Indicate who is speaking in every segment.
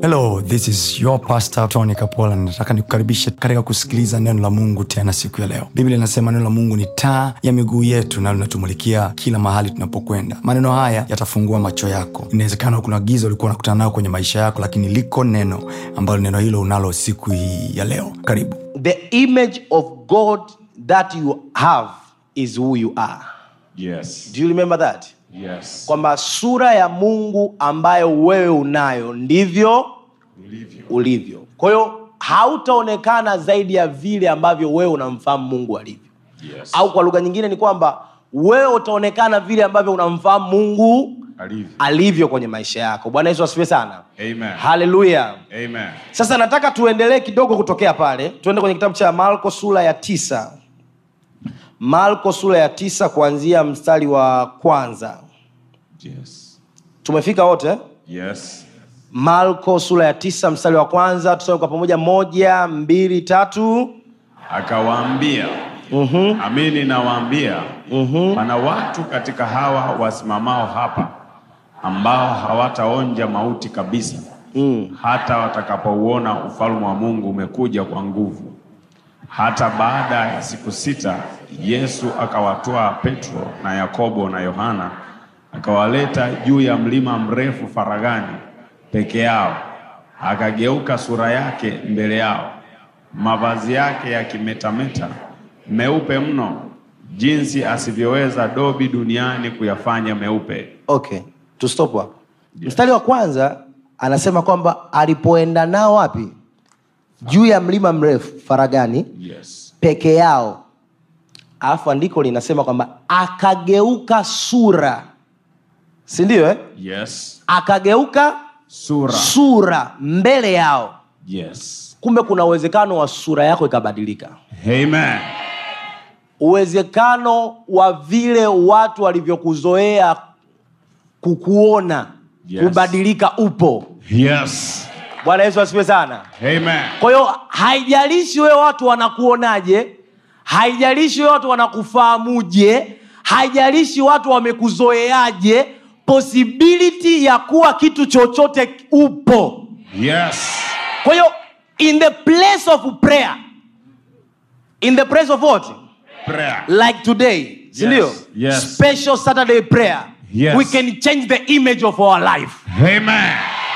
Speaker 1: hello this is your pastor tony kapola nataka nikukaribishe katika kusikiliza neno la mungu tena siku ya leo biblia inasema neno la mungu ni taa ya miguu yetu na linatumulikia kila mahali tunapokwenda maneno haya yatafungua macho yako inawezekana kuna giza ulikuwa unakutana nayo kwenye maisha yako lakini liko neno ambalo neno hilo unalo siku hii ya leo karibu
Speaker 2: the image of God that you have is who you are.
Speaker 3: Yes.
Speaker 2: Do you remember that?
Speaker 3: Yes.
Speaker 2: Kwamba sura ya Mungu ambayo wewe unayo ndivyo
Speaker 3: Ulivyo.
Speaker 2: ulivyo. Kwa hiyo hautaonekana zaidi ya vile ambavyo wewe unamfahamu Mungu alivyo.
Speaker 3: Yes.
Speaker 2: Au kwa lugha nyingine ni kwamba wewe utaonekana vile ambavyo unamfahamu Mungu
Speaker 3: Alivyo.
Speaker 2: alivyo kwenye maisha yako. Bwana Yesu asifiwe sana.
Speaker 3: Amen.
Speaker 2: Haleluya.
Speaker 3: Amen.
Speaker 2: sasa nataka tuendelee kidogo kutokea pale tuende kwenye kitabu cha marko sura ya tisa marko sura ya tisa kuanzia mstari wa kwanza
Speaker 3: Yes.
Speaker 2: tumefika wote
Speaker 3: Yes.
Speaker 2: marko sura ya tisa mstari wa kwanza tusome kwa pamoja moja mbili tatu
Speaker 3: Akawaambia,
Speaker 2: mm-hmm.
Speaker 3: amini nawaambia,
Speaker 2: Mhm.
Speaker 3: pana watu katika hawa wasimamao hapa ambao hawataonja mauti kabisa
Speaker 2: mm.
Speaker 3: hata watakapouona ufalme wa Mungu umekuja kwa nguvu. Hata baada ya siku sita, Yesu akawatoa Petro na Yakobo na Yohana akawaleta juu ya mlima mrefu faragani peke yao, akageuka sura yake mbele yao, mavazi yake yakimetameta meupe mno, jinsi asivyoweza dobi duniani kuyafanya meupe.
Speaker 2: okay tustop hapo mstari wa kwanza anasema kwamba alipoenda nao wapi juu ya mlima mrefu faragani
Speaker 3: Yes.
Speaker 2: peke yao alafu andiko linasema kwamba akageuka sura si ndio eh?
Speaker 3: Yes.
Speaker 2: akageuka
Speaker 3: Sura.
Speaker 2: sura mbele yao
Speaker 3: Yes.
Speaker 2: kumbe kuna uwezekano wa sura yako ikabadilika
Speaker 3: Amen.
Speaker 2: uwezekano wa vile watu walivyokuzoea kukuona
Speaker 3: Yes.
Speaker 2: kubadilika upo
Speaker 3: Yes.
Speaker 2: bwana yesu asifiwe sana
Speaker 3: Amen.
Speaker 2: kwa hiyo haijalishi wewe watu wanakuonaje haijalishi wewe watu wanakufahamuje haijalishi watu wamekuzoeaje possibility ya kuwa kitu chochote upo
Speaker 3: Yes.
Speaker 2: kwa hiyo in the place of prayer in the place of what
Speaker 3: Prayer.
Speaker 2: like today sindio
Speaker 3: yes.
Speaker 2: special saturday prayer
Speaker 3: Yes.
Speaker 2: we can change the image of our life
Speaker 3: Amen.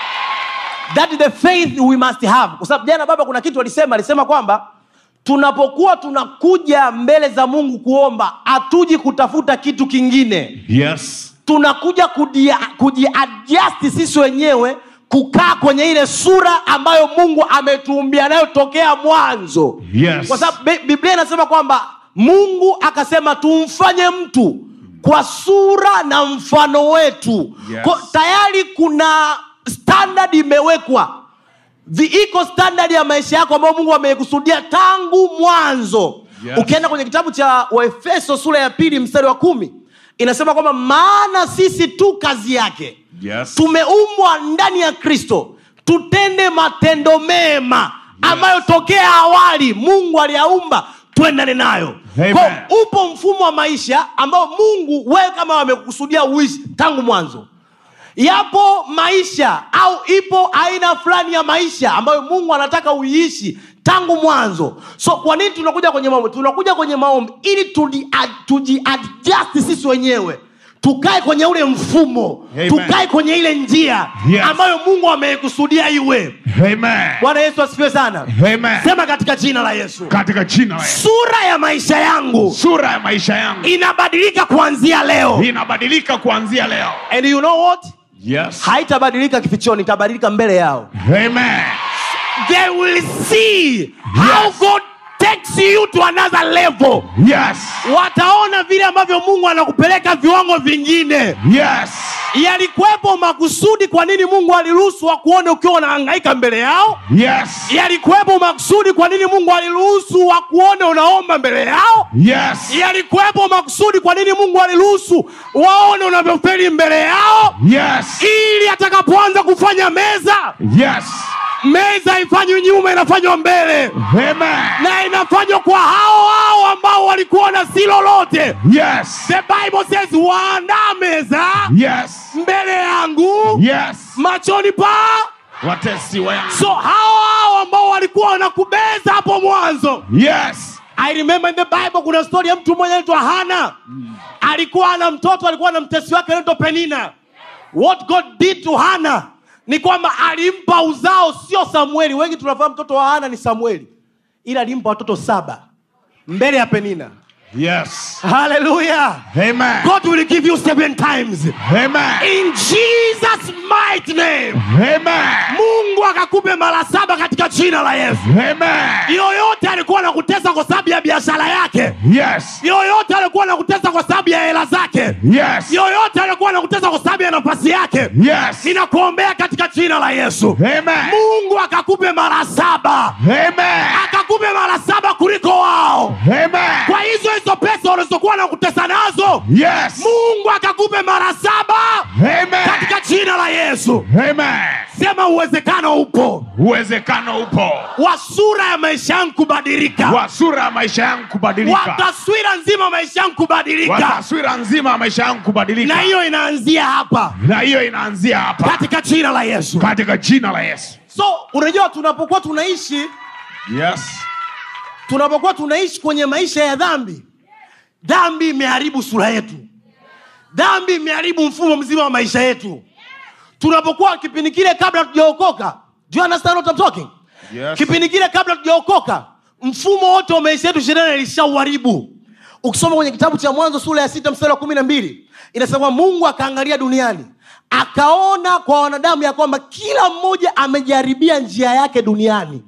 Speaker 2: that is the faith we must have kwa sababu jana baba kuna kitu alisema alisema kwamba tunapokuwa tunakuja mbele za mungu kuomba hatuji kutafuta kitu kingine
Speaker 3: Yes.
Speaker 2: tunakuja kudia- kujiadjust sisi wenyewe kukaa kwenye ile sura ambayo mungu ametuumbia nayo tokea mwanzo
Speaker 3: Yes.
Speaker 2: kwa sababu Bi- biblia inasema kwamba mungu akasema tumfanye mtu kwa sura na mfano wetu
Speaker 3: Yes.
Speaker 2: Kwa, tayari kuna standard imewekwa Vi- iko standard ya maisha yako ambayo mungu ameikusudia tangu mwanzo
Speaker 3: Yes.
Speaker 2: ukienda kwenye kitabu cha waefeso sura ya pili mstari wa kumi inasema kwamba maana sisi tu kazi yake
Speaker 3: Yes.
Speaker 2: tumeumbwa ndani ya kristo tutende matendo mema ambayo tokea awali mungu aliyaumba twendane nayo
Speaker 3: Amen.
Speaker 2: Kwa upo mfumo wa maisha ambao mungu wewe kama amekusudia uishi tangu mwanzo yapo maisha au ipo aina fulani ya maisha ambayo mungu anataka uiishi tangu mwanzo so kwa nini tunakuja kwenye maombi tunakuja kwenye maombi ili tuli- a- tujiadjust sisi wenyewe tukae kwenye ule mfumo
Speaker 3: Amen.
Speaker 2: tukae kwenye ile njia
Speaker 3: Yes.
Speaker 2: ambayo mungu ameikusudia iwe
Speaker 3: Amen.
Speaker 2: bwana yesu asifiwe sana
Speaker 3: Amen.
Speaker 2: sema katika jina la yesu
Speaker 3: Katika jina la Yesu.
Speaker 2: sura ya maisha yangu
Speaker 3: Sura ya maisha yangu
Speaker 2: inabadilika kuanzia leo
Speaker 3: inabadilika kuanzia leo.
Speaker 2: and you know what
Speaker 3: Yes.
Speaker 2: haitabadilika kifichoni itabadilika mbele yao
Speaker 3: Amen.
Speaker 2: they will see how
Speaker 3: Yes.
Speaker 2: god takes you to another level
Speaker 3: Yes.
Speaker 2: wataona vile ambavyo mungu anakupeleka viwango vingine
Speaker 3: Yes.
Speaker 2: yalikuwepo makusudi kwa nini mungu aliruhusu wakuone ukiwa unahangaika mbele yao
Speaker 3: Yes.
Speaker 2: yalikuwepo makusudi kwa nini mungu aliruhusu wakuone unaomba mbele yao
Speaker 3: Yes.
Speaker 2: yalikuwepo makusudi kwa nini mungu aliruhusu waone unavyofeli mbele yao
Speaker 3: Yes.
Speaker 2: ili atakapoanza kufanya meza
Speaker 3: Yes.
Speaker 2: meza haifanywi nyuma inafanywa mbele
Speaker 3: Amen.
Speaker 2: na inafanywa kwa hao hao ambao walikuona si lolote
Speaker 3: Yes.
Speaker 2: the bible says waandaa meza
Speaker 3: Yes.
Speaker 2: mbele yangu
Speaker 3: Yes.
Speaker 2: machoni pa
Speaker 3: watesi wa yangu
Speaker 2: so hao hao ambao walikuwa wanakubeza hapo mwanzo
Speaker 3: yes
Speaker 2: i remember in the bible kuna story ya mtu mmoja anaitwa hana alikuwa ana mtoto alikuwa na mtesi wake anaitwa penina what god did to hana ni kwamba alimpa uzao sio samueli wengi tunafahamu mtoto wa hana ni samueli ila alimpa watoto saba mbele ya penina
Speaker 3: yes
Speaker 2: haleluya
Speaker 3: amen
Speaker 2: god will give you seven times
Speaker 3: amen
Speaker 2: in jesus mighty name
Speaker 3: amen
Speaker 2: mungu akakupe mara saba katika jina la yesu
Speaker 3: amen
Speaker 2: yoyote alikuwa anakutesa kwa sababu ya biashara yake
Speaker 3: yes
Speaker 2: yoyote alikuwa anakutesa kwa sababu ya hela zake
Speaker 3: yes
Speaker 2: yoyote alikuwa anakutesa kwa sababu ya nafasi yake
Speaker 3: yes
Speaker 2: ninakuombea katika jina la yesu
Speaker 3: amen
Speaker 2: mungu akakupe mara saba
Speaker 3: amen
Speaker 2: akakupe mara saba kuliko wao
Speaker 3: amen
Speaker 2: kwa hizo hizo pesa walizokuwa nakutesa nazo
Speaker 3: yes
Speaker 2: mungu akakupe mara saba
Speaker 3: amen
Speaker 2: katika jina la yesu
Speaker 3: amen
Speaker 2: sema uwezekano upo
Speaker 3: uwezekano upo
Speaker 2: wa sura ya maisha yangu kubadilika
Speaker 3: wa sura ya maisha yangu
Speaker 2: wa
Speaker 3: kubadilika
Speaker 2: taswira nzima maisha yangu
Speaker 3: wa
Speaker 2: kubadilika
Speaker 3: taswira nzima ya maisha yangu kubadilika
Speaker 2: na hiyo inaanzia hapa
Speaker 3: na hiyo inaanzia hapa
Speaker 2: katika jina la yesu
Speaker 3: katika jina la yesu
Speaker 2: so unajua tunapokuwa tunaishi
Speaker 3: yes
Speaker 2: tunapokuwa tunaishi kwenye maisha ya dhambi dhambi imeharibu sura yetu dhambi imeharibu mfumo mzima wa maisha yetu tunapokuwa kipindi kile kabla tujaokoka do you understand what I'm talking
Speaker 3: Yes.
Speaker 2: kipindi kile kabla tujaokoka mfumo wote wa maisha yetu shetani alishauharibu ukisoma kwenye kitabu cha mwanzo sura ya sita mstari wa kumi na mbili inasema mungu akaangalia duniani akaona kwa wanadamu ya kwamba kila mmoja amejaribia njia yake duniani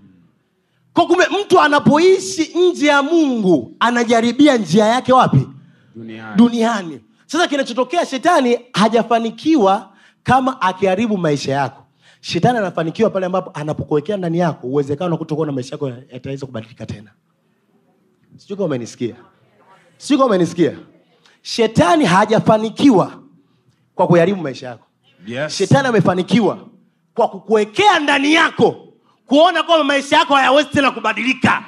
Speaker 2: kwa kumbe mtu anapoishi nje ya mungu anajaribia njia yake wapi
Speaker 3: duniani
Speaker 2: duniani sasa kinachotokea shetani hajafanikiwa kama akiharibu maisha yako shetani anafanikiwa pale ambapo anapokuwekea ndani yako uwezekano wa kutokuwa na maisha yako yataweza kubadilika tena sijui kama umenisikia sijui kama umenisikia shetani hajafanikiwa kwa kuharibu maisha yako
Speaker 3: yes
Speaker 2: shetani amefanikiwa kwa kukuwekea ndani yako kuona kwamba maisha yako hayawezi tena kubadilika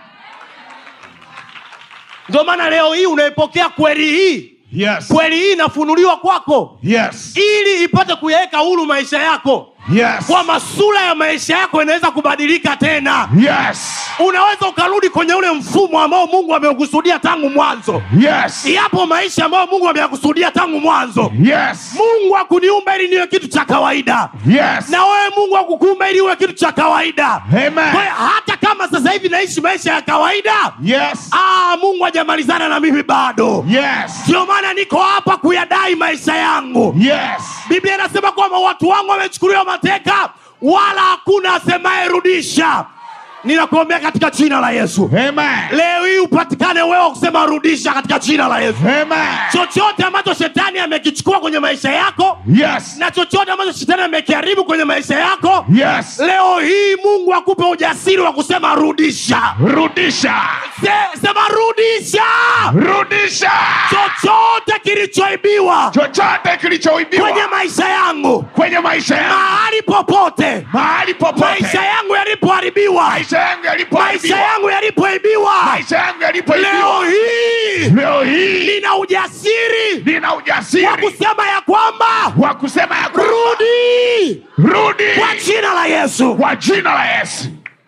Speaker 2: ndio maana leo hii unaipokea kweli hii
Speaker 3: yes
Speaker 2: kweli hii inafunuliwa kwako
Speaker 3: yes
Speaker 2: ili ipate kuyaweka huru maisha yako
Speaker 3: yes
Speaker 2: kwamba sura ya maisha yako inaweza kubadilika tena
Speaker 3: yes
Speaker 2: unaweza ukarudi kwenye ule mfumo ambao mungu ameukusudia tangu mwanzo
Speaker 3: yes
Speaker 2: yapo maisha ambayo mungu ameyakusudia tangu mwanzo
Speaker 3: yes
Speaker 2: mungu akuniumba ili niwe kitu cha kawaida
Speaker 3: yes
Speaker 2: na wewe mungu akukuumba ili uwe kitu cha kawaida
Speaker 3: amen
Speaker 2: kwa hiyo hata kama sasa hivi naishi maisha ya kawaida
Speaker 3: yes
Speaker 2: ah, mungu hajamalizana na mimi bado
Speaker 3: yes
Speaker 2: ndio maana niko hapa kuyadai maisha yangu
Speaker 3: yes
Speaker 2: biblia inasema kwamba watu wangu wamechukuliwa mateka wala hakuna asemaye rudisha ninakuombea katika jina la yesu
Speaker 3: amen
Speaker 2: leo hii upatikane wewe wa kusema rudisha katika jina la yesu
Speaker 3: amen
Speaker 2: chochote ambacho shetani amekichukua kwenye maisha yako
Speaker 3: yes
Speaker 2: na chochote ambacho shetani amekiharibu kwenye maisha yako
Speaker 3: yes
Speaker 2: leo hii mungu akupe ujasiri wa kusema rudisha
Speaker 3: rudisha
Speaker 2: Se, sema rudisha
Speaker 3: rudisha
Speaker 2: chochote kilichoibiwa
Speaker 3: chochote kilichoibiwa
Speaker 2: kwenye maisha yangu
Speaker 3: kwenye maisha yangu
Speaker 2: mahali popote
Speaker 3: mahali popote
Speaker 2: maisha yangu yalipoharibiwa
Speaker 3: maisha yangu
Speaker 2: maisha
Speaker 3: yalipoibiwa
Speaker 2: yangu yalipoibiwa
Speaker 3: maisha yangu
Speaker 2: leo
Speaker 3: yalipoibiwa
Speaker 2: hii
Speaker 3: leo hii
Speaker 2: nina ujasiri
Speaker 3: nina
Speaker 2: wa
Speaker 3: ujasiri
Speaker 2: kusema ya kwamba
Speaker 3: wa kusema ya kwamba
Speaker 2: rudi
Speaker 3: rudi
Speaker 2: kwa jina la yesu
Speaker 3: kwa jina la yesu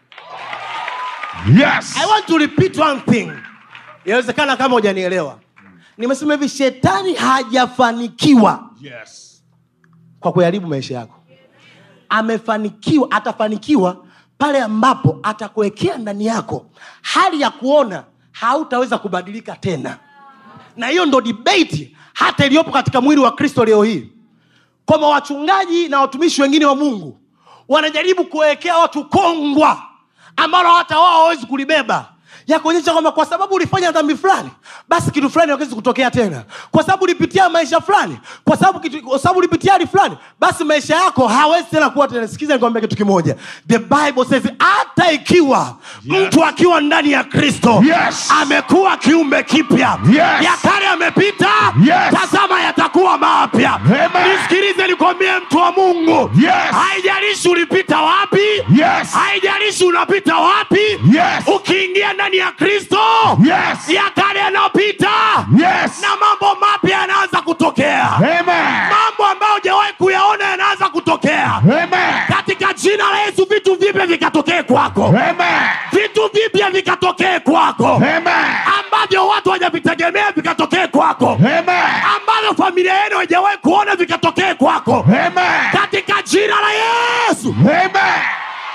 Speaker 3: yes
Speaker 2: i want to repeat one thing inawezekana kama hujanielewa nimesema hivi shetani hajafanikiwa
Speaker 3: yes
Speaker 2: kwa kuharibu maisha yako amefanikiwa atafanikiwa pale ambapo atakuwekea ndani yako hali ya kuona hautaweza kubadilika tena na hiyo ndo debate hata iliyopo katika mwili wa kristo leo hii kwamba wachungaji na watumishi wengine wa mungu wanajaribu kuwekea watu kongwa ambalo hata wao hawawezi kulibeba ya kuonyesha kwamba kwa sababu ulifanya dhambi fulani basi kitu fulani hakiwezi kutokea tena kwa sababu ulipitia maisha fulani kwa sababu kitu- kwa sababu ulipitia hali fulani basi maisha yako hawezi tena kuwa tena sikiza nikwambia kitu kimoja the bible says hata ikiwa
Speaker 3: Yes.
Speaker 2: mtu akiwa ndani ya kristo
Speaker 3: Yes.
Speaker 2: amekuwa kiumbe kipya
Speaker 3: Yes.
Speaker 2: ya kale amepita
Speaker 3: Yes.
Speaker 2: tazama yatakuwa mapya
Speaker 3: Amen.
Speaker 2: nisikilize nikwambie mtu wa mungu
Speaker 3: Yes.
Speaker 2: haijalishi ulipita wapi
Speaker 3: yes
Speaker 2: haijalishi unapita wapi
Speaker 3: yes
Speaker 2: ukiingia ndani ya kristo
Speaker 3: yes
Speaker 2: ya kale yanayopita
Speaker 3: yes
Speaker 2: na mambo mapya yanaanza kutokea
Speaker 3: amen
Speaker 2: mambo ambayo hujawahi kuyaona yanaanza kutokea
Speaker 3: amen
Speaker 2: katika jina la yesu vitu vipya vikatokee kwako
Speaker 4: Amen.
Speaker 2: vitu vipya vikatokee kwako
Speaker 4: Amen.
Speaker 2: ambavyo watu hawajavitegemea vikatokee kwako
Speaker 4: Amen.
Speaker 2: ambavyo familia yenu haijawahi kuona vikatokee kwako
Speaker 4: Amen.
Speaker 2: katika jina la yesu
Speaker 4: Amen.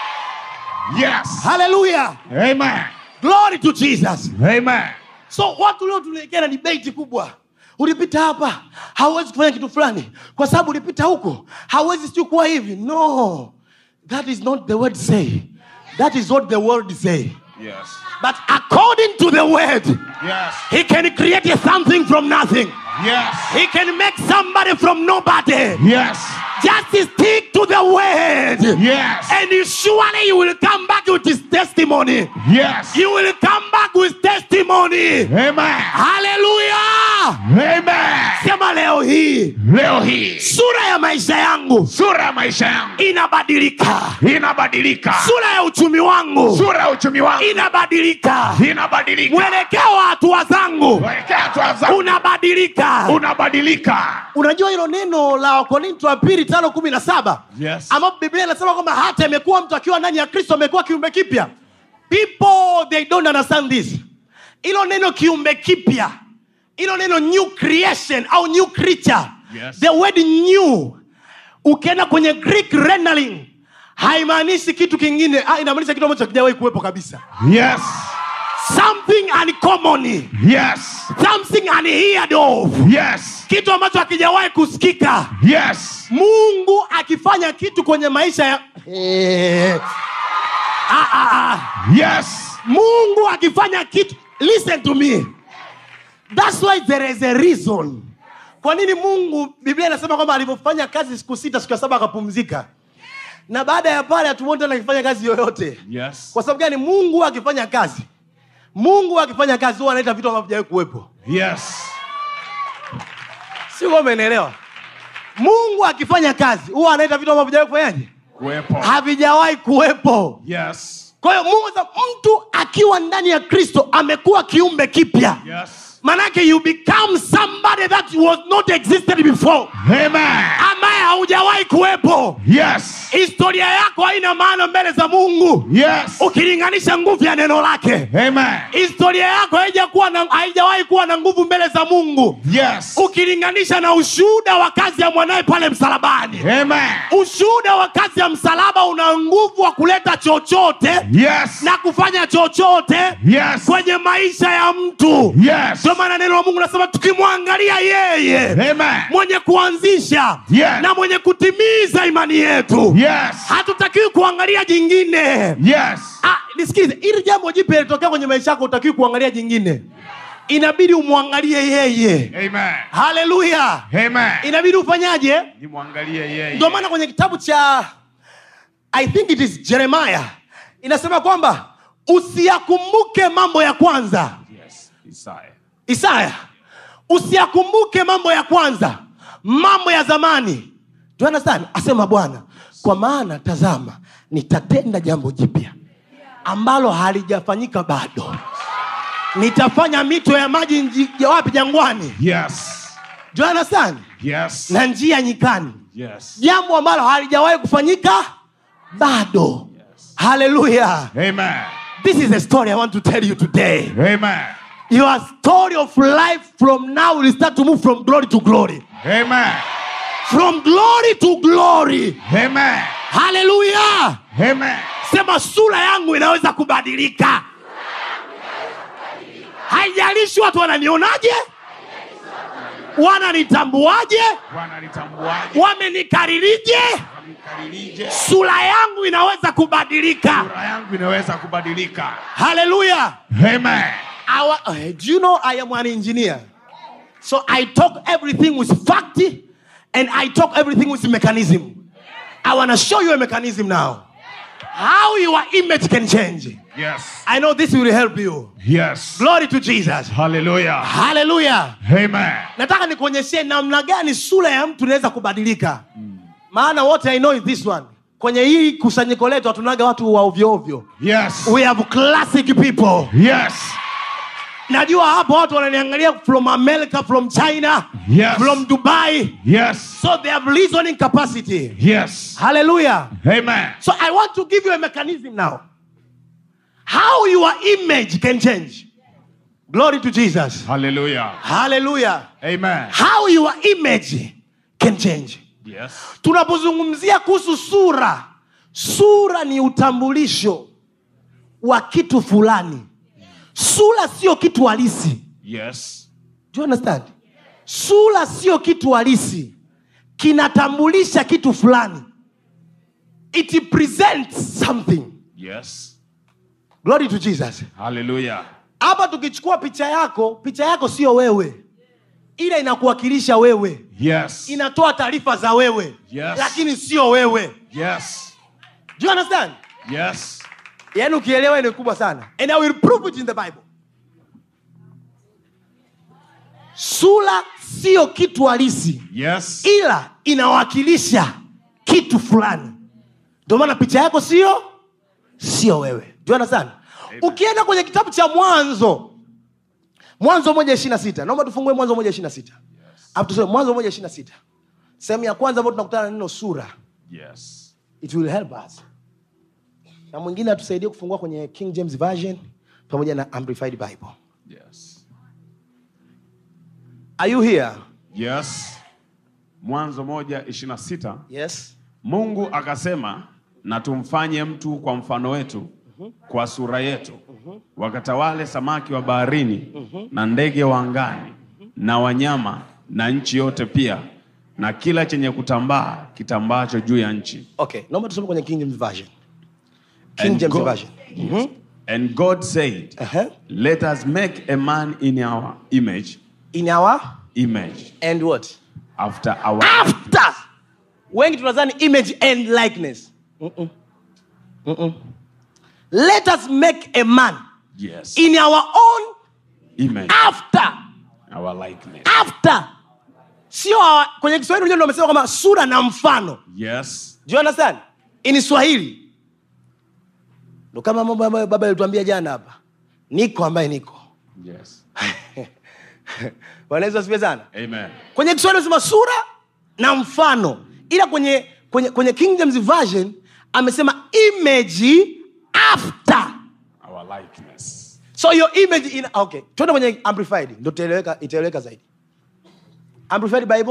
Speaker 4: Yes.
Speaker 2: haleluya
Speaker 4: Amen.
Speaker 2: glory to jesus
Speaker 4: Amen.
Speaker 2: so watu leo tunaelekea na debate kubwa ulipita hapa hauwezi kufanya kitu fulani kwa sababu ulipita huko hauwezi siu kuwa hivi no that is not the word say that is what the word say
Speaker 3: Yes.
Speaker 2: but according to the word
Speaker 4: Yes.
Speaker 2: he can create something from nothing
Speaker 4: Yes.
Speaker 2: he can make somebody from nobody
Speaker 4: Yes.
Speaker 2: just stick to the word
Speaker 4: Yes.
Speaker 2: and you surely you will come back with his testimony
Speaker 4: Yes.
Speaker 2: you will come back with testimony
Speaker 4: Amen.
Speaker 2: haleluya
Speaker 4: Amen.
Speaker 2: sema leo hii
Speaker 4: Leo hii
Speaker 2: sura ya maisha yangu
Speaker 4: sura ya maisha yangu
Speaker 2: inabadilika
Speaker 4: inabadilika.
Speaker 2: sura ya uchumi wangu
Speaker 4: Sura ya uchumi wangu
Speaker 2: inabadilika
Speaker 4: inabadilika.
Speaker 2: mwelekeo wa hatua zangu
Speaker 4: Mwelekeo hatua zangu
Speaker 2: unabadilika
Speaker 4: unabadilika.
Speaker 2: unajua hilo neno la wakorinto wa pili tano kumi na saba
Speaker 4: Yes.
Speaker 2: ambapo biblia inasema kwamba hata imekuwa mtu akiwa ndani ya kristo amekuwa kiumbe kipya people they don't understand this hilo neno kiumbe kipya hilo neno new creation au new creature
Speaker 4: Yes.
Speaker 2: the word new ukienda kwenye greek rendering haimaanishi kitu kingine ah, inamaanisha kitu ambacho hakijawahi kuwepo kabisa
Speaker 4: Yes.
Speaker 2: something uncommon
Speaker 4: Yes.
Speaker 2: something unheard of
Speaker 4: Yes.
Speaker 2: kitu ambacho hakijawahi kusikika
Speaker 4: Yes.
Speaker 2: mungu akifanya kitu kwenye maisha ya eh. ah, ah, ah.
Speaker 4: Yes.
Speaker 2: mungu akifanya kitu listen to me thats why there is a reason kwa nini mungu biblia inasema kwamba alivyofanya kazi siku sita siku ya saba akapumzika na baada ya pale hatuoni tena akifanya kazi yoyote
Speaker 4: Yes.
Speaker 2: kwa sababu gani mungu akifanya kazi mungu akifanya kazi huwa anaita vitu ambavyo vijawahi kuwepo
Speaker 4: Yes.
Speaker 2: sio kama umeelewa mungu akifanya kazi huwa anaita vitu ambavyo vijawahi kufanyaje
Speaker 4: Kuwepo.
Speaker 2: havijawahi kuwepo
Speaker 4: Yes.
Speaker 2: kwa hiyo mungu anasema, mtu akiwa ndani ya kristo amekuwa kiumbe kipya
Speaker 4: Yes.
Speaker 2: manake you become somebody that was not existed before
Speaker 4: Amen.
Speaker 2: ambaye haujawahi kuwepo
Speaker 4: Yes.
Speaker 2: historia yako haina maana mbele za mungu
Speaker 4: Yes.
Speaker 2: ukilinganisha nguvu ya neno lake
Speaker 4: Amen.
Speaker 2: historia yako haijakuwa na- haijawahi kuwa na nguvu mbele za mungu
Speaker 4: Yes.
Speaker 2: ukilinganisha na ushuhuda wa kazi ya mwanaye pale msalabani
Speaker 4: Amen.
Speaker 2: ushuhuda wa kazi ya msalaba una nguvu wa kuleta chochote
Speaker 4: Yes.
Speaker 2: na kufanya chochote
Speaker 4: Yes.
Speaker 2: kwenye maisha ya mtu
Speaker 4: Yes.
Speaker 2: ndio maana neno la mungu nasema tukimwangalia yeye
Speaker 4: Amen.
Speaker 2: mwenye kuanzisha
Speaker 4: Yes.
Speaker 2: na mwenye kutimiza imani yetu
Speaker 4: Yes.
Speaker 2: hatutakiwi kuangalia jingine
Speaker 4: Yes.
Speaker 2: ah, nisikize ili jambo jipya litokea kwenye maisha yako utakiwi kuangalia jingine inabidi umwangalie yeye
Speaker 4: Amen.
Speaker 2: haleluya
Speaker 4: Amen.
Speaker 2: inabidi ufanyaje
Speaker 4: Nimwangalie yeye.
Speaker 2: ndio maana kwenye kitabu cha i think it is jeremiah inasema kwamba usiyakumbuke mambo ya kwanza
Speaker 3: Yes. Isaya.
Speaker 2: isaya usiyakumbuke mambo ya kwanza mambo ya zamani Do you understand? asema bwana kwa maana tazama nitatenda jambo jipya ambalo halijafanyika bado nitafanya mito ya maji nji- ya wapi jangwani
Speaker 4: Yes.
Speaker 2: Do you understand?
Speaker 4: Yes.
Speaker 2: na njia nyikani
Speaker 4: Yes.
Speaker 2: jambo ambalo halijawahi kufanyika bado haleluya
Speaker 4: Amen.
Speaker 2: this is a story i want to tell you today
Speaker 4: Amen.
Speaker 2: your story of life from now will start to move from glory to glory
Speaker 4: Amen.
Speaker 2: from glory to glory
Speaker 4: Amen.
Speaker 2: haleluya
Speaker 4: Amen.
Speaker 2: sema sura yangu inaweza kubadilika haijalishi watu wananionaje wananitambuaje
Speaker 4: Bwana litambuaje?
Speaker 2: wamenikaririje
Speaker 4: Amkaririje?
Speaker 2: sura yangu inaweza kubadilika
Speaker 4: Sura yangu inaweza kubadilika.
Speaker 2: haleluya
Speaker 4: Amen.
Speaker 2: Our, uh, do you know I am an engineer? So I talk everything with fact and I talk everything with mechanism. I want to show you a mechanism now. How your image can change.
Speaker 4: Yes.
Speaker 2: I know this will help you.
Speaker 4: Yes.
Speaker 2: Glory to Jesus.
Speaker 4: Hallelujah.
Speaker 2: Hallelujah.
Speaker 4: Amen.
Speaker 2: Nataka nikuonyeshe namna gani sura ya mtu inaweza kubadilika. Maana what I know is this one. Kwenye hii kusanyiko letu hatunaga watu wa ovyo ovyo.
Speaker 4: Yes.
Speaker 2: We have classic people.
Speaker 4: Yes.
Speaker 2: najua hapo watu wananiangalia from america from china
Speaker 4: Yes.
Speaker 2: from dubai
Speaker 4: Yes.
Speaker 2: so they have reasoning capacity
Speaker 4: Yes.
Speaker 2: hallelujah
Speaker 4: Amen.
Speaker 2: so i want to give you a mechanism now how your image can change glory to jesus
Speaker 4: Hallelujah.
Speaker 2: hallelujah
Speaker 4: Amen.
Speaker 2: how your image can change
Speaker 4: Yes.
Speaker 2: tunapozungumzia kuhusu sura sura ni utambulisho wa kitu fulani sura sio kitu halisi
Speaker 4: Yes.
Speaker 2: Do you understand sura sio kitu halisi kinatambulisha kitu fulani it presents something
Speaker 4: Yes.
Speaker 2: glory to jesus
Speaker 4: Hallelujah.
Speaker 2: hapa tukichukua picha yako picha yako sio wewe ila inakuwakilisha wewe
Speaker 4: Yes.
Speaker 2: inatoa taarifa za wewe
Speaker 4: Yes.
Speaker 2: lakini sio wewe
Speaker 4: Yes.
Speaker 2: Do you understand
Speaker 4: Yes.
Speaker 2: yaani ukielewa ni kubwa sana and i will prove it in the bible sura sio kitu halisi
Speaker 4: Yes.
Speaker 2: ila inawakilisha kitu fulani ndio maana picha yako sio sio wewe Do you understand ukienda kwenye kitabu cha mwanzo mwanzo moja ishiri na sita naomba tufungue mwanzo moja ishiri na sita Alafu tusome mwanzo moja ishiri na sita sehemu ya kwanza ambayo tunakutana na neno sura
Speaker 4: Yes.
Speaker 2: it will help us na mwingine atusaidie kufungua kwenye king james version pamoja na amplified bible
Speaker 3: Yes.
Speaker 2: are you here
Speaker 3: Yes. Mwanzo moja ishirini na sita
Speaker 2: yes
Speaker 3: Mungu akasema na tumfanye mtu kwa mfano wetu kwa sura yetu wakatawale samaki wa baharini na ndege wa angani na wanyama na nchi yote pia na kila chenye kutambaa kitambacho juu ya nchi
Speaker 2: okay naomba tusome kwenye king james version king
Speaker 3: And
Speaker 2: james
Speaker 3: God-
Speaker 2: version
Speaker 3: Yes. And God said,
Speaker 2: Uh-huh.
Speaker 3: Let us make a man in our image,
Speaker 2: in our
Speaker 3: image,
Speaker 2: and what
Speaker 3: after our
Speaker 2: after wengi tunadhani image and likeness Mm-mm. Mm-mm. let us make a man
Speaker 3: yes,
Speaker 2: in our own
Speaker 3: image,
Speaker 2: after
Speaker 3: our likeness.
Speaker 2: after sio our- kwenye kiswahili unajua ndio wamesema kwamba sura na mfano
Speaker 3: Yes,
Speaker 2: Do you understand? In Swahili. Ndo kama mambo ambayo baba alituambia jana hapa. Niko ambaye niko.
Speaker 3: yes.
Speaker 2: Bwana Yesu asifiwe sana.
Speaker 3: Amen.
Speaker 2: Kwenye Kiswahili anasema sura na mfano. Ila kwenye kwenye kwenye King James version amesema image after.
Speaker 3: Our likeness.
Speaker 2: So your image in okay. Twende kwenye amplified ndio itaeleweka itaeleweka zaidi. Amplified Bible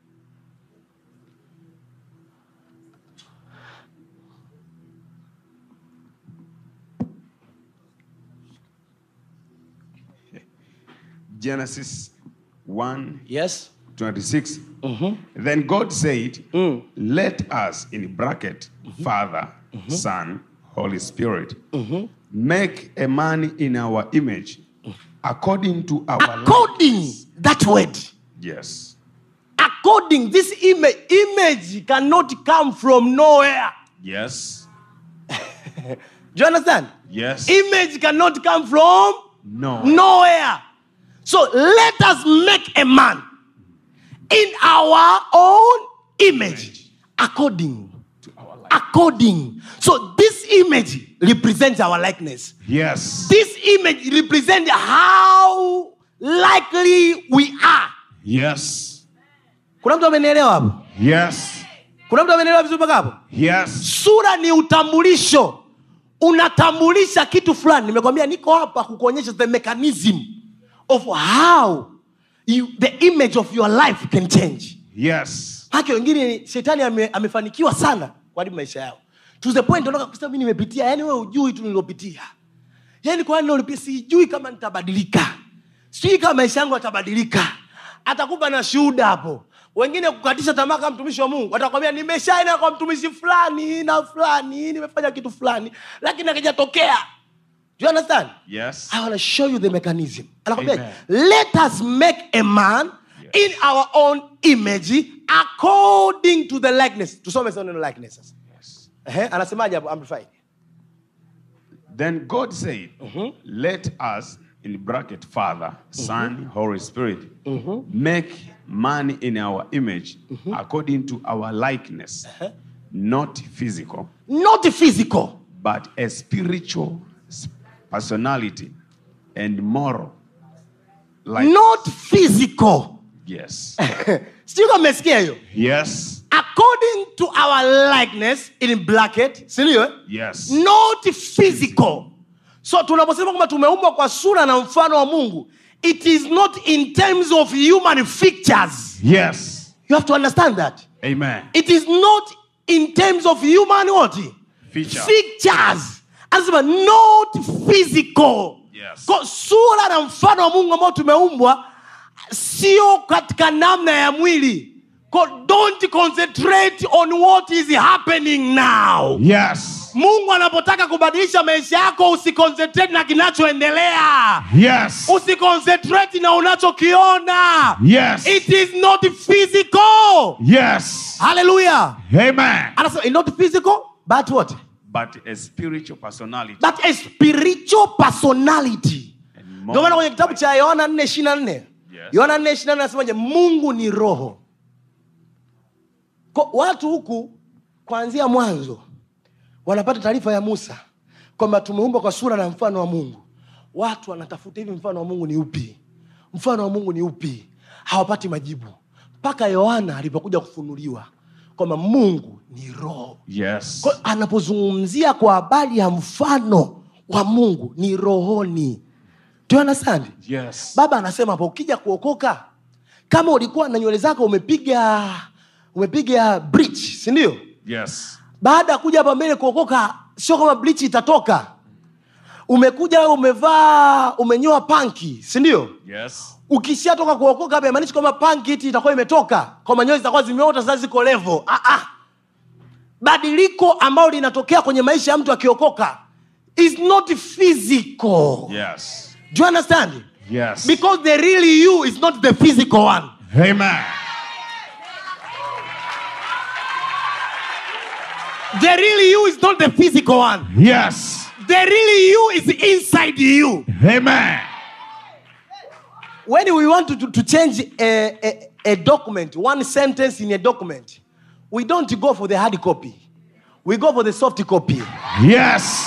Speaker 3: Genesis 1
Speaker 2: Yes.
Speaker 3: 26. Then God said, Let us, in bracket, Father, Son, Holy Spirit, make a man in our image, according to our
Speaker 2: According
Speaker 3: likeness."
Speaker 2: that word.
Speaker 3: Yes.
Speaker 2: according this image image cannot come from nowhere
Speaker 3: Yes.
Speaker 2: do you understand
Speaker 3: Yes.
Speaker 2: image cannot come from
Speaker 3: No.
Speaker 2: nowhere so let us make a man in our own image according
Speaker 3: To our likeness.
Speaker 2: according so this image represents our likeness
Speaker 4: Yes.
Speaker 2: this image represents how likely we are
Speaker 4: Yes.
Speaker 2: kuna mtu amenielewa hapo
Speaker 4: Yes.
Speaker 2: kuna mtu amenielewa vizuri mpaka hapo
Speaker 4: Yes.
Speaker 2: sura ni utambulisho unatambulisha kitu fulani nimekwambia niko hapa kukuonyesha the mechanism of how you, the image of your life can change
Speaker 4: Yes.
Speaker 2: hake wengine shetani ame, amefanikiwa sana kuharibu maisha yao to the point unataka kusema mimi nimepitia yani wewe ujui tu nililopitia yani kwa nini sijui kama nitabadilika sijui kama maisha yangu yatabadilika atakupa na shuhuda hapo wengine kukatisha tamaa kama mtumishi wa mungu atakwambia nimeshaenda kwa mtumishi fulani na fulani nimefanya kitu fulani lakini akijatokea Do you understand
Speaker 3: Yes.
Speaker 2: I want to show you the mechanism. Anakwambia,
Speaker 3: Amen.
Speaker 2: let us make a man in our own image according to the likeness. Tusome sasa neno likeness sasa.
Speaker 3: Yes.
Speaker 2: Ehe, anasemaje hapo amplified?
Speaker 3: Then God said, Let us, in bracket, Father, Son, Holy Spirit, make man in our image according to our likeness, not physical,
Speaker 2: Not physical.
Speaker 3: but a spiritual s- personality and moral Like-
Speaker 2: not physical
Speaker 3: Yes.
Speaker 2: sijui kama mmesikia hiyo
Speaker 3: Yes.
Speaker 2: according to our likeness in bracket sindio
Speaker 3: Yes.
Speaker 2: not physical so tunaposema kwamba tumeumbwa kwa sura na mfano wa mungu it is not in terms of human features
Speaker 3: Yes.
Speaker 2: you have to understand that
Speaker 3: Amen.
Speaker 2: it is not in terms of human what
Speaker 3: Feature.
Speaker 2: features anasema not physical
Speaker 3: Yes.
Speaker 2: Kwa sura na mfano wa mungu ambao tumeumbwa sio katika namna ya mwili Kwa don't concentrate on what is happening now
Speaker 3: Yes.
Speaker 2: mungu anapotaka kubadilisha maisha yako usiconcentrate na kinachoendelea
Speaker 3: Yes.
Speaker 2: usiconcentrate na unachokiona
Speaker 3: Yes.
Speaker 2: it is not physical
Speaker 3: Yes.
Speaker 2: haleluya
Speaker 3: Amen.
Speaker 2: anasema "It's not physical but what
Speaker 3: But a spiritual personality.
Speaker 2: but a spiritual personality
Speaker 3: And
Speaker 2: ndio maana kwenye kitabu
Speaker 3: like-
Speaker 2: cha yohana 4 24 yohana 4 24 anasemaje mungu ni roho Kwa watu huku kuanzia mwanzo wanapata taarifa ya musa kwamba tumeumbwa kwa sura na mfano wa mungu watu wanatafuta hivi mfano wa mungu ni upi mfano wa mungu ni upi hawapati majibu mpaka yohana alipokuja kufunuliwa kwamba mungu ni roho
Speaker 3: Yes.
Speaker 2: kwa, anapozungumzia kwa habari ya mfano wa mungu ni rohoni Do you understand?
Speaker 3: Yes.
Speaker 2: baba anasema hapo ukija kuokoka kama ulikuwa na nywele zako umepiga umepiga bleach si ndio
Speaker 3: Yes.
Speaker 2: baada ya kuja hapa mbele kuokoka sio kama bleach itatoka umekuja wewe umevaa umenyoa panki si ndio
Speaker 3: Yes.
Speaker 2: ukishatoka kuokoka hapa imaanishi kwamba panki iti itakuwa imetoka kwamba nywele zitakuwa zimeota sasa ziko levo ah, ah. badiliko ambalo linatokea kwenye maisha ya mtu akiokoka is not physical
Speaker 3: Yes.
Speaker 2: do you understand
Speaker 3: Yes.
Speaker 2: because the real you is not the physical one
Speaker 3: Amen.
Speaker 2: the real you is not the physical one
Speaker 3: Yes.
Speaker 2: the real you is inside you
Speaker 3: Amen.
Speaker 2: when we want to, to, to change a, a, a document one sentence in a document we don't go for the hard copy we go for the soft copy
Speaker 3: Yes.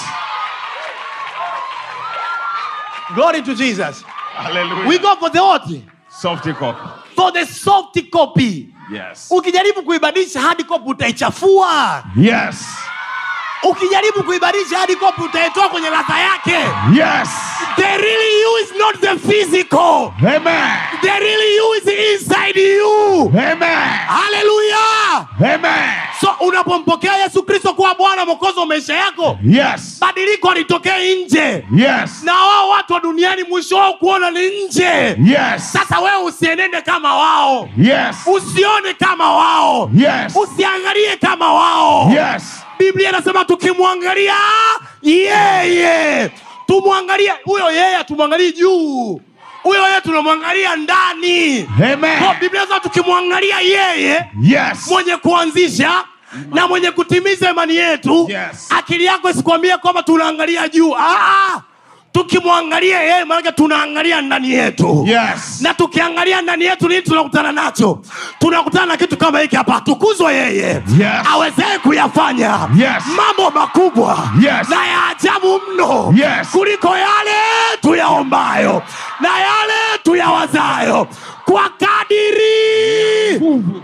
Speaker 2: glory to jesus
Speaker 3: Hallelujah.
Speaker 2: we go for the what
Speaker 3: Soft copy.
Speaker 2: for the soft copy
Speaker 3: Yes.
Speaker 2: ukijaribu kuibadilisha hard copy utaichafua
Speaker 3: Yes.
Speaker 2: ukijaribu kuibadilisha hard copy utaitoa kwenye ladha yake
Speaker 3: Yes.
Speaker 2: the real you is not the physical
Speaker 3: Amen.
Speaker 2: the real you is inside you
Speaker 3: Amen.
Speaker 2: haleluya
Speaker 3: Amen.
Speaker 2: so unapompokea yesu kristo kuwa bwana mwokozi wa maisha yako
Speaker 3: Yes.
Speaker 2: badiliko alitokee nje
Speaker 3: Yes.
Speaker 2: na wao watu wa duniani mwisho wao kuona ni nje
Speaker 3: Yes.
Speaker 2: sasa wewe usienende kama wao
Speaker 3: Yes.
Speaker 2: usione kama wao
Speaker 3: Yes.
Speaker 2: usiangalie kama wao
Speaker 3: Yes.
Speaker 2: biblia inasema tukimwangalia yeye tumwangalie huyo yeye tumwangalie juu huyo yeye tunamwangalia ndani
Speaker 3: Amen.
Speaker 2: Kwa biblia inasema tukimwangalia yeye
Speaker 3: Yes.
Speaker 2: mwenye kuanzisha na mwenye kutimiza imani yetu
Speaker 3: Yes.
Speaker 2: akili yako isikwambie kwamba tunaangalia juu ah, tukimwangalia yeye maanake tunaangalia ndani yetu
Speaker 3: Yes.
Speaker 2: na tukiangalia ndani yetu nini tunakutana nacho tunakutana na kitu kama hiki hapa atukuzwe yeye
Speaker 3: Yes.
Speaker 2: awezee kuyafanya
Speaker 3: Yes.
Speaker 2: mambo makubwa
Speaker 3: Yes.
Speaker 2: na ya ajabu mno
Speaker 3: Yes.
Speaker 2: kuliko yale tuyaombayo na yale tuyawazayo kwa kadiri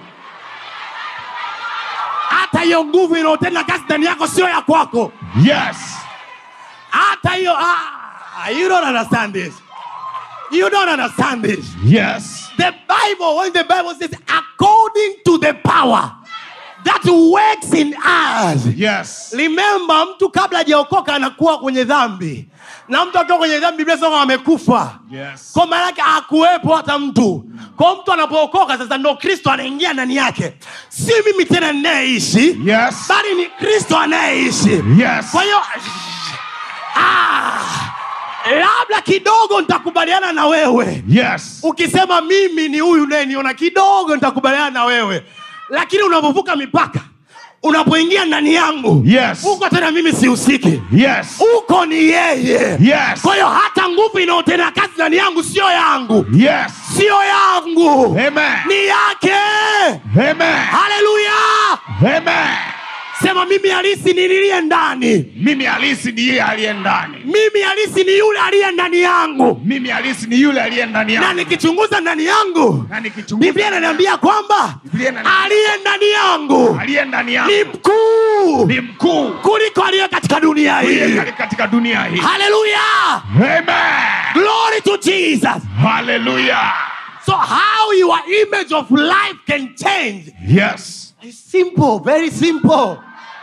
Speaker 2: hata hiyo nguvu inayotenda kazi ndani yako sio ya kwako
Speaker 3: Yes.
Speaker 2: hata hiyo ah, you don't understand this you don't understand this
Speaker 3: Yes.
Speaker 2: the bible when the bible says according to the power that works in us
Speaker 3: Yes.
Speaker 2: remember mtu kabla hajaokoka anakuwa kwenye dhambi na mtu akiwa kwenye dhambi biblia inasema amekufa
Speaker 3: Yes.
Speaker 2: kwa maana yake hakuwepo hata mtu kwa mtu anapookoka sasa ndo kristo anaingia ndani yake si mimi tena ninayeishi
Speaker 3: Yes.
Speaker 2: bali ni kristo anayeishi
Speaker 3: Yes.
Speaker 2: kwa hiyo ah, labda kidogo nitakubaliana na wewe
Speaker 3: Yes.
Speaker 2: ukisema mimi ni huyu unayeniona kidogo nitakubaliana na wewe lakini unapovuka mipaka unapoingia ndani yangu
Speaker 3: Yes.
Speaker 2: huko tena mimi sihusiki
Speaker 3: Yes.
Speaker 2: huko ni yeye
Speaker 3: Yes.
Speaker 2: kwa hiyo hata nguvu inayotenda kazi ndani yangu sio yangu
Speaker 3: Yes.
Speaker 2: sio yangu
Speaker 3: Amen.
Speaker 2: ni yake
Speaker 3: Amen.
Speaker 2: haleluya
Speaker 3: Amen.
Speaker 2: sema mimi halisi ni niliye ndani
Speaker 4: mimi halisi ni yeye aliye ndani
Speaker 2: mimi halisi ni yule aliye ndani yangu
Speaker 4: mimi halisi ni yule aliye ndani
Speaker 2: na
Speaker 4: yangu
Speaker 2: nikichunguza ndani yangu
Speaker 4: na nikichunguza
Speaker 2: biblia inaniambia kwamba
Speaker 4: Biblia inaniambia-
Speaker 2: aliye ndani yangu
Speaker 4: aliye ndani yangu
Speaker 2: ni mkuu
Speaker 4: ni mkuu
Speaker 2: kuliko aliye katika dunia
Speaker 4: aliye
Speaker 2: hii
Speaker 4: kati- katika dunia hii
Speaker 2: haleluya
Speaker 4: amen
Speaker 2: glory to jesus
Speaker 4: hallelujah
Speaker 2: so how your image of life can change
Speaker 4: yes
Speaker 2: is simple very simple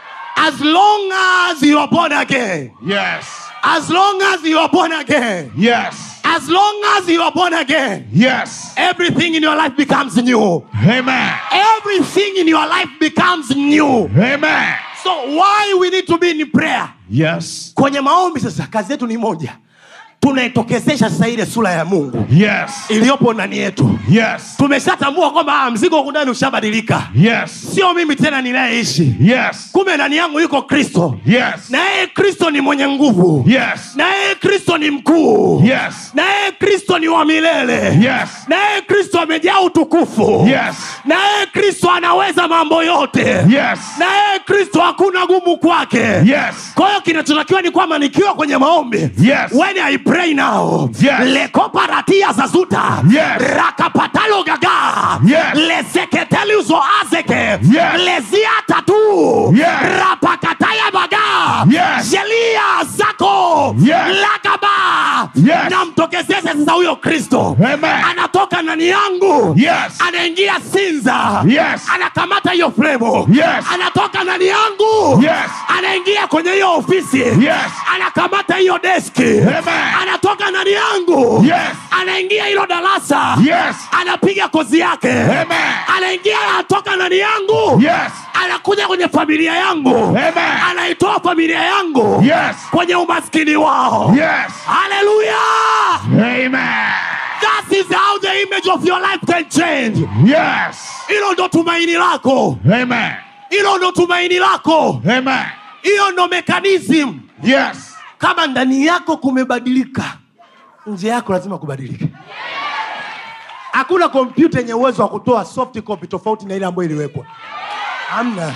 Speaker 2: as long as you are born again
Speaker 4: yes
Speaker 2: as long as you are born again
Speaker 4: yes
Speaker 2: as long as you are born again
Speaker 4: yes
Speaker 2: everything in your life becomes new
Speaker 4: amen
Speaker 2: everything in your life becomes new
Speaker 4: amen
Speaker 2: so why we need to be in prayer
Speaker 4: yes
Speaker 2: kwenye maombi sasa kazi yetu ni moja tunaitokezesha sasa ile sura ya mungu
Speaker 4: yes
Speaker 2: iliyopo ndani yetu
Speaker 4: yes
Speaker 2: tumeshatambua kwamba ah, mzigo huku ndani ushabadilika
Speaker 4: yes
Speaker 2: sio mimi tena ninayeishi
Speaker 4: yes
Speaker 2: kumbe ndani yangu yuko kristo
Speaker 4: yes
Speaker 2: na yeye kristo ni mwenye nguvu
Speaker 4: yes
Speaker 2: na yeye kristo ni mkuu
Speaker 4: yes
Speaker 2: na yeye kristo ni wa milele
Speaker 4: yes
Speaker 2: na yeye kristo amejaa utukufu
Speaker 4: yes
Speaker 2: na yeye kristo anaweza mambo yote
Speaker 4: yes
Speaker 2: na yeye kristo hakuna gumu kwake
Speaker 4: yes
Speaker 2: kwa hiyo kinachotakiwa ni kwamba nikiwa kwenye maombi
Speaker 4: Yes.
Speaker 2: when i pray now
Speaker 4: Yes.
Speaker 2: lekoparatia zazuta
Speaker 4: Yes.
Speaker 2: rakapatalo gaga
Speaker 4: Yes.
Speaker 2: leseketelizo azeke
Speaker 4: Yes.
Speaker 2: leziatatu
Speaker 4: Yes.
Speaker 2: rapakataya baga
Speaker 4: Yes.
Speaker 2: shelia zako
Speaker 4: Yes.
Speaker 2: lakaba
Speaker 4: Yes.
Speaker 2: namtokezeze sasa huyo kristo
Speaker 4: Amen.
Speaker 2: anatoka ndani yangu
Speaker 4: Yes.
Speaker 2: anaingia sinza
Speaker 4: Yes.
Speaker 2: anakamata hiyo fremu
Speaker 4: Yes.
Speaker 2: anatoka ndani yangu
Speaker 4: Yes.
Speaker 2: anaingia kwenye hiyo ofisi
Speaker 4: Yes.
Speaker 2: anakamata hiyo deski
Speaker 4: Amen.
Speaker 2: anatoka ndani yangu
Speaker 4: Yes.
Speaker 2: anaingia hilo darasa
Speaker 4: Yes.
Speaker 2: anapiga kozi yake
Speaker 4: Amen.
Speaker 2: anaingia anatoka ndani yangu
Speaker 4: Yes.
Speaker 2: anakuja kwenye familia yangu
Speaker 4: Amen.
Speaker 2: anaitoa familia yangu
Speaker 4: Yes.
Speaker 2: kwenye umaskini wao
Speaker 4: Yes.
Speaker 2: haleluya
Speaker 4: Amen.
Speaker 2: that is how the image of your life can change
Speaker 4: Yes.
Speaker 2: hilo ndo tumaini lako
Speaker 4: Amen.
Speaker 2: hilo ndo tumaini lako
Speaker 4: Amen.
Speaker 2: hiyo ndo mekanism
Speaker 4: Yes.
Speaker 2: kama ndani yako kumebadilika nje yako lazima kubadilike hakuna kompyuta yenye uwezo wa kutoa soft copy tofauti na ile ambayo iliwekwa hamna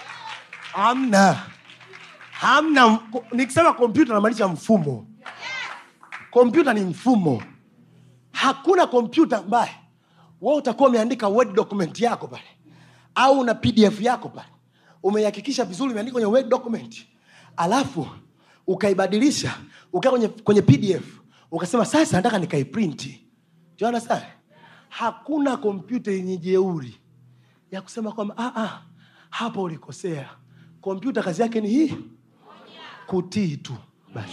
Speaker 2: hamna hamna nikisema kompyuta namaanisha mfumo kompyuta ni mfumo hakuna kompyuta ambaye we utakuwa umeandika word document yako pale au una pdf yako pale umeihakikisha vizuri umeandika kwenye word document alafu ukaibadilisha ukaa kwenye, kwenye pdf ukasema sasa nataka nikaiprinti juana sana hakuna kompyuta yenye jeuri ya kusema kwamba ah, ah, hapa ulikosea kompyuta kazi yake ni hii kutii tu basi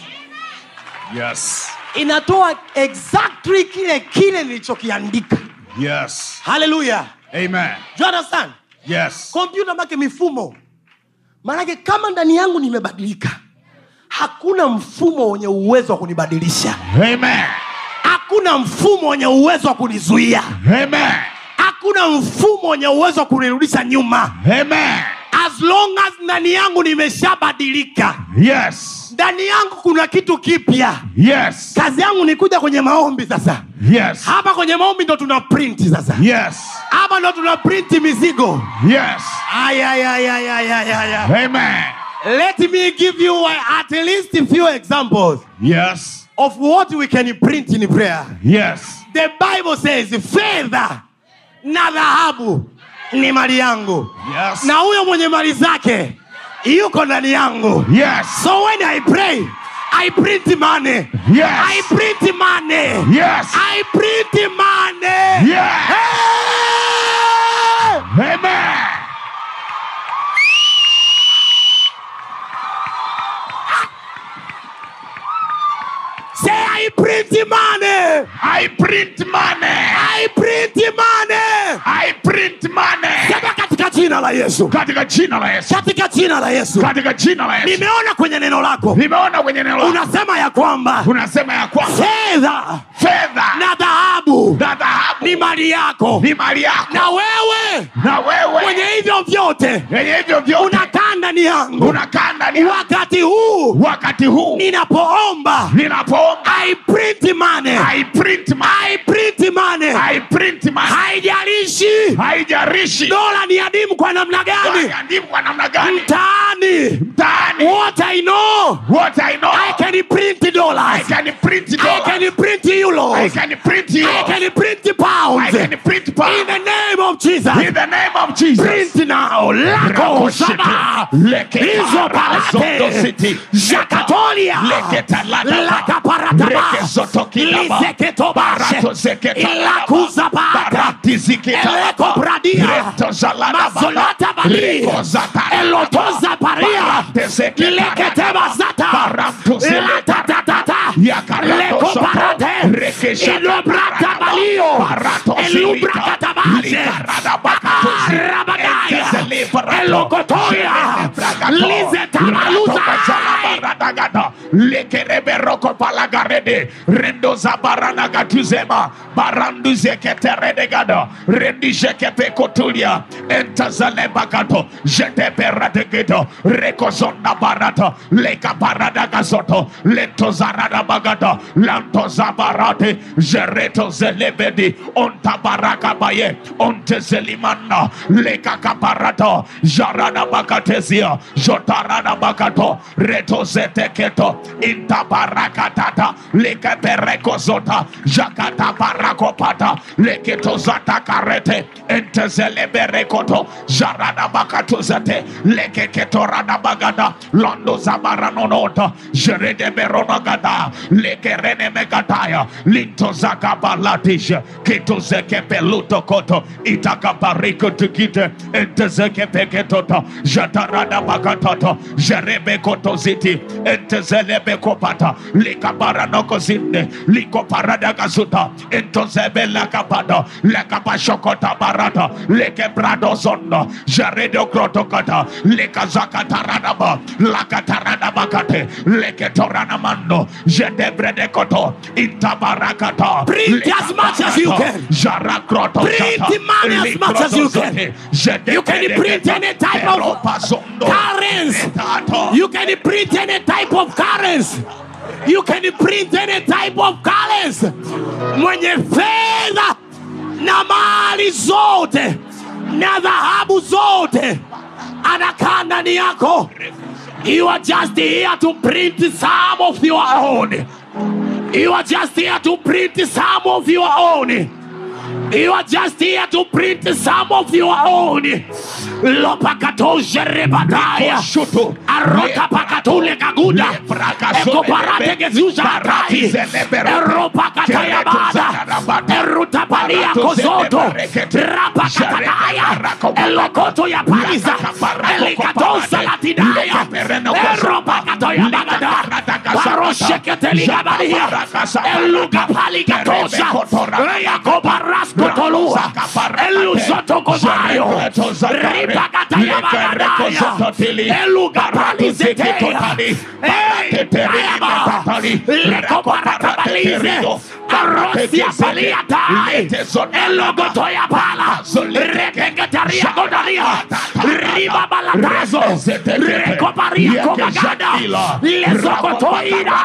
Speaker 4: Yes.
Speaker 2: inatoa exactly kile kile nilichokiandika
Speaker 4: Yes.
Speaker 2: haleluya
Speaker 4: Amen.
Speaker 2: you understand
Speaker 4: Yes.
Speaker 2: kompyuta make mifumo maanake kama ndani yangu nimebadilika hakuna mfumo wenye uwezo wa kunibadilisha
Speaker 4: Amen.
Speaker 2: hakuna mfumo wenye uwezo wa kunizuia
Speaker 4: Amen.
Speaker 2: hakuna mfumo wenye uwezo wa kunirudisha nyuma
Speaker 4: Amen.
Speaker 2: as long as ndani yangu nimeshabadilika
Speaker 4: Yes.
Speaker 2: ndani yangu kuna kitu kipya
Speaker 4: Yes.
Speaker 2: kazi yangu ni kuja kwenye maombi sasa
Speaker 4: Yes.
Speaker 2: hapa kwenye maombi ndo tuna print sasa
Speaker 4: Yes.
Speaker 2: hapa ndo tuna print mizigo
Speaker 4: Yes.
Speaker 2: ayayayayayayaya
Speaker 4: Amen.
Speaker 2: let me give you uh, at least a few examples
Speaker 4: Yes.
Speaker 2: of what we can print in prayer
Speaker 4: Yes.
Speaker 2: the bible says fedha na dhahabu ni mali yangu
Speaker 4: Yes.
Speaker 2: na huyo mwenye mali zake yuko ndani yangu
Speaker 4: Yes.
Speaker 2: so when i pray i print money
Speaker 4: Yes.
Speaker 2: i print money
Speaker 4: Yes.
Speaker 2: i print money
Speaker 4: Yes.
Speaker 2: Hey!
Speaker 4: Amen.
Speaker 2: say i print money
Speaker 4: I print money.
Speaker 2: i print money
Speaker 4: I print money.
Speaker 2: sema katika jina la yesu
Speaker 4: Katika jina la Yesu.
Speaker 2: katika jina la yesu
Speaker 4: Katika jina la Yesu.
Speaker 2: nimeona kwenye neno lako
Speaker 4: Nimeona kwenye neno lako.
Speaker 2: unasema ya kwamba
Speaker 4: unasema ya kwamba
Speaker 2: fedha
Speaker 4: fedha
Speaker 2: na dhahabu
Speaker 4: na dhahabu
Speaker 2: ni mali yako
Speaker 4: ni mali yako
Speaker 2: na wewe
Speaker 4: na
Speaker 2: kwenye
Speaker 4: wewe
Speaker 2: hivyo vyote
Speaker 4: yenye hivyo vyote
Speaker 2: unakaa ndani yangu
Speaker 4: unakaa ndani ya-
Speaker 2: wakati huu huu
Speaker 4: wakati huu
Speaker 2: ninapoomba
Speaker 4: ninapoomba
Speaker 2: I print money.
Speaker 4: I print money.
Speaker 2: I print money.
Speaker 4: I print money.
Speaker 2: haijalishi
Speaker 4: haijarishi
Speaker 2: dola ni adimu kwa namna gani
Speaker 4: wagandimu kwa namna gani
Speaker 2: mtaani
Speaker 4: mtaani
Speaker 2: what i know
Speaker 4: what I know
Speaker 2: i can print
Speaker 4: I
Speaker 2: dollars
Speaker 4: can print
Speaker 2: i
Speaker 4: dollars
Speaker 2: can print euros
Speaker 4: I can print you
Speaker 2: i can print
Speaker 4: I
Speaker 2: pounds
Speaker 4: can print
Speaker 2: in
Speaker 4: pounds
Speaker 2: the name of jesus
Speaker 4: in the name of Jesus
Speaker 2: print now lako saba hizo palate jakatolia lakaparataba liseketobashe ilakuzabata elekobradia mazolata bali elotoza paria leketebazata latatata lekoparate ilobrata balio elubrakatabaze rabadaya elokotoya lizetabaluza
Speaker 4: Baradagada, lekerebe roko palagarede, rendo zabarana gatuzema, barandu zeketerede gada, rendi jekepe kotulia, entazale bagato, jete perade gedo, reko zonda barata, leka barada gazoto, lento zarada bagada, lanto zabarate, jereto zelebedi, onta baraka baye, onte zelimana, leka kaparata, jarada bagatezia, jotarada bagato, reto zeteketo, inta barakatata, leke pereko zota, jakata barakopata, leketo zata karete, ente zeleberekoto, jarada bakato zete, leke ketorada bagada, londo zabaranonota, jerede beronagada, leke rene megataya, linto zakabalatish, kito zeke peluto koto, itaka bariko tukite, ente zeke peketota, jatarada bakatoto, jerebe koto ziti, ente zelebe kopata, lika baranoko zinde, liko parada gazuta, ento zebe lakapata, lakapashokota barata, leke brado zondo, jeredo krotokata, leka zakatarada lakatarada bakate, leke torana mando, jedebrede koto, intabarakata,
Speaker 2: Print as much as you can.
Speaker 4: Jarakroto
Speaker 2: Print
Speaker 4: shata,
Speaker 2: money as much as you can.
Speaker 4: likroto
Speaker 2: You can
Speaker 4: zote,
Speaker 2: print any type of
Speaker 4: Eropa zondo,
Speaker 2: currency.
Speaker 4: etato,
Speaker 2: You can print any type of currency. You can print any type of currency. Mwenye fedha na mali zote na dhahabu zote anakaa ndani yako. You are just here to print some of your own. You are just here to print some of your own. You are just here to print some of your own. Lopakatoje rebadaya.
Speaker 4: Koshutu.
Speaker 2: Arota pakatule kaguda. Eko parate gezuza atai. Eropa kataya bada. Eruta palia kozoto. Rapa katakaya. Elokoto ya paiza. Elikatosa latidaya. Eropa katoya bagada. Baroshe keteliga badia. Eluga paligatosa. Eyako baraskotolua. Eluzoto kozayo. Ripakataya bagadaya. Eluga palizeteya. Ey, ayaba. Leko paratabalize. Arosia paliatai. Elogotoya pala. Rekeketaria godaria. Riba balatazo. Rekoparia kogagada. Lezokotoida.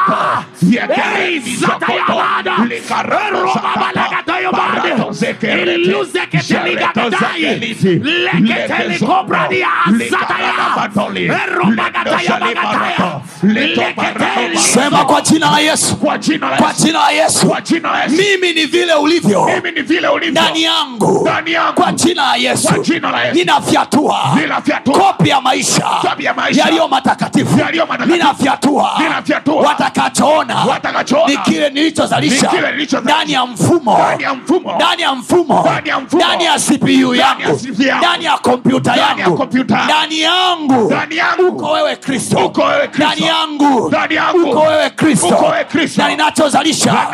Speaker 2: Ey, zatayabada. Roba balagatoyo bade. Iluze keteligadadai. Leketeli kobradia zataya. Roba gataya bagataya. Leketeli.
Speaker 1: sema kwa jina la yesu
Speaker 4: kwa jina la
Speaker 1: kwa
Speaker 4: Yesu,
Speaker 1: jina la yesu
Speaker 4: kwa jina la Yesu,
Speaker 1: mimi ni vile ulivyo
Speaker 4: mimi ni vile ulivyo
Speaker 1: ndani yangu
Speaker 4: Ndani yangu.
Speaker 1: kwa jina la yesu
Speaker 4: Kwa jina la Yesu.
Speaker 1: ninafyatua
Speaker 4: Ninafyatua.
Speaker 1: kopi ya maisha
Speaker 4: Kopi ya maisha.
Speaker 1: yaliyo matakatifu
Speaker 4: Yaliyo matakatifu.
Speaker 1: ninafyatua
Speaker 4: Ninafyatua.
Speaker 1: watakachoona
Speaker 4: Watakachoona.
Speaker 1: ni kile nilichozalisha
Speaker 4: Ni kile nilichozalisha.
Speaker 1: ndani ya mfumo
Speaker 4: Ndani ya mfumo.
Speaker 1: ndani ya mfumo
Speaker 4: Ndani ya mfumo.
Speaker 1: ndani ya cpu
Speaker 4: Ndani ya
Speaker 1: yangu
Speaker 4: CPU yangu.
Speaker 1: ndani ya kompyuta
Speaker 4: Ndani ya
Speaker 1: yangu
Speaker 4: kompyuta yangu.
Speaker 1: ndani yangu
Speaker 4: Ndani yangu.
Speaker 1: uko wewe kristo
Speaker 4: Uko wewe Kristo.
Speaker 1: ndani yangu
Speaker 4: Ndani yangu.
Speaker 1: uko wewe kristo
Speaker 4: Uko wewe Kristo.
Speaker 1: na ninachozalisha
Speaker 4: Na ninachozalisha.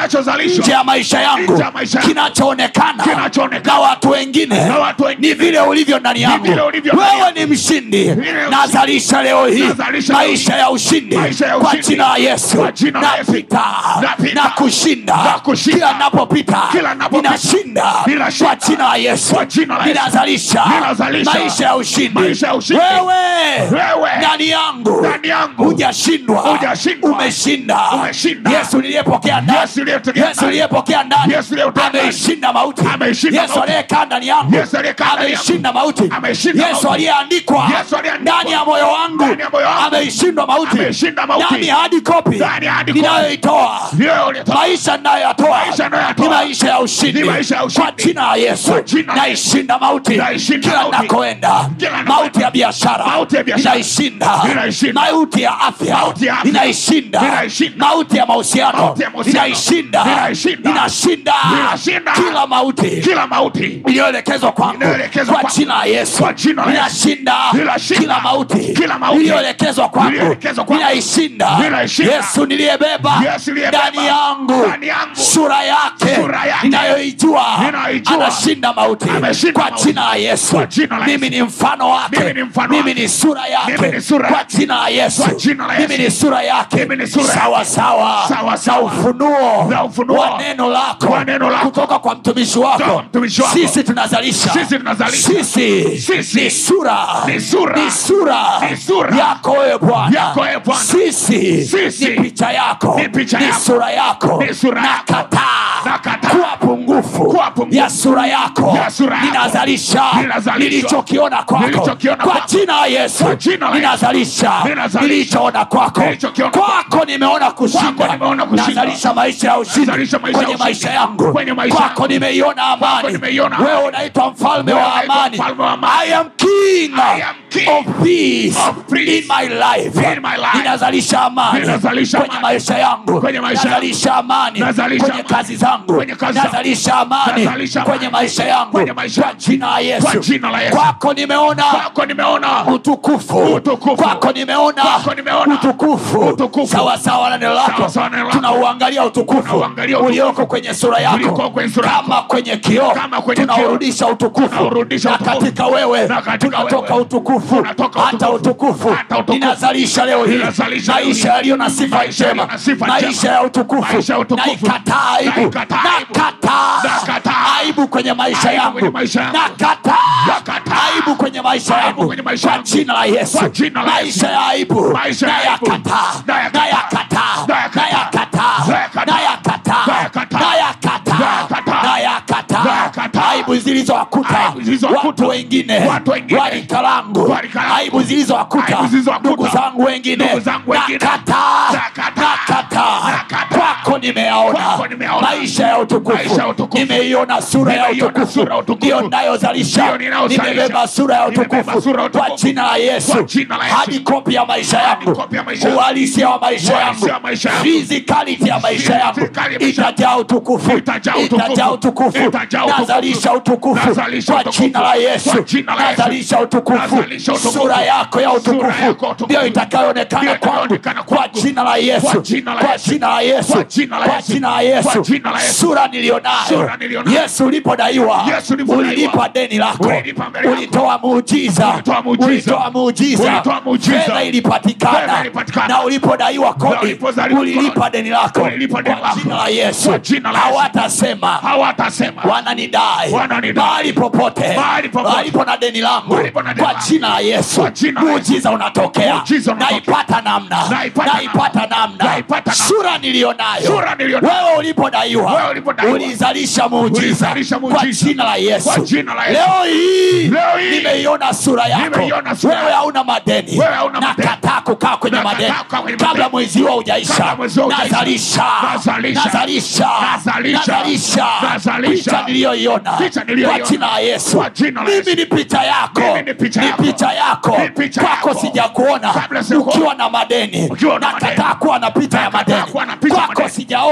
Speaker 4: vitisho
Speaker 5: nje ya maisha yangu
Speaker 4: Nje ya maisha yangu.
Speaker 5: kinachoonekana
Speaker 4: Kinachoonekana.
Speaker 5: na watu wengine
Speaker 4: Na watu wengine.
Speaker 5: ni vile ulivyo ndani yangu
Speaker 4: vile ulivyo ndani
Speaker 5: wewe
Speaker 4: yangu.
Speaker 5: ni mshindi
Speaker 4: Vile
Speaker 5: nazalisha leo hii
Speaker 4: Nazalisha leo
Speaker 5: maisha
Speaker 4: hii.
Speaker 5: ya ushindi
Speaker 4: Maisha ya
Speaker 5: kwa
Speaker 4: ushindi.
Speaker 5: jina la yesu
Speaker 4: Kwa jina la Yesu.
Speaker 5: napita
Speaker 4: Napita.
Speaker 5: na kushinda
Speaker 4: Na kushinda.
Speaker 5: kila napopita
Speaker 4: Kila napopita.
Speaker 5: ninashinda
Speaker 4: Ninashinda.
Speaker 5: kwa jina la yesu
Speaker 4: Kwa jina la Yesu.
Speaker 5: ninazalisha
Speaker 4: Ninazalisha.
Speaker 5: maisha ya ushindi
Speaker 4: Maisha ya ushindi.
Speaker 5: wewe
Speaker 4: Wewe.
Speaker 5: ndani yangu
Speaker 4: Ndani yangu.
Speaker 5: hujashindwa
Speaker 4: Hujashindwa.
Speaker 5: umeshinda
Speaker 4: Umeshinda.
Speaker 5: yesu niliyepokea ndani
Speaker 4: Yesu niliyepokea
Speaker 5: yesu
Speaker 4: ndani.
Speaker 5: niliyepokea ndani
Speaker 4: Yesu niliyepokea ndani.
Speaker 5: ameishinda mauti
Speaker 4: Ameishinda
Speaker 5: yesu
Speaker 4: mauti.
Speaker 5: aliyekaa ndani yangu
Speaker 4: Yesu aliyekaa ndani yangu.
Speaker 5: ameishinda mauti
Speaker 4: Ameishinda
Speaker 5: yesu
Speaker 4: mauti.
Speaker 5: aliyeandikwa
Speaker 4: Yesu aliyeandikwa.
Speaker 5: ndani ya moyo wangu
Speaker 4: Ndani ya moyo wangu.
Speaker 5: ameishindwa mauti
Speaker 4: Ameishinda mauti.
Speaker 5: ndani ya hadi kopi
Speaker 4: Ndani ya hadi kopi.
Speaker 5: ninayoitoa
Speaker 4: Ndiyo ulitoa.
Speaker 5: maisha ninayoyatoa
Speaker 4: Maisha ninayoyatoa.
Speaker 5: ni maisha ya ushindi
Speaker 4: Ni maisha ya ushindi.
Speaker 5: kwa jina la yesu
Speaker 4: Kwa jina la
Speaker 5: naishinda mauti
Speaker 4: Naishinda
Speaker 5: kila
Speaker 4: mauti.
Speaker 5: nakoenda
Speaker 4: Kila nakoenda.
Speaker 5: mauti ya biashara
Speaker 4: Mauti ya biashara.
Speaker 5: ninaishinda
Speaker 4: Ninaishinda.
Speaker 5: mauti ya afya
Speaker 4: Mauti ya afya.
Speaker 5: ninaishinda
Speaker 4: Ninaishinda.
Speaker 5: mauti ya mahusiano
Speaker 4: Mauti ya mahusiano.
Speaker 5: ninaishinda
Speaker 4: Ninaishinda.
Speaker 5: ninashinda
Speaker 4: Ninashinda.
Speaker 5: kila mauti
Speaker 4: kila mauti
Speaker 5: iliyoelekezwa kwangu
Speaker 4: Iliyoelekezwa
Speaker 5: kwa
Speaker 4: kwangu.
Speaker 5: jina la yesu
Speaker 4: Kwa jina la Yesu.
Speaker 5: ninashinda
Speaker 4: Ninashinda.
Speaker 5: kila mauti
Speaker 4: Kila mauti.
Speaker 5: iliyoelekezwa kwangu
Speaker 4: Iliyoelekezwa kwangu.
Speaker 5: ninaishinda
Speaker 4: Ninaishinda.
Speaker 5: yesu niliyebeba
Speaker 4: Yesu niliyebeba.
Speaker 5: ndani yangu
Speaker 4: Ndani yangu.
Speaker 5: sura yake
Speaker 4: Sura yake.
Speaker 5: ninayoijua
Speaker 4: Ninayoijua.
Speaker 5: anashinda mauti
Speaker 4: Ameshinda
Speaker 5: kwa
Speaker 4: mauti.
Speaker 5: jina la yesu
Speaker 4: Kwa jina la
Speaker 5: mimi
Speaker 4: Yesu.
Speaker 5: ni mfano wake
Speaker 4: Mimi ni mfano
Speaker 5: mimi
Speaker 4: wake.
Speaker 5: ni sura
Speaker 4: Mimi
Speaker 5: yake
Speaker 4: ni sura
Speaker 5: kwa
Speaker 4: yake.
Speaker 5: jina la yesu
Speaker 4: Kwa jina la
Speaker 5: mimi
Speaker 4: Yesu.
Speaker 5: ni sura yake
Speaker 4: Mimi ni sura yake.
Speaker 5: sawa sawa
Speaker 4: Sawa
Speaker 5: na
Speaker 4: sawa.
Speaker 5: ufunuo
Speaker 4: Na ufunuo.
Speaker 5: wa neno lako
Speaker 4: Wa neno lako.
Speaker 5: kutoka kwa mtumishi
Speaker 4: Kutoka
Speaker 5: wako
Speaker 4: kwa mtumishi wako.
Speaker 5: sisi tunazalisha
Speaker 4: Sisi tunazalisha.
Speaker 5: sisi
Speaker 4: Sisi.
Speaker 5: ni sura
Speaker 4: Ni sura.
Speaker 5: ni sura
Speaker 4: Ni sura.
Speaker 5: yako wewe bwana
Speaker 4: Yako wewe Bwana.
Speaker 5: sisi
Speaker 4: Sisi.
Speaker 5: ni picha yako
Speaker 4: Ni picha
Speaker 5: ni
Speaker 4: yako.
Speaker 5: sura yako
Speaker 4: Ni sura yako.
Speaker 5: nakataa
Speaker 4: Nakataa.
Speaker 5: kuwa pungufu
Speaker 4: Kuwa pungufu.
Speaker 5: ya sura yako
Speaker 4: Ya sura yako.
Speaker 5: ninazalisha
Speaker 4: Ninazalisha.
Speaker 5: nilichokiona kwako
Speaker 4: Nilichokiona
Speaker 5: kwa
Speaker 4: kwako.
Speaker 5: jina la yesu
Speaker 4: Kwa jina la Yesu.
Speaker 5: ninazalisha
Speaker 4: Ninazalisha.
Speaker 5: nilichoona kwako
Speaker 4: Nilichokiona
Speaker 5: kwako nimeona kushinda
Speaker 4: Kwako nimeona kushinda.
Speaker 5: nazalisha maisha ya ushindi
Speaker 4: Nazalisha maisha ya
Speaker 5: kwenye
Speaker 4: ushindi.
Speaker 5: maisha yangu
Speaker 4: Kwenye maisha
Speaker 5: kwako
Speaker 4: yangu.
Speaker 5: nimeiona amani
Speaker 4: nimeiona
Speaker 5: wewe
Speaker 4: amani.
Speaker 5: unaitwa mfalme
Speaker 4: Wewe
Speaker 5: wa
Speaker 4: unaitwa
Speaker 5: amani
Speaker 4: mfalme wa amani.
Speaker 5: i am king
Speaker 4: I am king
Speaker 5: of peace
Speaker 4: of peace
Speaker 5: in my life
Speaker 4: in my life.
Speaker 5: ninazalisha amani
Speaker 4: Ninazalisha
Speaker 5: kwenye
Speaker 4: amani.
Speaker 5: maisha yangu
Speaker 4: Kwenye maisha yangu.
Speaker 5: nazalisha amani
Speaker 4: Nazalisha
Speaker 5: kwenye
Speaker 4: amani.
Speaker 5: kazi zangu
Speaker 4: Kwenye kazi zangu.
Speaker 5: nazalisha amani
Speaker 4: Nazalisha amani.
Speaker 5: kwenye maisha yangu
Speaker 4: Kwenye maisha
Speaker 5: kwa
Speaker 4: yangu.
Speaker 5: jina la
Speaker 4: Kwa
Speaker 5: yesu
Speaker 4: jina la Yesu.
Speaker 5: kwako nimeona
Speaker 4: kwako nimeona
Speaker 5: utukufu
Speaker 4: Utukufu.
Speaker 5: kwako nimeona
Speaker 4: Kwako nimeona
Speaker 5: utukufu
Speaker 4: Utukufu.
Speaker 5: sawa sawa na neno lako
Speaker 4: Sawa sawa na neno lako.
Speaker 5: tunauangalia utukufu
Speaker 4: Tunauangalia utukufu.
Speaker 5: ulioko kwenye sura yako
Speaker 4: Ulioko kwenye sura yako.
Speaker 5: kama kwenye kioo
Speaker 4: Kama kwenye kioo.
Speaker 5: tunaurudisha utukufu
Speaker 4: Tunaurudisha
Speaker 5: na
Speaker 4: utukufu.
Speaker 5: katika wewe
Speaker 4: Na katika
Speaker 5: tunatoka
Speaker 4: wewe.
Speaker 5: utukufu
Speaker 4: Tunatoka
Speaker 5: hata
Speaker 4: utukufu.
Speaker 5: utukufu
Speaker 4: Hata utukufu.
Speaker 5: ninazalisha leo hii
Speaker 4: Ninazalisha leo
Speaker 5: maisha
Speaker 4: hii.
Speaker 5: yaliyo na sifa
Speaker 4: Maisha
Speaker 5: njema
Speaker 4: yaliyo na sifa njema.
Speaker 5: maisha ya utukufu
Speaker 4: Maisha ya utukufu.
Speaker 5: naikataa aibu
Speaker 4: Naikataa aibu.
Speaker 5: nakataa
Speaker 4: Nakataa.
Speaker 5: aibu kwenye maisha
Speaker 4: Aibu
Speaker 5: yangu
Speaker 4: kwenye maisha yangu.
Speaker 5: nakataa
Speaker 4: Nakataa.
Speaker 5: aibu kwenye maisha
Speaker 4: Aibu
Speaker 5: yangu
Speaker 4: kwenye maisha
Speaker 5: kwa
Speaker 4: yangu.
Speaker 5: jina la yesu
Speaker 4: Kwa jina la
Speaker 5: maisha
Speaker 4: Yesu.
Speaker 5: ya aibu
Speaker 4: Maisha ya aibu.
Speaker 5: nayakataa
Speaker 4: Nayakataa.
Speaker 5: nayakataa
Speaker 4: Nayakataa.
Speaker 5: nayakataa
Speaker 4: Nayakataa.
Speaker 5: nayakataa
Speaker 4: Nayakataa.
Speaker 5: nayakataa
Speaker 4: Nayakataa.
Speaker 5: nayakataa
Speaker 4: Nayakataa.
Speaker 5: aibu zilizowakuta
Speaker 4: Aibu zilizowakuta.
Speaker 5: watu wengine
Speaker 4: Watu wengine.
Speaker 5: warika langu
Speaker 4: Warika langu.
Speaker 5: aibu zilizowakuta
Speaker 4: Aibu zilizowakuta.
Speaker 5: ndugu zangu wengine
Speaker 4: Ndugu zangu wengine.
Speaker 5: nakataa
Speaker 4: Nakataa.
Speaker 5: nakataa
Speaker 4: Nakataa.
Speaker 5: kwako nimeyaona
Speaker 4: Kwako nimeyaona.
Speaker 5: maisha ya utukufu
Speaker 4: Maisha ya utukufu.
Speaker 5: nimeiona sura ya
Speaker 4: Nimeiona
Speaker 5: utukufu
Speaker 4: sura ya utukufu.
Speaker 5: ndio ninayozalisha
Speaker 4: Ndio ninayozalisha.
Speaker 5: nimebeba sura ya
Speaker 4: Nimebeba
Speaker 5: utukufu
Speaker 4: sura ya
Speaker 5: kwa
Speaker 4: utukufu.
Speaker 5: jina la yesu
Speaker 4: Kwa jina la Yesu.
Speaker 5: hadi kopi ya maisha
Speaker 4: Hadi
Speaker 5: yangu
Speaker 4: kopi ya maisha yangu.
Speaker 5: uhalisia wa maisha yangu
Speaker 4: Uhalisia wa maisha yangu.
Speaker 5: physicality ya maisha yangu
Speaker 4: Physicality ya maisha yangu.
Speaker 5: itajaa utukufu
Speaker 4: Itajaa utukufu.
Speaker 5: itajaa utukufu
Speaker 4: Itajaa utukufu.
Speaker 5: nazalisha utukufu
Speaker 4: Nazalisha
Speaker 5: kwa
Speaker 4: utukufu.
Speaker 5: jina la yesu
Speaker 4: Kwa jina la Yesu.
Speaker 5: nazalisha utukufu
Speaker 4: Nazalisha utukufu.
Speaker 5: sura yako ya
Speaker 4: Sura
Speaker 5: utukufu
Speaker 4: yako ya utukufu.
Speaker 5: ndio itakayoonekana
Speaker 4: Ndio
Speaker 5: kwangu
Speaker 4: itakayoonekana
Speaker 5: kwa
Speaker 4: kwangu.
Speaker 5: jina la yesu
Speaker 4: Kwa jina la
Speaker 5: kwa
Speaker 4: Yesu.
Speaker 5: jina la yesu
Speaker 4: Kwa jina la
Speaker 5: kwa
Speaker 4: Yesu.
Speaker 5: jina la yesu
Speaker 4: Kwa jina la Yesu.
Speaker 5: sura nilionayo
Speaker 4: Sura nilionayo.
Speaker 5: yesu ulipodaiwa
Speaker 4: Yesu ulipodaiwa.
Speaker 5: ulilipa deni lako
Speaker 4: Ulilipa mbele yako.
Speaker 5: ulitoa muujiza
Speaker 4: Ulitoa muujiza.
Speaker 5: ulitoa muujiza
Speaker 4: Ulitoa muujiza.
Speaker 5: fedha ilipatikana
Speaker 4: Fedha ilipatikana.
Speaker 5: na ulipodaiwa
Speaker 4: Na
Speaker 5: kodi
Speaker 4: ulipodaiwa
Speaker 5: ulilipa
Speaker 4: kodi.
Speaker 5: deni lako
Speaker 4: Ulilipa deni
Speaker 5: kwa
Speaker 4: lako.
Speaker 5: jina la yesu
Speaker 4: Kwa jina la Yesu.
Speaker 5: hawatasema
Speaker 4: hawatasema
Speaker 5: wananidai
Speaker 4: Wananidai.
Speaker 5: mahali popote
Speaker 4: Mahali popote.
Speaker 5: walipo na deni langu
Speaker 4: Walipo na deni
Speaker 5: kwa
Speaker 4: langu.
Speaker 5: jina la yesu
Speaker 4: Kwa jina la
Speaker 5: muujiza unatokea
Speaker 4: Muujiza unatokea.
Speaker 5: naipata namna
Speaker 4: Naipata
Speaker 5: naipata namna
Speaker 4: Naipata namna.
Speaker 5: sura nilionayo
Speaker 4: Sura nilionayo.
Speaker 5: wewe ulipodaiwa
Speaker 4: Wewe ulipodaiwa.
Speaker 5: ulizalisha muujiza
Speaker 4: Ulizalisha
Speaker 5: kwa
Speaker 4: muujiza.
Speaker 5: jina la yesu
Speaker 4: Kwa jina la Yesu.
Speaker 5: leo hii
Speaker 4: Leo hii.
Speaker 5: nimeiona sura yako
Speaker 4: Nimeiona sura
Speaker 5: wewe
Speaker 4: yako.
Speaker 5: hauna madeni
Speaker 4: Wewe hauna madeni.
Speaker 5: nakataa kukaa kwenye
Speaker 4: Nakataa
Speaker 5: madeni
Speaker 4: kukaa kwenye
Speaker 5: kabla
Speaker 4: madeni.
Speaker 5: mwezi huo hujaisha
Speaker 4: Kabla mwezi huo hujaisha.
Speaker 5: nazalisha
Speaker 4: Nazalisha.
Speaker 5: nazalisha
Speaker 4: Nazalisha.
Speaker 5: nazalisha
Speaker 4: Nazalisha.
Speaker 5: picha niliyoiona
Speaker 4: Picha niliyoiona.
Speaker 5: kwa jina la yesu
Speaker 4: Kwa jina la
Speaker 5: mimi
Speaker 4: Yesu.
Speaker 5: ni picha yako
Speaker 4: Mimi ni picha yako.
Speaker 5: picha yako
Speaker 4: Ni picha
Speaker 5: kwako
Speaker 4: yako.
Speaker 5: sijakuona
Speaker 4: Kabla sijakuona.
Speaker 5: ukiwa na madeni
Speaker 4: Ukiwa na
Speaker 5: nakataa
Speaker 4: madeni.
Speaker 5: kuwa na picha ya
Speaker 4: Nakataa
Speaker 5: madeni
Speaker 4: kuwa na picha ya
Speaker 5: kwako
Speaker 4: madeni.
Speaker 5: sijaona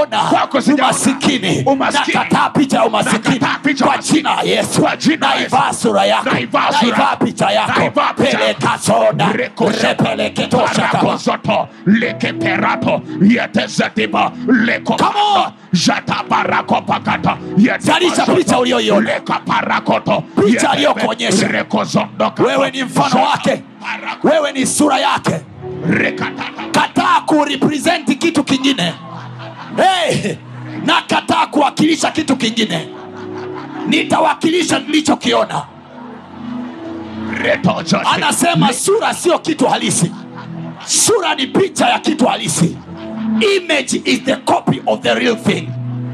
Speaker 5: sijaona
Speaker 4: Kwako sijaona.
Speaker 5: umasikini
Speaker 4: Umasikini.
Speaker 5: nakataa picha ya umasikini
Speaker 4: Nakataa picha ya
Speaker 5: kwa jina la yesu
Speaker 4: Kwa jina la Yesu.
Speaker 5: naivaa sura yako
Speaker 4: Naivaa sura
Speaker 5: naivaa
Speaker 4: yako.
Speaker 5: picha yako
Speaker 4: Naivaa picha yako.
Speaker 5: pelekasoda
Speaker 4: Rekosha.
Speaker 5: repeleketoshakaba
Speaker 4: Parakosoto, lekeperato, yetezetiba, leko-
Speaker 5: Come on.
Speaker 4: Jatabarakopakata,
Speaker 5: Zalisha
Speaker 4: yetebashoto,
Speaker 5: picha uliyoiona.
Speaker 4: lekaparakoto,
Speaker 5: Picha
Speaker 4: yetebe-
Speaker 5: aliyokuonyesha.
Speaker 4: rekozondoka-
Speaker 5: wewe ni mfano wake
Speaker 4: Parako-
Speaker 5: wewe ni sura yake
Speaker 4: rekatata-
Speaker 5: kataa kurepresenti kitu kingine hey, na kataa kuwakilisha kitu kingine nitawakilisha nilichokiona
Speaker 4: retozote,
Speaker 5: anasema sura sio kitu halisi sura ni picha ya kitu halisi image is the copy of the real thing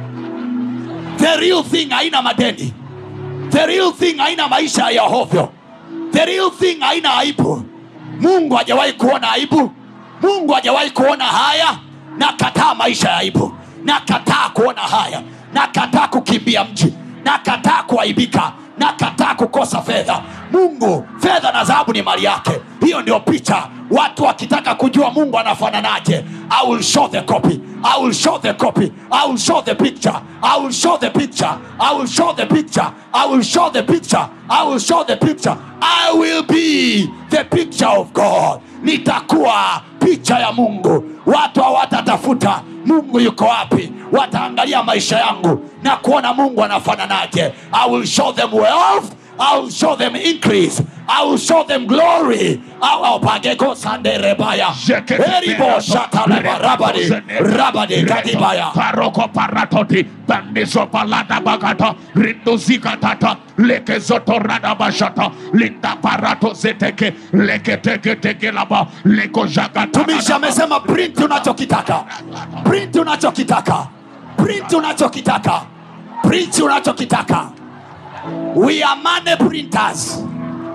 Speaker 5: the real thing haina madeni the real thing haina maisha ya hovyo the real thing haina aibu mungu hajawahi kuona aibu mungu hajawahi kuona haya na kataa maisha ya aibu na kataa kuona haya na kataa kukimbia mji na kataa kuaibika na kataa kukosa fedha mungu fedha na dhahabu ni mali yake hiyo ndio picha watu wakitaka kujua mungu anafananaje i will show the copy i will show the copy i will show the picture i will show the picture i will show the picture i will show the picture i will show the picture i will be the picture of god nitakuwa picha ya mungu watu hawatatafuta mungu yuko wapi wataangalia maisha yangu na kuona mungu anafananaje i will show them wealth I will show them increase. I will show them glory. Pageko sande rebaya. Eribo shataleba rabadi. Rabadi kadibaya.
Speaker 4: paroko paratoti bandiso palada bagata rinduzikatata lekezotorada bashata linda parato zeteke leketeketekelaba
Speaker 5: Tumisha amesema print unachokitaka. Print unachokitaka. Print unachokitaka. Print unachokitaka. We are money printers.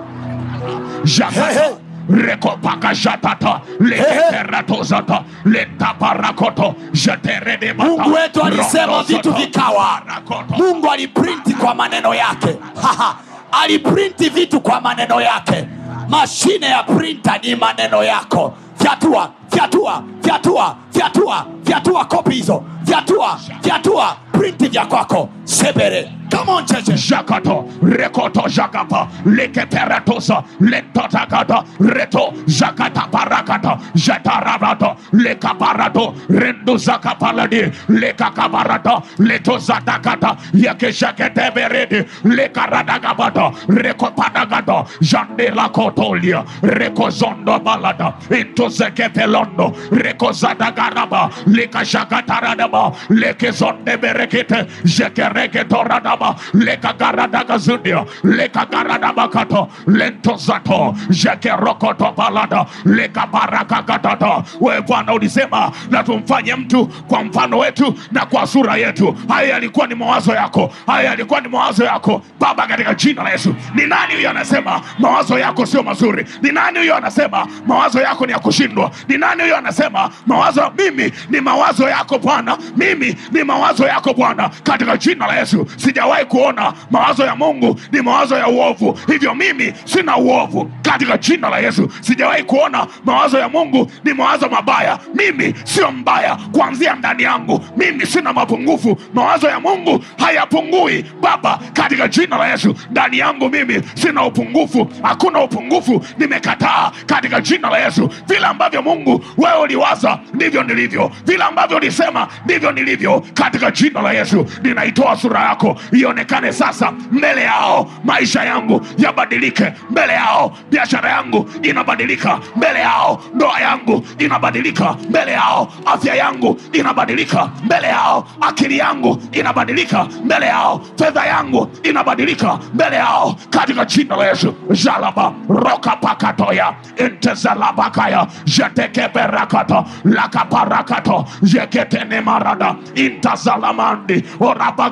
Speaker 4: jakata rekopakashatata leketeratozata lentaparakoto jeteredemata
Speaker 5: mungu wetu alisema vitu
Speaker 4: rondosoto,
Speaker 5: vikawa
Speaker 4: parakoto.
Speaker 5: mungu aliprinti kwa maneno yake Haha. aliprinti vitu kwa maneno yake mashine ya printa ni maneno yako fyatua fyatua fyatua fyatua fyatua kopi hizo fyatua fyatua printi vya kwako sebere Come on, cheche.
Speaker 4: Jakato, Rekoto Jakapa, Lekeperatosa, Lentotakata, Reto, Jakata Parakata, Jatarabato, Lekaparato, Rendu Zakapaladi, Lekakabarata, Leto Zatakata, Yakeshakete Beredi, Lekaradagabata, Rekopadagata, Jandela Kotolia, Rekozondo Balada, Into Zekepelondo, Rekozadagaraba, Lekashakataradaba, Lekezonde Berekete, Jekereketoradaba, Lekagaradagazundia, Lekagaradabakato, Lentozato, Jekerokoto Balada, Lekabarakakatata. Wewe Bwana ulisema na tumfanye mtu kwa mfano wetu na kwa sura yetu. Haya yalikuwa ni mawazo yako, haya yalikuwa ni mawazo yako Baba, katika jina la Yesu. Ni nani huyo anasema mawazo yako sio mazuri? Ni nani huyo anasema mawazo yako ni ya kushindwa? Ni nani huyo anasema mawazo mimi ni mawazo yako Bwana, mimi ni mawazo yako Bwana, katika jina la Yesu. Sijawahi kuona mawazo ya Mungu ni mawazo ya uovu, hivyo mimi sina uovu katika jina la Yesu. Sijawahi kuona mawazo ya Mungu ni mawazo mabaya, mimi sio mbaya kuanzia ndani yangu, mimi sina mapungufu. Mawazo ya Mungu hayapungui Baba, katika jina la Yesu. Ndani yangu mimi sina upungufu, hakuna upungufu, nimekataa katika jina la Yesu. Vile ambavyo Mungu wewe uliwaza ndivyo nilivyo, vile ambavyo ulisema ndivyo nilivyo, katika jina la Yesu. Ninaitoa sura yako ionekane sasa mbele yao, maisha yangu yabadilike mbele yao, biashara yangu inabadilika mbele yao, ndoa yangu inabadilika mbele yao, afya yangu inabadilika mbele yao, akili yangu inabadilika mbele yao, fedha yangu inabadilika mbele yao, katika jina la Yesu. jalaba rokapakatoya intezalabakaya jetekeberakata lakaparakato jeketenemarada intazalamandi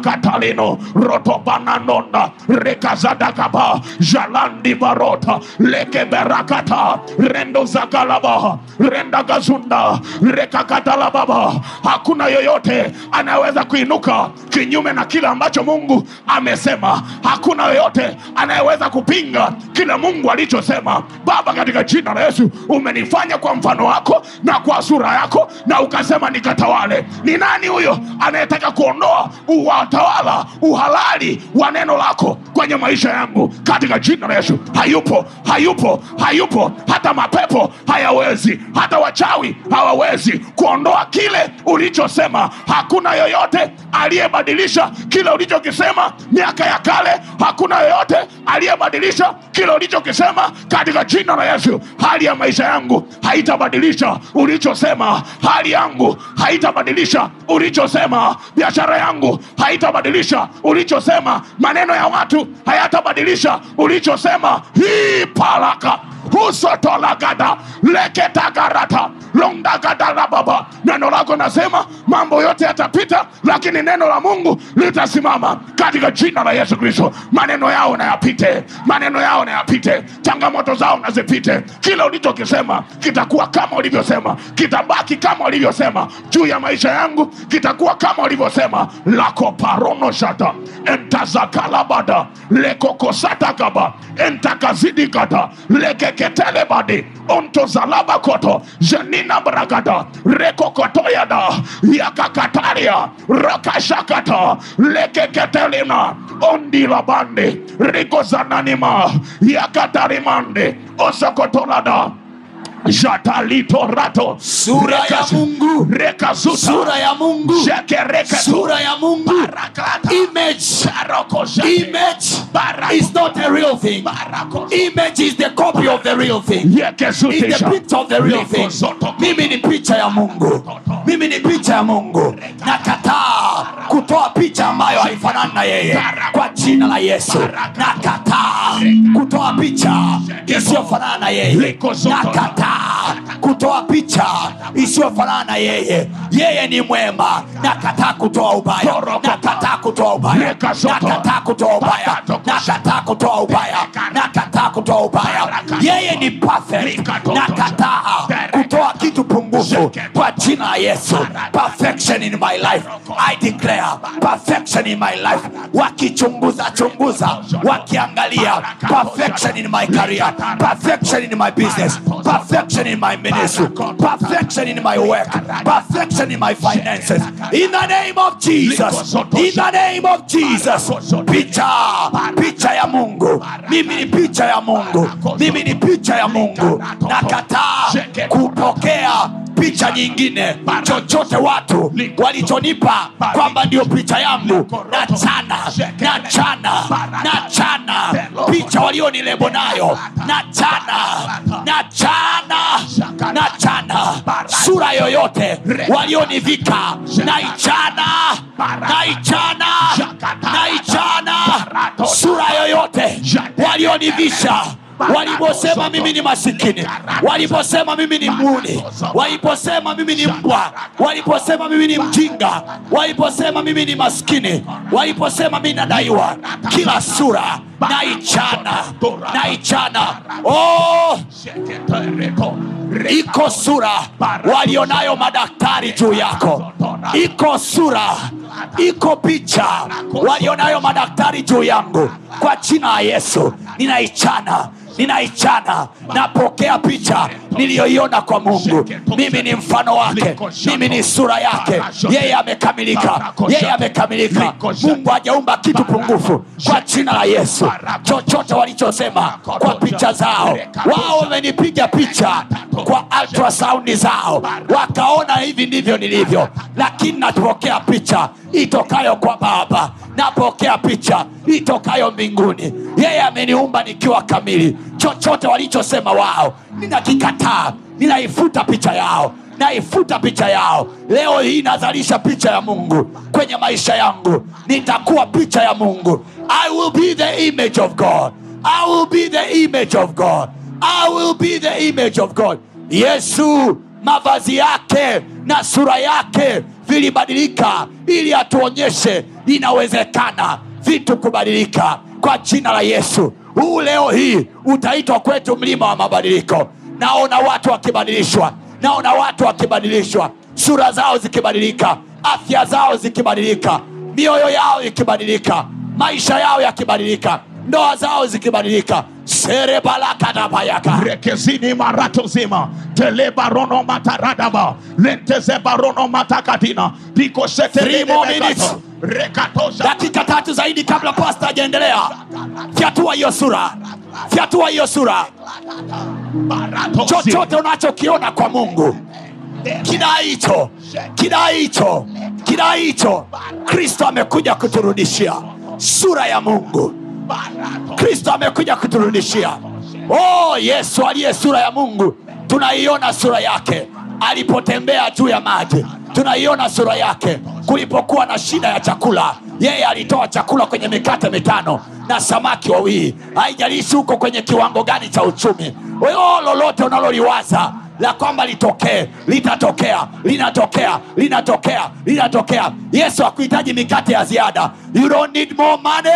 Speaker 4: orabakatalino rotobananonda rekazadakaba jalandi barota lekeberakata rendo zakalaba renda gazunda rekakatalababa hakuna yoyote anayeweza kuinuka kinyume na kile ambacho mungu amesema hakuna yoyote anayeweza kupinga kile mungu alichosema baba katika jina la yesu umenifanya kwa mfano wako na kwa sura yako na ukasema nikatawale ni nani huyo anayetaka kuondoa uwatawala uhalali wa neno lako kwenye maisha yangu katika jina la yesu hayupo hayupo hayupo hata mapepo hayawezi hata wachawi hawawezi kuondoa kile ulichosema hakuna yoyote aliyebadilisha kile ulichokisema miaka ya kale hakuna yoyote aliyebadilisha kile ulichokisema katika jina la yesu hali ya maisha yangu haitabadilisha ulichosema hali yangu haitabadilisha ulichosema biashara yangu haitabadilisha ulichosema maneno ya watu hayatabadilisha ulichosema hii palaka husotolagada leketagarata londagadalababa neno lako nasema mambo yote yatapita lakini neno la mungu litasimama katika jina la yesu kristo maneno yao na yapite maneno yao na yapite changamoto zao na zipite kile ulichokisema kitakuwa kama ulivyosema kitabaki kama ulivyosema juu ya maisha yangu kitakuwa kama ulivyosema lakoparonoshata entazakalabada lekokosatakaba entakazidikata lekeketelebadi ontozalabakoto jenina bragada rekokotoyada yakakataria rakashakata lekeketelina ondilabande rikozananima yakatarimande osokotolada jatalitorato
Speaker 5: Sura ya Mungu.
Speaker 4: rekazuta
Speaker 5: sura ya mungu
Speaker 4: Shekereketo.
Speaker 5: sura ya mungu
Speaker 4: Barakata.
Speaker 5: image
Speaker 4: Barokoshate.
Speaker 5: image
Speaker 4: Barako.
Speaker 5: is not a real thing
Speaker 4: Barako.
Speaker 5: image is the copy of the real thing is the
Speaker 4: Yekezutisha.
Speaker 5: picture of the real thing
Speaker 4: Likozoto.
Speaker 5: mimi ni picha ya mungu mimi ni picha ya mungu nakataa kutoa picha ambayo haifanani na yeye kwa jina la yesu nakataa kutoa picha isiyofanana na yeye nakataa kutoa picha isiyofanana na yeye yeye ni mwema nakataa kutoa ubaya nakataa kutoa ubaya nakataa kutoa ubaya nakataa kutoa ubaya nakataa kutoa ubaya yeye ni perfect nakataa kutoa kitu pungufu kwa jina la yesu perfection in my life i declare perfection in my life wakichunguza chunguza wakiangalia perfection in my career perfection in my business perfection in my ministry perfection in my work perfection in my finances in the name of jesus in the name of jesus picha picha ya mungu mimi ni picha ya mungu mimi ni picha ya mungu nakataa kupokea picha nyingine chochote watu walichonipa kwamba ndio picha yangu na chana na chana na chana picha walionilebo nayo na chana na chana na chana sura yoyote walionivika na ichana na ichana na ichana sura yoyote walionivisha waliposema mimi ni masikini waliposema mimi ni muni waliposema mimi ni mbwa waliposema mimi ni mjinga waliposema mimi ni maskini waliposema mimi nadaiwa kila sura naichana naichana oh, iko sura walionayo madaktari juu yako iko sura iko picha walionayo madaktari juu yangu kwa jina la yesu ninaichana ninaichana napokea picha niliyoiona kwa mungu mimi ni mfano wake mimi ni sura yake yeye amekamilika yeye amekamilika mungu hajaumba kitu pungufu kwa jina la yesu chochote walichosema kwa picha zao wao wamenipiga picha kwa ultrasaundi zao wakaona hivi ndivyo nilivyo lakini napokea picha itokayo kwa baba napokea picha itokayo mbinguni yeye ameniumba nikiwa kamili chochote walichosema wao ninakikataa ninaifuta picha yao naifuta picha yao leo hii nazalisha picha ya mungu kwenye maisha yangu nitakuwa picha ya mungu i will be the image of god i will be the image of god i will be the image of god yesu mavazi yake na sura yake vilibadilika ili atuonyeshe inawezekana vitu kubadilika kwa jina la yesu huu leo hii utaitwa kwetu mlima wa mabadiliko naona watu wakibadilishwa naona watu wakibadilishwa sura zao zikibadilika afya zao zikibadilika mioyo yao ikibadilika maisha yao yakibadilika ndoa zao zikibadilika serebalakadabayaka
Speaker 4: rekezini marato zima telebarono mataradaba lentezebarono matakatina
Speaker 5: Three more minutes.
Speaker 4: rekatosha
Speaker 5: dakika tatu zaidi kabla pasta ajaendelea fyatua hiyo sura fyatua hiyo sura chochote unachokiona kwa mungu kidai hicho kidai hicho kidai hicho kristo amekuja kuturudishia sura ya mungu kristo amekuja kuturudishia oh yesu aliye sura ya mungu tunaiona sura yake alipotembea juu ya maji tunaiona sura yake kulipokuwa na shida ya chakula yeye alitoa chakula kwenye mikate mitano na samaki wawili haijalishi huko kwenye kiwango gani cha uchumi o lolote unaloliwaza la kwamba litokee litatokea linatokea linatokea linatokea yesu akuhitaji mikate ya ziada you don't need more money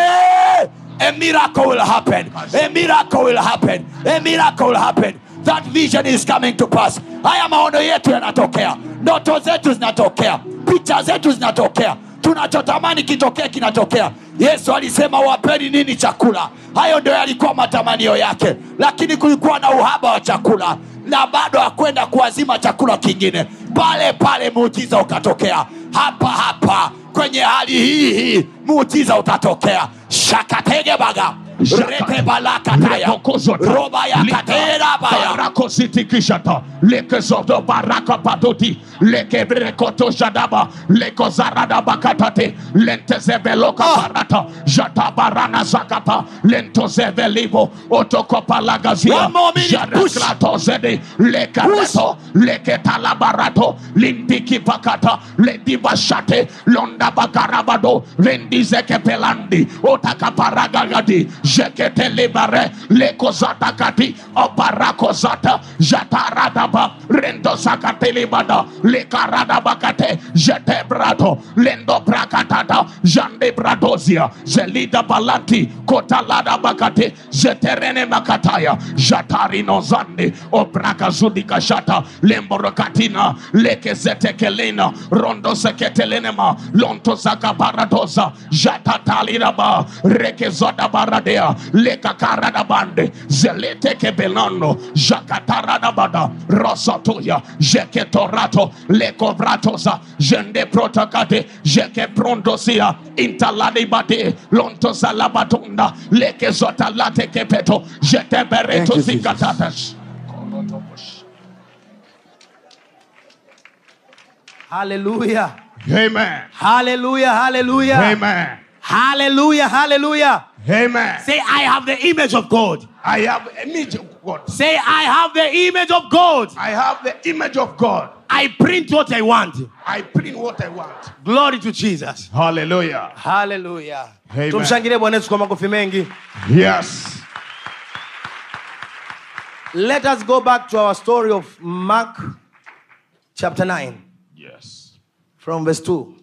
Speaker 5: a miracle will happen a miracle will happen a miracle will happen that vision is coming to pass haya maono yetu yanatokea ndoto zetu zinatokea picha zetu zinatokea tunachotamani kitokee kinatokea yesu alisema wapeni nini chakula hayo ndio yalikuwa matamanio yake lakini kulikuwa na uhaba wa chakula na bado hakwenda kuazima chakula kingine pale pale muujiza ukatokea hapa hapa kwenye hali hii hii muujiza utatokea shakategebaga retebalakataya roba yakaterabaya
Speaker 4: barakositikishata lekezodo barakapatoti lekebrekotoshadaba lekozaradabakatate lentezebeloka barata jatabarana zakata lentozevelivo otokopalagazia
Speaker 5: One more minute, push.
Speaker 4: jareklatozede lekareto leketalabarato lindikipakata lendibashate londabakarabado rendizekepelandi otakaparagagadi jeketelibare lekozatakati obarakozata jataradaba rendozakatelibada lekaradabakate jetebrato lendobrakatata jandebradozia zelida balati kotaladabakate jeterene makataya jatarinozande obrakazudikashata lemborokatina lekezetekelena rondoseketelenema lontozakabaradoza jatataliraba rekezodabaradea lekakaradabande zeletekebelano jakataradabada rosotuya jeketorato lekovratoza jendeprotokate jekeprondosia intaladibade lontozalabatunda lekezotalatekepeto
Speaker 1: Thank you,
Speaker 4: jetebereto
Speaker 1: Jesus.
Speaker 4: zikatatas
Speaker 2: haleluya
Speaker 4: Amen.
Speaker 2: haleluya haleluya
Speaker 4: Amen.
Speaker 2: haleluya haleluya
Speaker 4: Amen.
Speaker 2: say i have the image of god
Speaker 4: I have image of God.
Speaker 2: say i have the image of god
Speaker 4: I have the image of God.
Speaker 2: i print what i want
Speaker 4: I print what I want.
Speaker 2: glory to jesus
Speaker 4: Hallelujah.
Speaker 2: haleluya
Speaker 4: Amen.
Speaker 2: tumshangilie bwana yesu kwa makofi mengi
Speaker 4: Yes.
Speaker 2: let us go back to our story of mark chapter 9
Speaker 4: Yes.
Speaker 2: from verse 2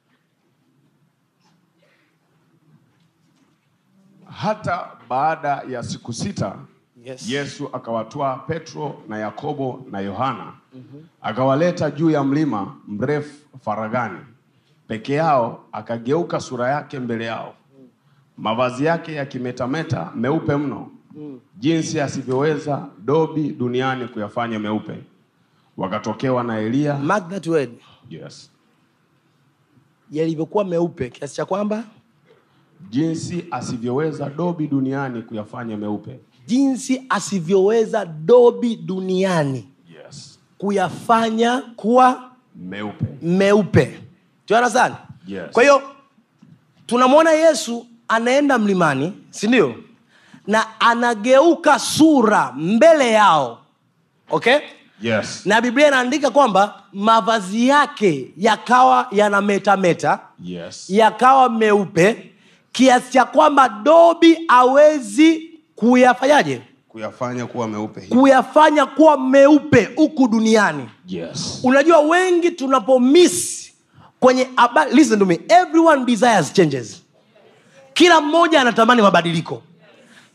Speaker 3: hata baada ya siku sita
Speaker 2: Yes.
Speaker 3: yesu akawatwaa petro na yakobo na yohana akawaleta juu ya mlima mrefu faragani peke yao akageuka sura yake mbele yao mavazi yake yakimetameta meupe mno jinsi asivyoweza dobi duniani kuyafanya meupe wakatokewa na eliya
Speaker 2: mark that word
Speaker 3: yes.
Speaker 2: yalivyokuwa meupe kiasi cha kwamba
Speaker 3: jinsi asivyoweza dobi duniani kuyafanya meupe
Speaker 2: jinsi asivyoweza dobi duniani
Speaker 3: yes.
Speaker 2: kuyafanya kuwa
Speaker 3: meupe
Speaker 2: meupe tuana sana
Speaker 3: Yes.
Speaker 2: kwa hiyo tunamwona yesu anaenda mlimani si ndio na anageuka sura mbele yao okay
Speaker 3: yes.
Speaker 2: na biblia inaandika kwamba mavazi yake yakawa yanametameta
Speaker 3: yes.
Speaker 2: yakawa meupe kiasi cha kwamba dobi awezi kuyafanyaje
Speaker 3: kuyafanya kuwa meupe hivi.
Speaker 2: kuyafanya kuwa meupe huku duniani
Speaker 3: yes.
Speaker 2: unajua wengi tunapomiss kwenye habari listen to me everyone desires changes kila mmoja anatamani mabadiliko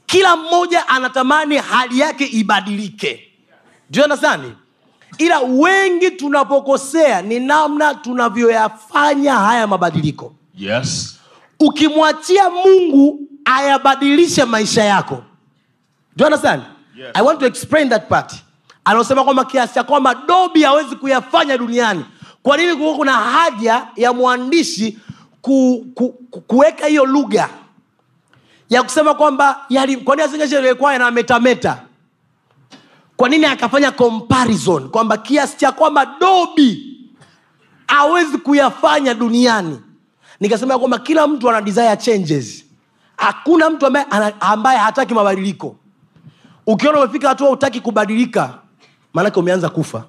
Speaker 2: kila mmoja anatamani hali yake ibadilike Do you understand? ila wengi tunapokosea ni namna tunavyoyafanya haya mabadiliko
Speaker 3: Yes.
Speaker 2: ukimwachia mungu ayabadilishe maisha yako Do you understand?
Speaker 3: Yes.
Speaker 2: i want to explain that part anaosema kwamba kiasi cha kwamba dobi hawezi kuyafanya duniani kwa nini kuwa kuna haja ya mwandishi ku, ku, ku, kuweka hiyo lugha ya kusema kwamba yali- kwa nini asingeshelekwa na metameta kwa nini akafanya comparison kwamba kiasi cha kwamba dobi hawezi kuyafanya duniani nikasema ya kwamba kila mtu ana desire changes hakuna mtu ambaye, ana- ambaye hataki mabadiliko ukiona umefika hatua utaki kubadilika maanake umeanza kufa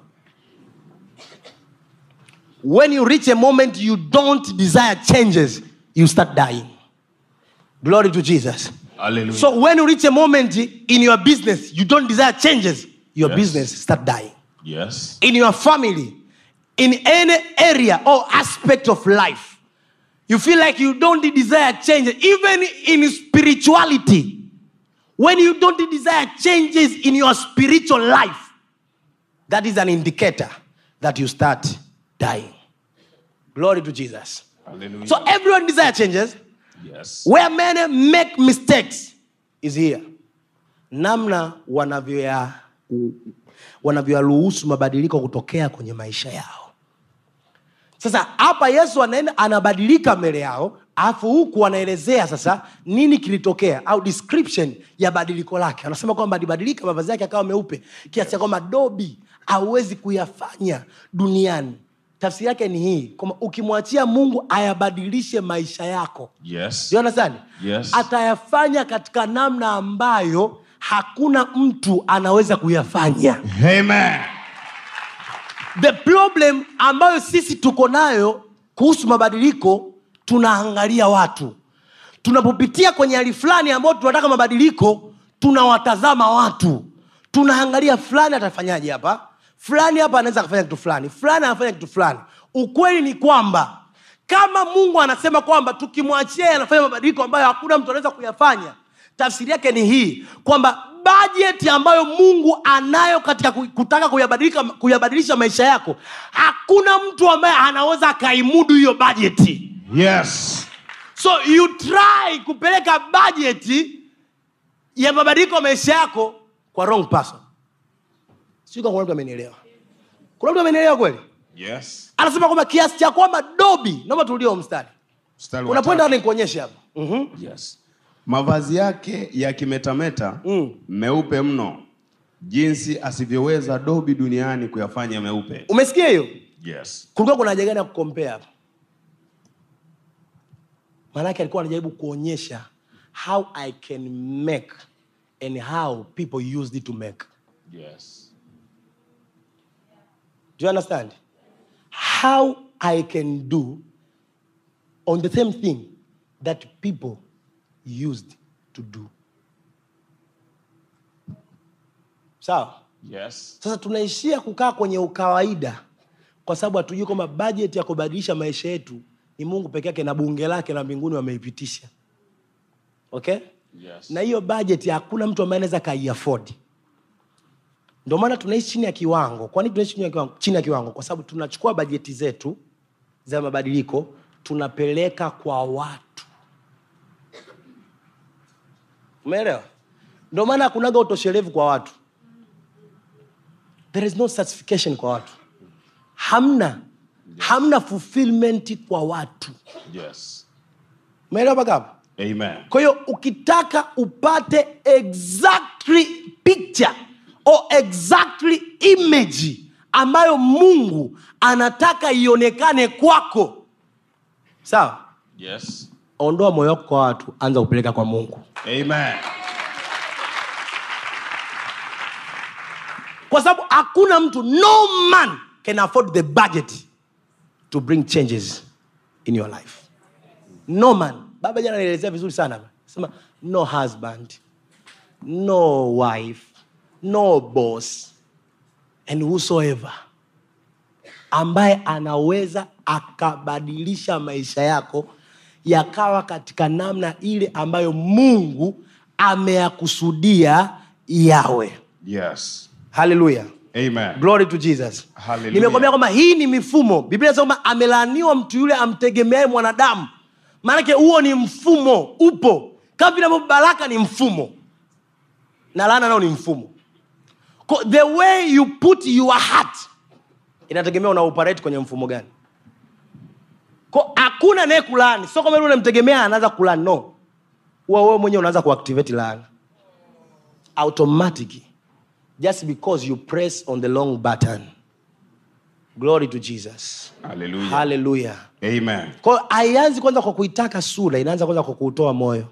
Speaker 2: when you reach a moment you don't desire changes you start dying glory to jesus
Speaker 3: Hallelujah.
Speaker 2: so when you reach a moment in your business you don't desire changes your
Speaker 3: Yes.
Speaker 2: business start dying
Speaker 3: yes.
Speaker 2: in your family, in any area or aspect of life, you feel like you don't desire changes, even in spirituality. When you don't desire changes in your spiritual life, that is an indicator that you start dying. Glory to Jesus.
Speaker 3: Hallelujah.
Speaker 2: So everyone desire changes.
Speaker 3: yes.
Speaker 2: Where many make mistakes is here. Namna wanavyoya wanavyoyaruhusu mabadiliko kutokea kwenye maisha yao. Sasa hapa Yesu anaenda anabadilika mbele yao, alafu huku anaelezea sasa nini kilitokea au description ya badiliko lake. Anasema kwamba alibadilika, mavazi yake akawa meupe kiasi cha kwamba dobi hauwezi kuyafanya duniani. Tafsiri yake ni hii kwamba ukimwachia Mungu ayabadilishe maisha yako
Speaker 3: Yes.
Speaker 2: Do you understand?
Speaker 3: Yes.
Speaker 2: atayafanya katika namna ambayo hakuna mtu anaweza kuyafanya
Speaker 3: Amen.
Speaker 2: the problem ambayo sisi tuko nayo kuhusu mabadiliko tunaangalia watu tunapopitia kwenye hali fulani ambayo tunataka mabadiliko tunawatazama watu tunaangalia fulani atafanyaje hapa fulani hapa anaweza akafanya kitu fulani fulani anafanya kitu fulani ukweli ni kwamba kama mungu anasema kwamba tukimwachia yeye anafanya mabadiliko ambayo hakuna mtu anaweza kuyafanya tafsiri yake ni hii kwamba bajeti ambayo mungu anayo katika ku- kutaka kuyabadilika kuyabadilisha maisha yako hakuna mtu ambaye anaweza akaimudu hiyo bajeti
Speaker 3: Yes.
Speaker 2: so you try kupeleka bajeti ya mabadiliko ya maisha yako kwa wrong person sijui kama kuna mtu amenielewa kuna mtu amenielewa kweli
Speaker 3: Yes.
Speaker 2: anasema kwamba kiasi cha kwamba dobi naomba turudie huo mstari
Speaker 3: Mstari wa
Speaker 2: unapoenda
Speaker 3: tatu.
Speaker 2: nikuonyeshe hapa Mhm.
Speaker 3: Yes. Mavazi yake yakimetameta
Speaker 2: Mm.
Speaker 3: meupe mno, jinsi asivyoweza dobi duniani kuyafanya meupe.
Speaker 2: umesikia hiyo
Speaker 3: Yes.
Speaker 2: kulikuwa kuna haja gani ya kukompea hapa maanake alikuwa anajaribu kuonyesha how i can make and how people used it to make
Speaker 3: Yes.
Speaker 2: do you understand how i can do on the same thing that people used to do sawa
Speaker 3: Yes.
Speaker 2: sasa tunaishia kukaa kwenye ukawaida kwa sababu hatujui kwamba bajeti ya kubadilisha maisha yetu ni mungu peke yake na bunge lake la mbinguni wameipitisha okay
Speaker 3: Yes.
Speaker 2: na hiyo bajeti hakuna mtu ambaye anaweza kaiafodi ndio maana tunaishi chini ya kiwango kwa nini tunaishi chini ya kiwango, chini ya kiwango? kwa sababu tunachukua bajeti zetu za mabadiliko tunapeleka kwa watu umeelewa ndio maana hakunaga utoshelevu kwa watu there is no certification kwa watu hamna hamna fulfillment kwa watu
Speaker 3: Yes.
Speaker 2: umeelewa mpaka hapo
Speaker 3: Amen.
Speaker 2: kwa hiyo ukitaka upate exactly picture or exactly image ambayo mungu anataka ionekane kwako sawa
Speaker 3: Yes.
Speaker 2: ondoa moyo wako kwa watu anza kupeleka kwa mungu
Speaker 3: Amen.
Speaker 2: kwa sababu hakuna mtu no man can afford the budget to bring changes in your life no man baba jana anaelezea vizuri sana sema no husband no wife no boss and whosoever ambaye anaweza akabadilisha maisha yako yakawa katika namna ile ambayo mungu ameyakusudia yawe
Speaker 3: Yes.
Speaker 2: haleluya
Speaker 3: Amen.
Speaker 2: glory to jesus
Speaker 3: Hallelujah.
Speaker 2: nimekwambia kwamba hii ni mifumo biblia inasema kwamba amelaaniwa mtu yule amtegemeaye mwanadamu maanake huo ni mfumo upo kama vile ambavyo baraka ni mfumo na laana nao ni mfumo Ko- the way you put your heart inategemea una operate kwenye mfumo gani Ko- hakuna naye kulaani sio kama yule unamtegemea anaanza kulaani no huwa wewe mwenyewe unaanza kuactivate laana automatic just because you press on the long button glory to jesus
Speaker 3: Hallelujah.
Speaker 2: haleluya
Speaker 3: Amen.
Speaker 2: kwao haianzi kwanza kwa kuitaka sura inaanza kwanza kwa kuutoa moyo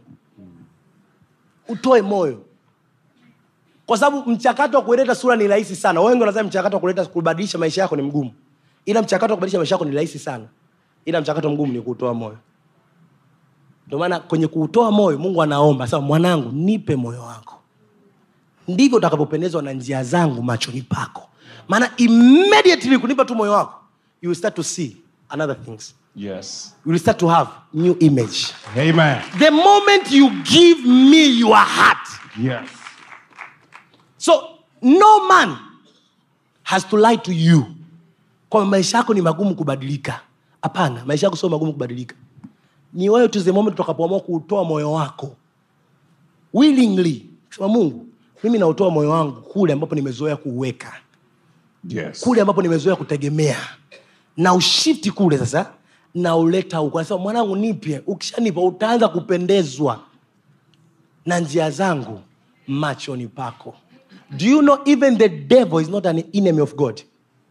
Speaker 2: utoe moyo kwa sababu mchakato wa kuleta sura ni rahisi sana wengi wanasema mchakato wa kuleta kubadilisha maisha yako ni mgumu ila mchakato wa kubadilisha maisha yako ni rahisi sana ila mchakato mgumu ni kuutoa moyo ndio maana kwenye kuutoa moyo mungu anaomba sasa mwanangu nipe moyo wako ndivyo utakapopendezwa na njia zangu machoni pako maana immediately kunipa tu moyo wako you will start to see another things
Speaker 3: Yes.
Speaker 2: you will start to have new image
Speaker 3: Amen.
Speaker 2: the moment you give me your heart
Speaker 3: Yes.
Speaker 2: so no man has to lie to you kwamba maisha yako ni magumu kubadilika hapana maisha yako sio magumu kubadilika ni wewe tu the moment utakapoamua kuutoa moyo wako willingly sema mungu mimi nautoa moyo wangu kule ambapo nimezoea kuuweka
Speaker 3: Yes.
Speaker 2: kule ambapo nimezoea kutegemea na ushifti kule sasa nauleta huku anasema mwanangu nipye ukishanipa utaanza kupendezwa na njia zangu machoni pako do you know even the devil is not an enemy of god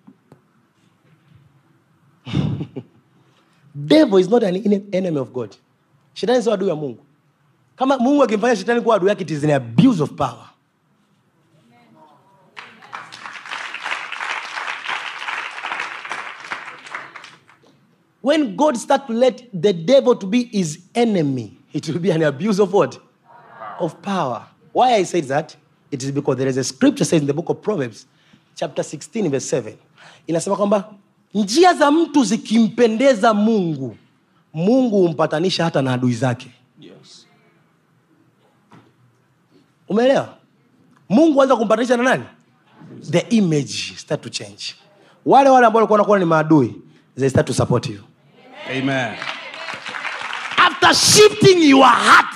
Speaker 2: devil is not an ene- enemy of god shetani sio adui ya mungu kama mungu akimfanya shetani kuwa adui yake it is an abuse of power when God start to let the devil to be his enemy, it will be an abuse of what? Of power. Why I say that? It is because there is a scripture says in the book of Proverbs, chapter 16, verse 7. Inasema kwamba njia za mtu zikimpendeza Mungu, Mungu humpatanisha hata na adui zake.
Speaker 3: Yes.
Speaker 2: Umeelewa? Mungu anza kumpatanisha na nani? The image start to change. Wale wale ambao walikuwa wanakuwa ni maadui, they start to support you.
Speaker 3: Amen.
Speaker 2: after shifting your heart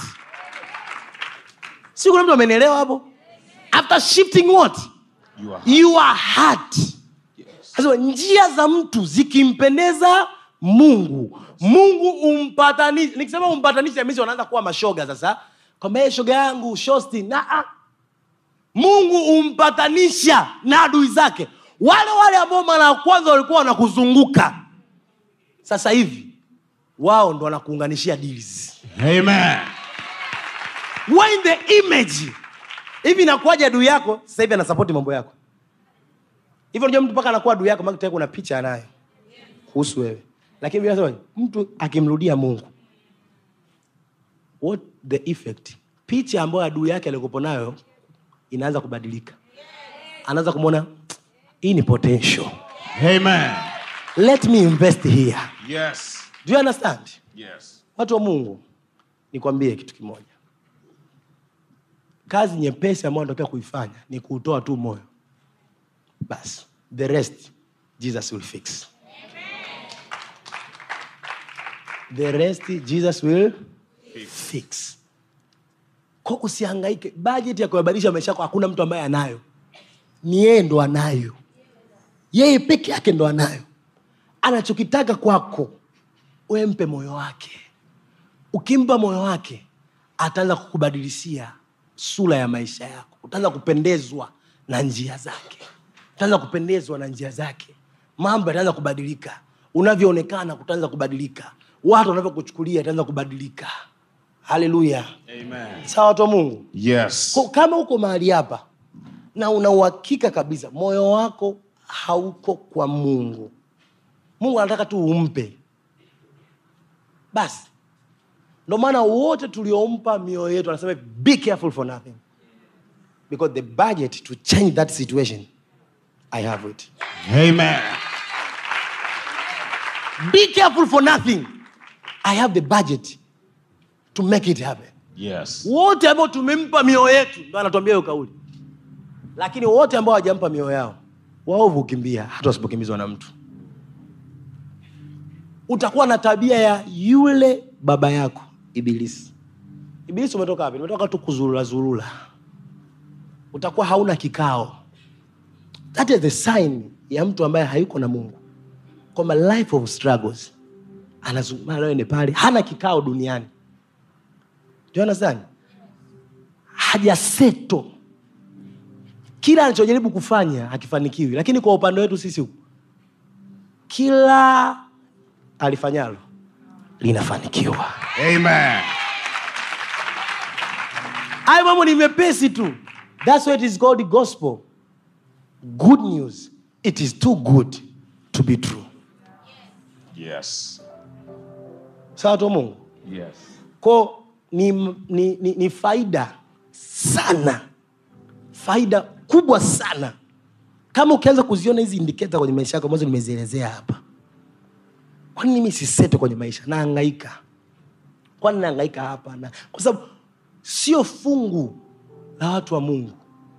Speaker 2: si kuna mtu amenielewa hapo after shifting what
Speaker 3: You are.
Speaker 2: your heart Anasema, njia za mtu zikimpendeza mungu mungu umpatanisha nikisema umpatanisha misi wanaanza kuwa mashoga sasa kwamba "Eh, shoga yangu shosti na ah. mungu umpatanisha na adui zake wale wale ambao mara ya kwanza walikuwa wanakuzunguka sasa hivi wao ndo wanakuunganishia deals
Speaker 3: Amen.
Speaker 2: when the image hivi inakuwaje adui yako sasa hivi anasapoti mambo yako hivyo unajua mtu mpaka anakuwa adui yako maana tayari kuna picha anayo kuhusu wewe lakini Biblia inasema mtu akimrudia mungu what the effect picha ambayo adui yake alikopo nayo inaanza kubadilika anaanza kumwona hii ni potential
Speaker 3: Amen.
Speaker 2: let me invest here
Speaker 3: Yes.
Speaker 2: do you understand
Speaker 3: Yes.
Speaker 2: watu wa mungu nikwambie kitu kimoja kazi nyepesi ambayo natakiwa kuifanya ni kuutoa tu moyo basi the rest jesus will fix the rest jesus will fix ko usihangaike bajeti ya kuyabadilisha maisha yako hakuna mtu ambaye anayo ni yeye ndo anayo yeye peke yake ndo anayo anachokitaka kwako we mpe moyo wake ukimpa moyo wake ataanza kukubadilishia sura ya maisha yako utaanza kupendezwa na njia zake utaanza kupendezwa na njia zake mambo yataanza kubadilika unavyoonekana kutaanza kubadilika watu wanavyokuchukulia yataanza kubadilika haleluya
Speaker 3: Amen.
Speaker 2: sawa watu wa mungu
Speaker 3: Yes.
Speaker 2: Ko- kama uko mahali hapa na una uhakika kabisa moyo wako hauko kwa mungu mungu anataka tu umpe basi ndo maana wote tuliompa mioyo yetu anasema be careful for nothing because the budget to change that situation i have it
Speaker 3: Amen.
Speaker 2: be careful for nothing i have the budget to make it happen
Speaker 3: Yes.
Speaker 2: wote ambao tumempa mioyo yetu ndo anatuambia hiyo kauli lakini wote ambao hawajampa mioyo yao waovu hukimbia hata wasipokimbizwa na mtu utakuwa na tabia ya yule baba yako ibilisi ibilisi umetoka wapi umetoka tu kuzurula zurula utakuwa hauna kikao that is the sign ya mtu ambaye hayuko na mungu kwamba life of struggles anazungumza nawe ni pale hana kikao duniani Do you understand? hajaseto kila anachojaribu kufanya hakifanikiwi lakini kwa upande wetu sisi huku kila alifanyalo linafanikiwa
Speaker 4: Amen.
Speaker 2: hayo mambo ni mepesi tu thats why it is called gospel good news it is too good to be true
Speaker 3: Yes.
Speaker 2: sawa tu mungu
Speaker 3: Yes.
Speaker 2: ko ni, ni, ni, ni faida sana faida kubwa sana kama ukianza kuziona hizi indiketa kwenye maisha yako ambazo nimezielezea hapa kwani mimi sisete kwenye maisha naangaika kwani naangaika hapa na kwa sababu sio fungu la watu wa mungu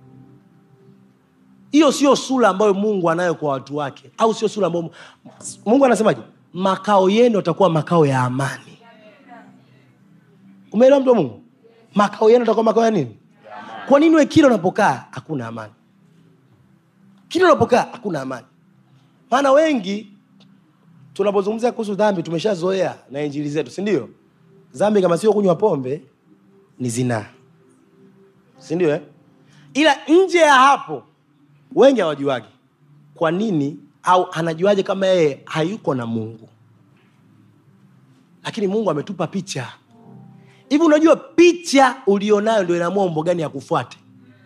Speaker 2: hiyo sio sura ambayo mungu anayo kwa watu wake au sio sura ambayo mungu anasemaje makao yenu atakuwa makao ya amani umeelewa mtu wa mungu makao yenu atakuwa makao ya nini kwa nini we kila unapokaa hakuna amani kila unapokaa hakuna amani maana wengi tunapozungumzia kuhusu dhambi tumeshazoea na injili zetu si ndio dhambi kama sio kunywa pombe ni zinaa si ndio eh? ila nje ya hapo wengi hawajuagi kwa nini au anajuaje kama yeye hayuko na mungu lakini mungu ametupa picha hivi unajua picha ulionayo ndio inaamua mambo gani ya kufuate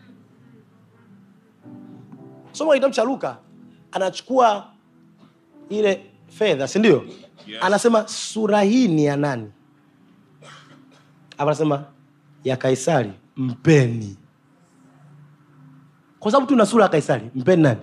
Speaker 2: soma kitabu cha luka anachukua ile fedha si ndio
Speaker 3: Yes.
Speaker 2: anasema sura hii ni ya nani Hapa anasema ya kaisari mpeni kwa sababu tu na sura ya kaisari mpeni nani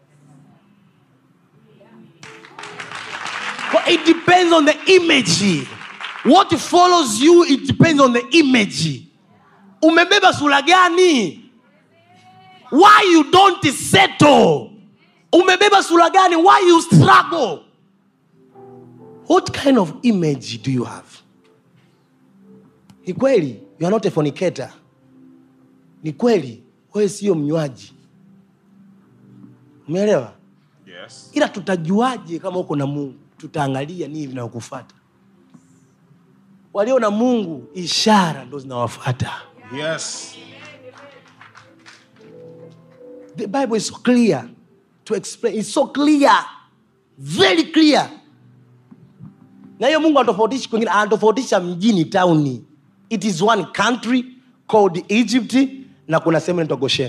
Speaker 2: But it depends on the image what follows you it depends on the image umebeba sura gani why you don't settle umebeba sura gani why you struggle what kind of image do you have ni kweli you are not a fornicator ni kweli wewe sio mnywaji umeelewa
Speaker 3: Yes.
Speaker 2: ila tutajuaje kama uko na mungu tutaangalia nini vinayokufata walio na mungu ishara ndo zinawafata
Speaker 3: Yes.
Speaker 2: the bible is so clear to explain it's so clear very clear na hiyo mungu anatofautishi kwengine anatofautisha mjini tauni it is one country called egypt na kuna sehemu inaitwa goshen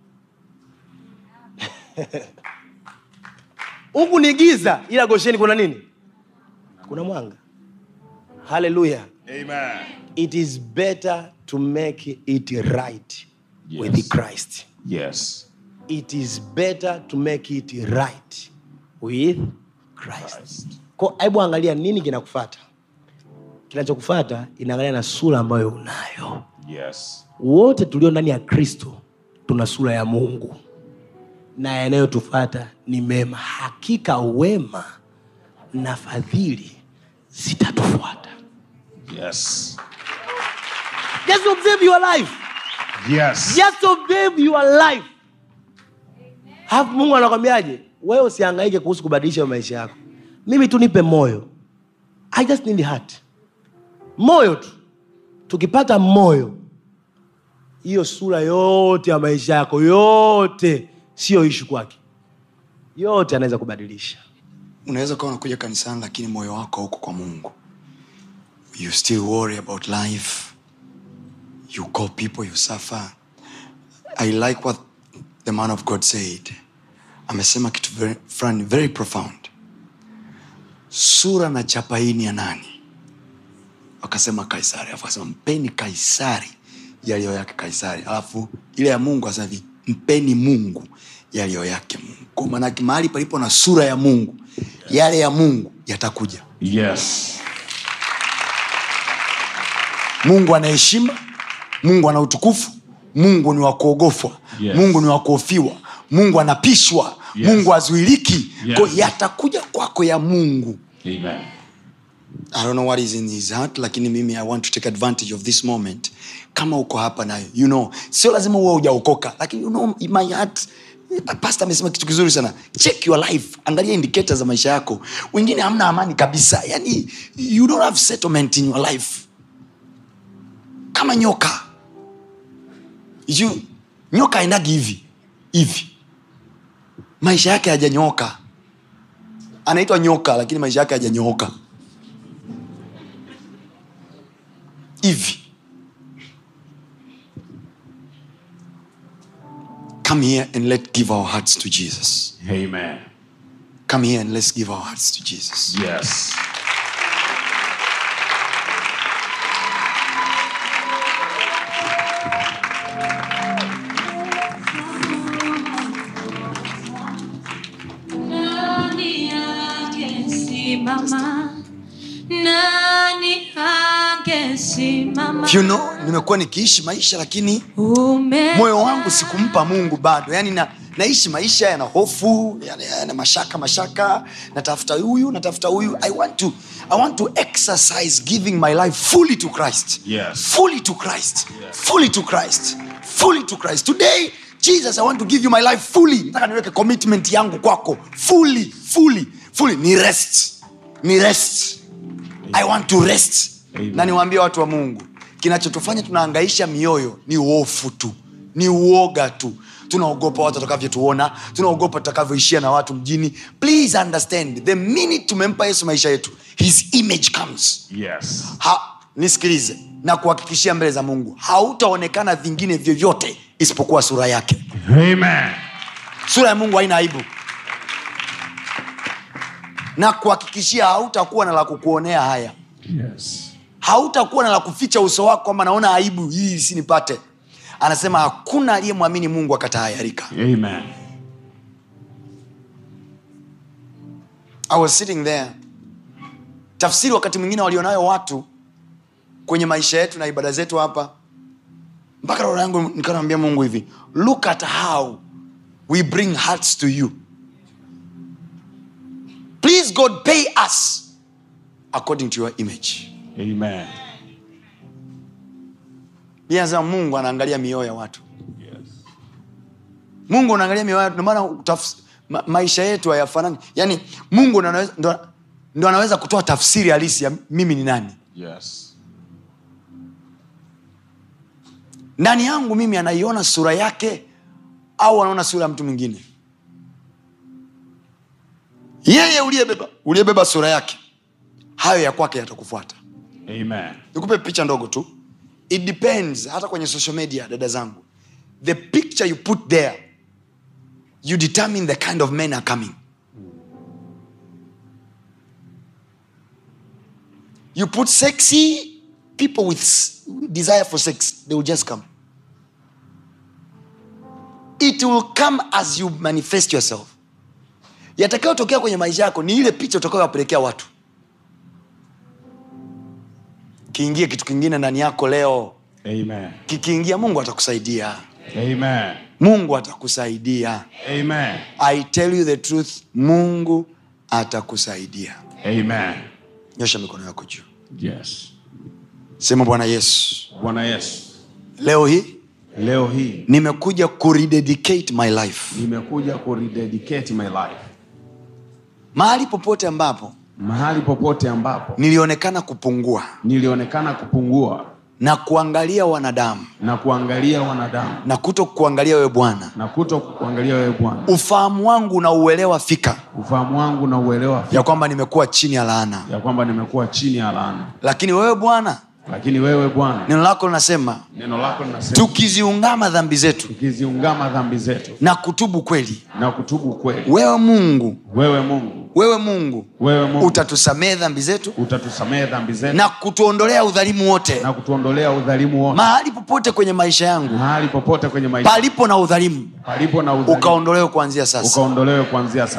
Speaker 2: huku ni giza ila gosheni kuna nini kuna mwanga haleluya
Speaker 3: Amen.
Speaker 2: it is better to make it right with
Speaker 3: Yes.
Speaker 2: christ
Speaker 3: Yes.
Speaker 2: it is better to make it right with christ Ko, hebu angalia nini kinakufata kinachokufata inaangalia na sura ambayo unayo
Speaker 3: Yes.
Speaker 2: wote tulio ndani ya kristo tuna sura ya mungu na yanayotufata ni mema hakika wema na fadhili zitatufuata
Speaker 3: Yes.
Speaker 2: just observe your life
Speaker 4: Yes.
Speaker 2: just observe your life alafu mungu anakwambiaje wewe usiangaike kuhusu kubadilisha maisha yako mimi tu nipe moyo i just need heart moyo tu tukipata moyo hiyo sura yote ya maisha yako yote siyo ishu kwake yote anaweza kubadilisha
Speaker 1: unaweza ukawa unakuja kanisani lakini moyo wako hauko kwa mungu you still worry about life you call people you suffer i like what the man of god said amesema kitu very, fulani very profound sura na chapa hii ni ya nani wakasema kaisari alafu akasema mpeni kaisari yaliyo yake kaisari alafu ile ya mungu asema hivi mpeni mungu yaliyo yake mungu kwa maanake mahali palipo na sura ya mungu yale ya mungu yatakuja
Speaker 3: Yes.
Speaker 1: mungu ana heshima mungu ana utukufu mungu ni wa kuogofwa
Speaker 3: Yes.
Speaker 1: mungu ni wa kuofiwa mungu anapishwa
Speaker 3: Yes.
Speaker 1: mungu azuiliki
Speaker 3: Yes.
Speaker 1: Kwa yatakuja kwako ya mungu
Speaker 3: Amen.
Speaker 1: I don't know what is in his heart lakini mimi i want to take advantage of this moment kama uko hapa nayo you know sio lazima uwe ujaokoka lakini you know in my heart pastor amesema kitu kizuri sana check your life angalia indicators za maisha yako wengine hamna amani kabisa yani you don't have settlement in your life kama nyoka you, nyoka aendagi hivi hivi maisha yake hajanyooka anaitwa nyoka lakini maisha yake hajanyooka hivi come here and let's give our hearts to jesus
Speaker 3: Amen.
Speaker 1: come here and let's give our hearts to jesus
Speaker 3: Yes.
Speaker 6: Nani angesimama? Nani angesimama?
Speaker 1: you know nimekuwa nikiishi maisha lakini
Speaker 6: Ume
Speaker 1: moyo wangu sikumpa mungu bado yani na, naishi maisha yana hofu yana, yana mashaka mashaka natafuta huyu natafuta huyu i want to i want to exercise giving my life fully to christ
Speaker 3: Yes.
Speaker 1: fully to christ fully to christ fully to christ today jesus i want to give you my life fully nataka niweke commitment yangu kwako fully fully fully ni rest ni rest i want to rest
Speaker 3: Amen.
Speaker 1: na niwaambie watu wa mungu kinachotufanya tunaangaisha mioyo ni uofu tu ni uoga tu tunaogopa watu watakavyotuona tunaogopa tutakavyoishia na watu mjini please understand the minute tumempa yesu maisha yetu his image comes
Speaker 3: Yes.
Speaker 1: ha, nisikilize na kuhakikishia mbele za mungu hautaonekana vingine vyovyote isipokuwa sura yake
Speaker 3: Amen.
Speaker 1: sura ya mungu haina aibu na kuhakikishia hautakuwa na la kukuonea haya
Speaker 3: Yes.
Speaker 1: hautakuwa na la kuficha uso wako kwamba naona aibu hii isinipate anasema hakuna aliyemwamini mungu akatahayarika
Speaker 3: Amen.
Speaker 1: I was sitting there tafsiri wakati mwingine walionayo watu kwenye maisha yetu na ibada zetu hapa mpaka roho yangu nikanambia mungu hivi look at how we bring hearts to you please god pay us according to your image
Speaker 3: Amen.
Speaker 1: Biblia inasema mungu anaangalia mioyo ya watu
Speaker 3: Yes.
Speaker 1: mungu unaangalia mioyo yetu, ndio maana utafs- ma, maisha yetu hayafanani yaani mungu ndo anaweza, ndo, ndo anaweza kutoa tafsiri halisi ya mimi ni nani
Speaker 3: Yes.
Speaker 1: ndani yangu mimi anaiona sura yake au anaona sura ya mtu mwingine yeye uliyebeba uliyebeba sura yake hayo ya kwake yatakufuata
Speaker 3: Amen.
Speaker 1: nikupe picha ndogo tu it depends hata kwenye social media dada zangu the picture you put there you determine the kind of men are coming you put sexy people with s- desire for sex they will just come it will come as you manifest yourself yatakayotokea kwenye maisha yako ni ile picha utakayowapelekea watu kiingie kitu kingine ndani yako leo
Speaker 3: Amen.
Speaker 1: kikiingia mungu atakusaidia
Speaker 3: Amen.
Speaker 1: mungu atakusaidia
Speaker 3: Amen.
Speaker 1: i tell you the truth mungu atakusaidia
Speaker 3: Amen.
Speaker 1: nyosha mikono yako juu
Speaker 3: Yes.
Speaker 1: sema bwana yesu
Speaker 3: Bwana Yesu,
Speaker 1: leo hii
Speaker 3: leo hii
Speaker 1: nimekuja kurededicate my life
Speaker 3: nimekuja kurededicate my life
Speaker 1: mahali popote ambapo
Speaker 3: mahali popote ambapo
Speaker 1: nilionekana kupungua
Speaker 3: nilionekana kupungua
Speaker 1: na kuangalia wanadamu
Speaker 3: na kuangalia wanadamu
Speaker 1: na kuto kuangalia wewe bwana
Speaker 3: na kuto kuangalia wewe Bwana.
Speaker 1: ufahamu wangu na uelewa fika
Speaker 3: Ufahamu wangu na uelewa
Speaker 1: ya kwamba nimekuwa chini ya laana
Speaker 3: ya kwamba nimekuwa chini ya laana,
Speaker 1: lakini wewe bwana
Speaker 3: lakini wewe Bwana,
Speaker 1: neno lako linasema
Speaker 3: neno lako linasema
Speaker 1: tukiziungama dhambi zetu
Speaker 3: tukiziungama dhambi zetu
Speaker 1: na kutubu kweli
Speaker 3: na kutubu kweli,
Speaker 1: wewe mungu
Speaker 3: wewe Mungu,
Speaker 1: wewe mungu
Speaker 3: wewe Mungu
Speaker 1: utatusamehe dhambi zetu
Speaker 3: utatusamehe dhambi zetu
Speaker 1: na kutuondolea udhalimu wote
Speaker 3: na kutuondolea udhalimu wote
Speaker 1: mahali popote kwenye maisha yangu
Speaker 3: mahali popote kwenye maisha
Speaker 1: palipo na udhalimu
Speaker 3: palipo na udhalimu
Speaker 1: ukaondolewe kuanzia sasa
Speaker 3: ukaondolewe kuanzia sasa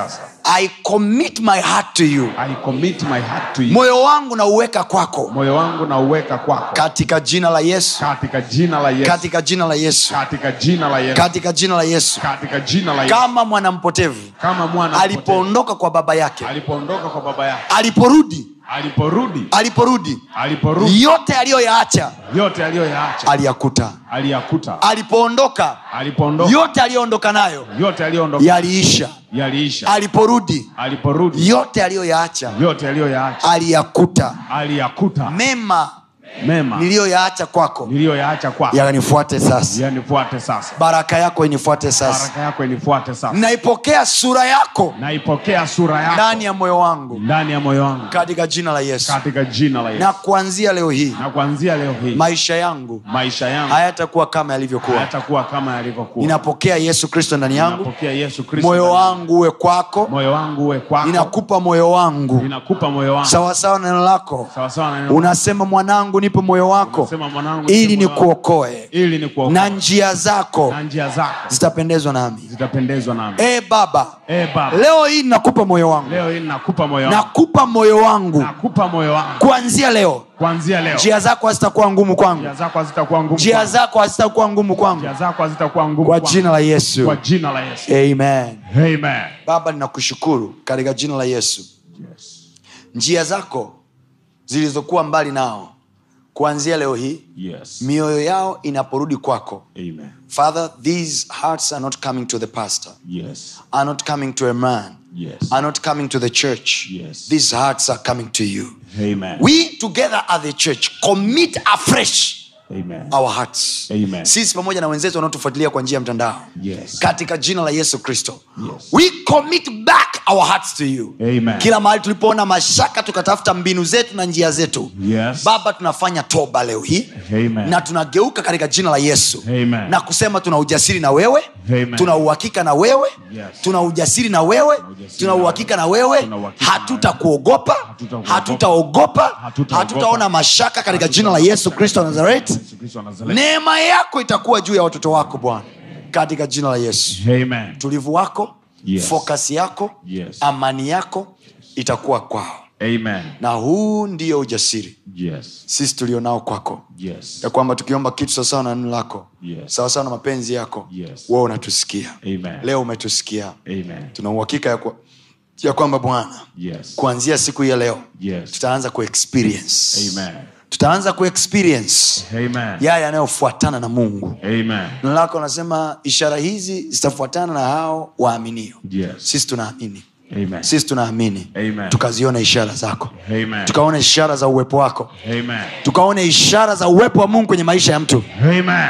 Speaker 1: i commit my heart to you
Speaker 3: I commit my heart to you.
Speaker 1: moyo wangu nauweka kwako
Speaker 3: Moyo wangu na uweka kwako
Speaker 1: katika jina la yesu
Speaker 3: katika jina la Yesu.
Speaker 1: katika jina la yesu
Speaker 3: Katika jina la Yesu.
Speaker 1: katika jina la yesu
Speaker 3: Katika jina la Yesu.
Speaker 1: kama mwanampotevu
Speaker 3: Kama mwana mpotevu.
Speaker 1: alipoondoka kwa baba yake
Speaker 3: alipoondoka kwa baba yake,
Speaker 1: aliporudi
Speaker 3: aliporudi,
Speaker 1: aliporudi
Speaker 3: aliporudi,
Speaker 1: yote aliyoyaacha
Speaker 3: yote aliyoyaacha
Speaker 1: aliyakuta
Speaker 3: aliyakuta.
Speaker 1: alipoondoka
Speaker 3: Alipoondoka,
Speaker 1: yote aliyoondoka nayo
Speaker 3: yote aliyoondoka
Speaker 1: yaliisha
Speaker 3: yaliisha.
Speaker 1: aliporudi
Speaker 3: Aliporudi,
Speaker 1: yote aliyoyaacha
Speaker 3: yote aliyoyaacha
Speaker 1: aliyakuta
Speaker 3: aliyakuta.
Speaker 1: mema
Speaker 3: Mema
Speaker 1: niliyoyaacha kwako
Speaker 3: niliyoyaacha kwako
Speaker 1: yanifuate sasa
Speaker 3: yanifuate sasa.
Speaker 1: baraka yako inifuate sasa
Speaker 3: Baraka yako inifuate sasa.
Speaker 1: naipokea sura yako
Speaker 3: Naipokea sura yako
Speaker 1: ndani ya moyo wangu
Speaker 3: ndani ya moyo wangu
Speaker 1: katika jina la yesu
Speaker 3: katika jina la Yesu.
Speaker 1: na kuanzia leo hii
Speaker 3: Na kuanzia leo hii
Speaker 1: maisha yangu
Speaker 3: maisha yangu
Speaker 1: hayatakuwa kama yalivyokuwa
Speaker 3: hayatakuwa kama yalivyokuwa.
Speaker 1: ninapokea yesu kristo ndani yangu
Speaker 3: Ninapokea Yesu Kristo.
Speaker 1: moyo
Speaker 3: ndani yangu.
Speaker 1: wangu uwe kwako
Speaker 3: moyo wangu uwe kwako.
Speaker 1: ninakupa moyo wangu
Speaker 3: Ninakupa moyo wangu
Speaker 1: sawasawa na neno lako
Speaker 3: sawa sawa na neno
Speaker 1: unasema mwanangu nipe moyo wako
Speaker 3: Unasema, mwanangu,
Speaker 1: ili
Speaker 3: nipe moyo wako.
Speaker 1: nikuokoe
Speaker 3: ili nikuokoe.
Speaker 1: na njia zako
Speaker 3: na njia zako
Speaker 1: zitapendezwa nami
Speaker 3: zitapendezwa nami.
Speaker 1: e baba
Speaker 3: Eh Baba,
Speaker 1: leo hii ninakupa moyo wangu
Speaker 3: leo hii nakupa moyo wangu.
Speaker 1: nakupa moyo wangu
Speaker 3: Nakupa moyo wangu.
Speaker 1: kuanzia leo
Speaker 3: Kuanzia leo.
Speaker 1: njia zako hazitakuwa ngumu kwangu
Speaker 3: Njia zako hazitakuwa ngumu.
Speaker 1: njia
Speaker 3: kwangu.
Speaker 1: zako hazitakuwa ngumu kwangu
Speaker 3: Njia zako hazitakuwa ngumu.
Speaker 1: kwa
Speaker 3: kwangu.
Speaker 1: jina la yesu
Speaker 3: Kwa jina la Yesu.
Speaker 1: amen
Speaker 3: Amen.
Speaker 1: baba ninakushukuru katika jina la yesu
Speaker 3: Yes.
Speaker 1: njia zako zilizokuwa mbali nao kuanzia leo hii
Speaker 3: Yes.
Speaker 1: mioyo yao inaporudi kwako
Speaker 3: Amen.
Speaker 1: father these hearts are not coming to the pastor
Speaker 3: Yes.
Speaker 1: are not coming to a man
Speaker 3: Yes.
Speaker 1: are not coming to the church
Speaker 3: Yes.
Speaker 1: these hearts are coming to you
Speaker 3: Amen.
Speaker 1: we together as the church commit afresh
Speaker 3: Amen.
Speaker 1: our hearts
Speaker 3: Amen.
Speaker 1: sisi pamoja na wenzetu wanaotufuatilia kwa njia ya mtandao
Speaker 3: Yes.
Speaker 1: katika jina la yesu kristo
Speaker 3: Yes.
Speaker 1: we commit back our hearts to you
Speaker 3: Amen.
Speaker 1: kila mahali tulipoona mashaka tukatafuta mbinu zetu na njia zetu
Speaker 3: Yes.
Speaker 1: baba tunafanya toba leo hii
Speaker 3: Amen.
Speaker 1: na tunageuka katika jina la yesu
Speaker 3: Amen.
Speaker 1: na kusema tuna ujasiri na wewe
Speaker 3: Amen.
Speaker 1: tuna uhakika na wewe
Speaker 3: Yes.
Speaker 1: tuna ujasiri na wewe
Speaker 3: ujasiri
Speaker 1: tuna
Speaker 3: na
Speaker 1: uhakika na wewe
Speaker 3: Tuna uhakika na
Speaker 1: hatutakuogopa
Speaker 3: Hatutakuogopa.
Speaker 1: hatutaogopa
Speaker 3: Hatutaogopa.
Speaker 1: hatutaona mashaka katika jina la yesu kristo wa nazareti
Speaker 3: Yesu Kristo wa Nazareti.
Speaker 1: neema yako itakuwa juu ya watoto wako bwana katika jina la yesu
Speaker 3: Amen.
Speaker 1: utulivu wako
Speaker 3: Yes.
Speaker 1: fokasi yako
Speaker 3: Yes.
Speaker 1: amani yako itakuwa kwao
Speaker 3: Amen.
Speaker 1: na huu ndio ujasiri
Speaker 3: Yes.
Speaker 1: sisi tulionao kwako
Speaker 3: Yes.
Speaker 1: ya kwamba tukiomba kitu sawasawa na neno lako
Speaker 3: Yes.
Speaker 1: sawasawa na mapenzi yako
Speaker 3: Yes.
Speaker 1: wewe unatusikia
Speaker 3: Amen.
Speaker 1: leo umetusikia
Speaker 3: Amen.
Speaker 1: tuna uhakika ya, kwa, ya kwamba bwana
Speaker 3: Yes.
Speaker 1: kuanzia siku hii ya leo
Speaker 3: Yes.
Speaker 1: tutaanza kuexperience
Speaker 3: Amen.
Speaker 1: tutaanza kuexperience
Speaker 3: Amen.
Speaker 1: yale yanayofuatana na mungu
Speaker 3: Amen.
Speaker 1: neno lako anasema ishara hizi zitafuatana na hao waaminio
Speaker 3: Yes.
Speaker 1: sisi tunaamini
Speaker 3: Amen.
Speaker 1: sisi tunaamini
Speaker 3: Amen.
Speaker 1: tukaziona ishara zako
Speaker 3: Amen.
Speaker 1: tukaona ishara za uwepo wako
Speaker 3: Amen.
Speaker 1: tukaona ishara za uwepo wa mungu kwenye maisha ya mtu
Speaker 3: Amen.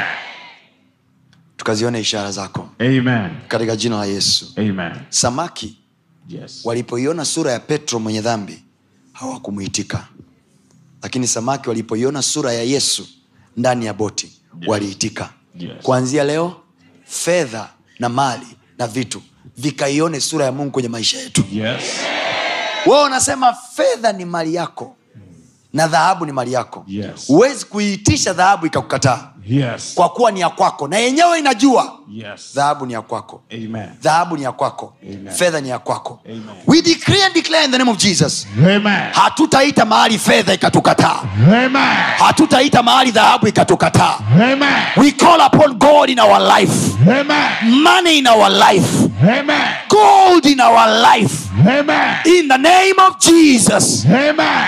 Speaker 1: tukaziona ishara zako
Speaker 3: Amen.
Speaker 1: katika jina la yesu
Speaker 3: Amen.
Speaker 1: samaki
Speaker 3: Yes.
Speaker 1: walipoiona sura ya petro mwenye dhambi hawakumwitika lakini samaki walipoiona sura ya yesu ndani ya boti waliitika
Speaker 3: Yes.
Speaker 1: kuanzia leo fedha na mali na vitu vikaione sura ya mungu kwenye maisha yetu
Speaker 3: Yes.
Speaker 1: wewe unasema fedha ni mali yako na dhahabu ni mali yako
Speaker 3: Yes.
Speaker 1: huwezi kuiitisha dhahabu ikakukataa
Speaker 3: Yes.
Speaker 1: kwa kuwa ni ya kwako na yenyewe inajua
Speaker 3: Yes.
Speaker 1: dhahabu ni ya kwako
Speaker 3: Amen.
Speaker 1: dhahabu ni ya kwako
Speaker 3: Amen.
Speaker 1: fedha ni ya kwako
Speaker 3: Amen.
Speaker 1: we decree and declare in the name of jesus
Speaker 3: Amen.
Speaker 1: hatutaita mahali fedha ikatukataa
Speaker 3: Amen.
Speaker 1: hatutaita mahali dhahabu ikatukataa
Speaker 3: Amen.
Speaker 1: we call upon god in our life
Speaker 3: Amen.
Speaker 1: money in our life
Speaker 3: Amen.
Speaker 1: gold in our life
Speaker 3: Amen.
Speaker 1: in the name of jesus
Speaker 3: Amen.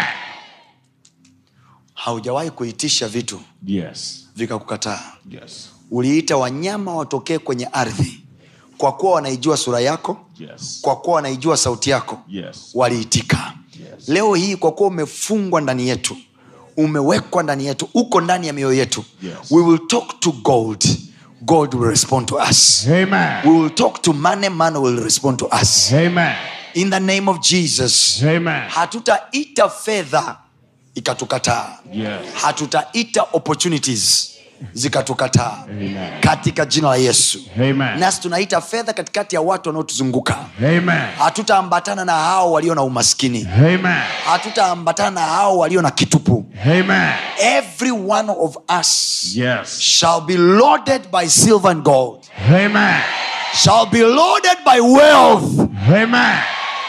Speaker 1: haujawahi kuitisha vitu
Speaker 3: Yes.
Speaker 1: vikakukataa
Speaker 3: Yes.
Speaker 1: uliita wanyama watokee kwenye ardhi kwa kuwa wanaijua sura yako
Speaker 3: Yes.
Speaker 1: kwa kuwa wanaijua sauti yako
Speaker 3: Yes.
Speaker 1: waliitika
Speaker 3: Yes.
Speaker 1: leo hii kwa kuwa umefungwa ndani yetu umewekwa ndani yetu uko ndani ya mioyo yetu
Speaker 3: Yes.
Speaker 1: we will talk to gold god will respond to us
Speaker 3: Amen.
Speaker 1: we will talk to money man will respond to us
Speaker 3: Amen.
Speaker 1: in the name of jesus
Speaker 3: Amen.
Speaker 1: hatutaita fedha ikatukataa
Speaker 3: Yes.
Speaker 1: hatutaita opportunities zikatukataa
Speaker 3: Amen.
Speaker 1: katika jina la yesu
Speaker 3: Amen.
Speaker 1: nasi tunaita fedha katikati ya watu wanaotuzunguka
Speaker 3: Amen.
Speaker 1: hatutaambatana na hao walio na umaskini
Speaker 3: Amen.
Speaker 1: hatutaambatana na hao walio na kitupu
Speaker 3: Amen.
Speaker 1: every one of us
Speaker 3: Yes.
Speaker 1: shall be loaded by silver and gold
Speaker 3: Amen.
Speaker 1: shall be loaded by wealth
Speaker 3: Amen.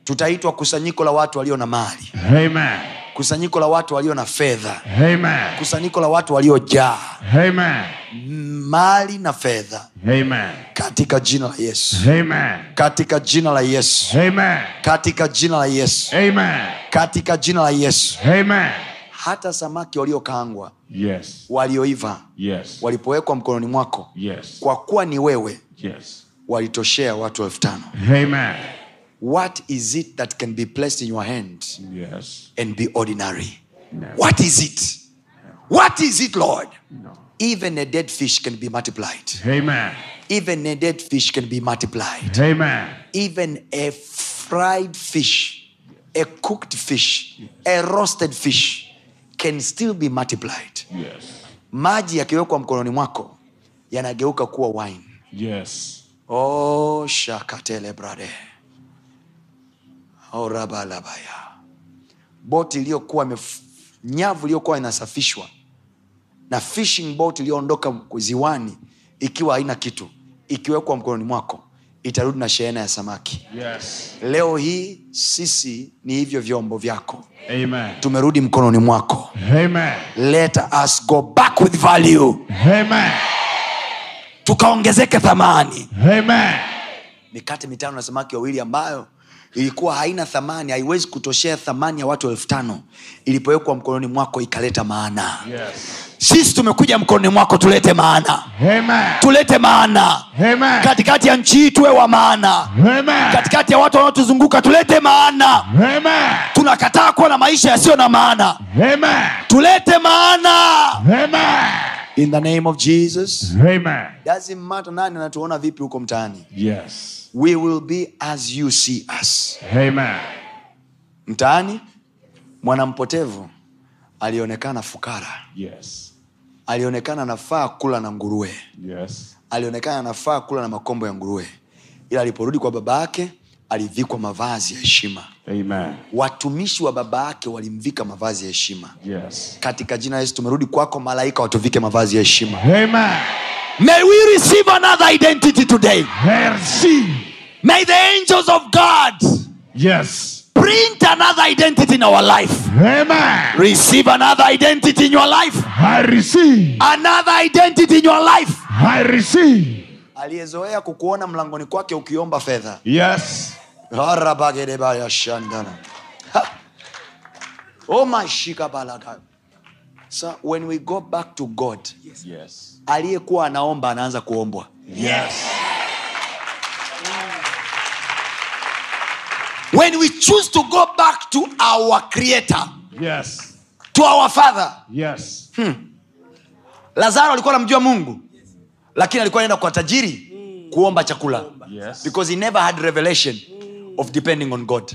Speaker 1: tutaitwa kusanyiko la watu walio na mali
Speaker 4: Amen.
Speaker 1: kusanyiko la watu walio na fedha
Speaker 4: Amen.
Speaker 1: kusanyiko la watu waliojaa
Speaker 4: Amen.
Speaker 1: mali na fedha
Speaker 4: Amen.
Speaker 1: katika jina la yesu
Speaker 4: Amen.
Speaker 1: katika jina la yesu
Speaker 4: Amen.
Speaker 1: katika jina la yesu
Speaker 4: Amen.
Speaker 1: katika jina la yesu
Speaker 4: Amen.
Speaker 1: hata samaki waliokaangwa
Speaker 4: Yes.
Speaker 1: walioiva
Speaker 4: Yes.
Speaker 1: walipowekwa mkononi mwako
Speaker 4: Yes.
Speaker 1: kwa kuwa ni wewe
Speaker 4: Yes.
Speaker 1: walitoshea watu elfu tano
Speaker 4: Amen.
Speaker 1: what is it that can be placed in your hand
Speaker 4: Yes.
Speaker 1: and be ordinary
Speaker 4: No.
Speaker 1: what is it what is it lord
Speaker 4: No.
Speaker 1: even a dead fish can be multiplied
Speaker 4: Amen.
Speaker 1: even a dead fish can be multiplied
Speaker 4: Amen.
Speaker 1: even a fried fish a cooked fish a roasted fish can still be multiplied
Speaker 4: Yes.
Speaker 1: maji yakiwekwa mkononi mwako yanageuka kuwa wine
Speaker 4: Yes.
Speaker 1: oh shakatele brade orabalabaya boti iliyokuwa imef- nyavu iliyokuwa inasafishwa na fishing boat iliyoondoka ziwani ikiwa haina kitu ikiwekwa mkononi mwako itarudi na shehena ya samaki
Speaker 4: Yes.
Speaker 1: leo hii sisi ni hivyo vyombo vyako
Speaker 4: Amen.
Speaker 1: tumerudi mkononi mwako
Speaker 4: Amen.
Speaker 1: let us go back with value
Speaker 4: Amen.
Speaker 1: tukaongezeke thamani
Speaker 4: Amen.
Speaker 1: mikate mitano na samaki wawili ambayo ilikuwa haina thamani haiwezi kutoshea thamani ya watu elfu tano ilipowekwa mkononi mwako ikaleta maana
Speaker 4: Yes.
Speaker 1: sisi tumekuja mkononi mwako tulete maana
Speaker 4: Amen.
Speaker 1: tulete maana
Speaker 4: Amen.
Speaker 1: katikati ya nchi hii tuwe wa maana
Speaker 4: Amen.
Speaker 1: katikati ya watu wanaotuzunguka tulete maana
Speaker 4: Amen.
Speaker 1: tunakataa kuwa na maisha yasiyo na maana
Speaker 4: Amen.
Speaker 1: tulete maana
Speaker 4: Amen.
Speaker 1: in the name of jesus
Speaker 4: Amen.
Speaker 1: doesn't matter nani anatuona vipi huko mtaani
Speaker 4: Yes.
Speaker 1: we will be as you see us
Speaker 4: Amen.
Speaker 1: mtaani mwanampotevu alionekana fukara
Speaker 4: Yes.
Speaker 1: alionekana anafaa kula na nguruwe
Speaker 4: Yes.
Speaker 1: alionekana anafaa kula na makombo ya nguruwe ila aliporudi kwa baba yake alivikwa mavazi ya heshima
Speaker 4: Amen.
Speaker 1: watumishi wa baba yake walimvika mavazi ya heshima
Speaker 4: Yes.
Speaker 1: katika jina la yesu tumerudi kwako malaika watuvike mavazi ya heshima
Speaker 4: Amen.
Speaker 1: may we receive another identity today
Speaker 4: Merci.
Speaker 1: may the angels of god
Speaker 4: Yes.
Speaker 1: print another identity in our life
Speaker 4: Amen.
Speaker 1: receive another identity in your life
Speaker 4: I receive.
Speaker 1: another identity in your life
Speaker 4: I receive.
Speaker 1: aliyezoea kukuona mlangoni kwake ukiomba fedha
Speaker 4: Yes.
Speaker 1: Harabagedebaya-shandana. Ha. Oh my shikabalaga. So when we go back to god
Speaker 4: Yes.
Speaker 1: aliyekuwa anaomba anaanza kuombwa
Speaker 4: Yes.
Speaker 1: when we choose to go back to our creator
Speaker 4: Yes.
Speaker 1: to our father
Speaker 4: Yes.
Speaker 1: lazaro alikuwa anamjua mungu lakini alikuwa anaenda kwa tajiri kuomba chakula
Speaker 4: Yes.
Speaker 1: because he never had revelation of depending on god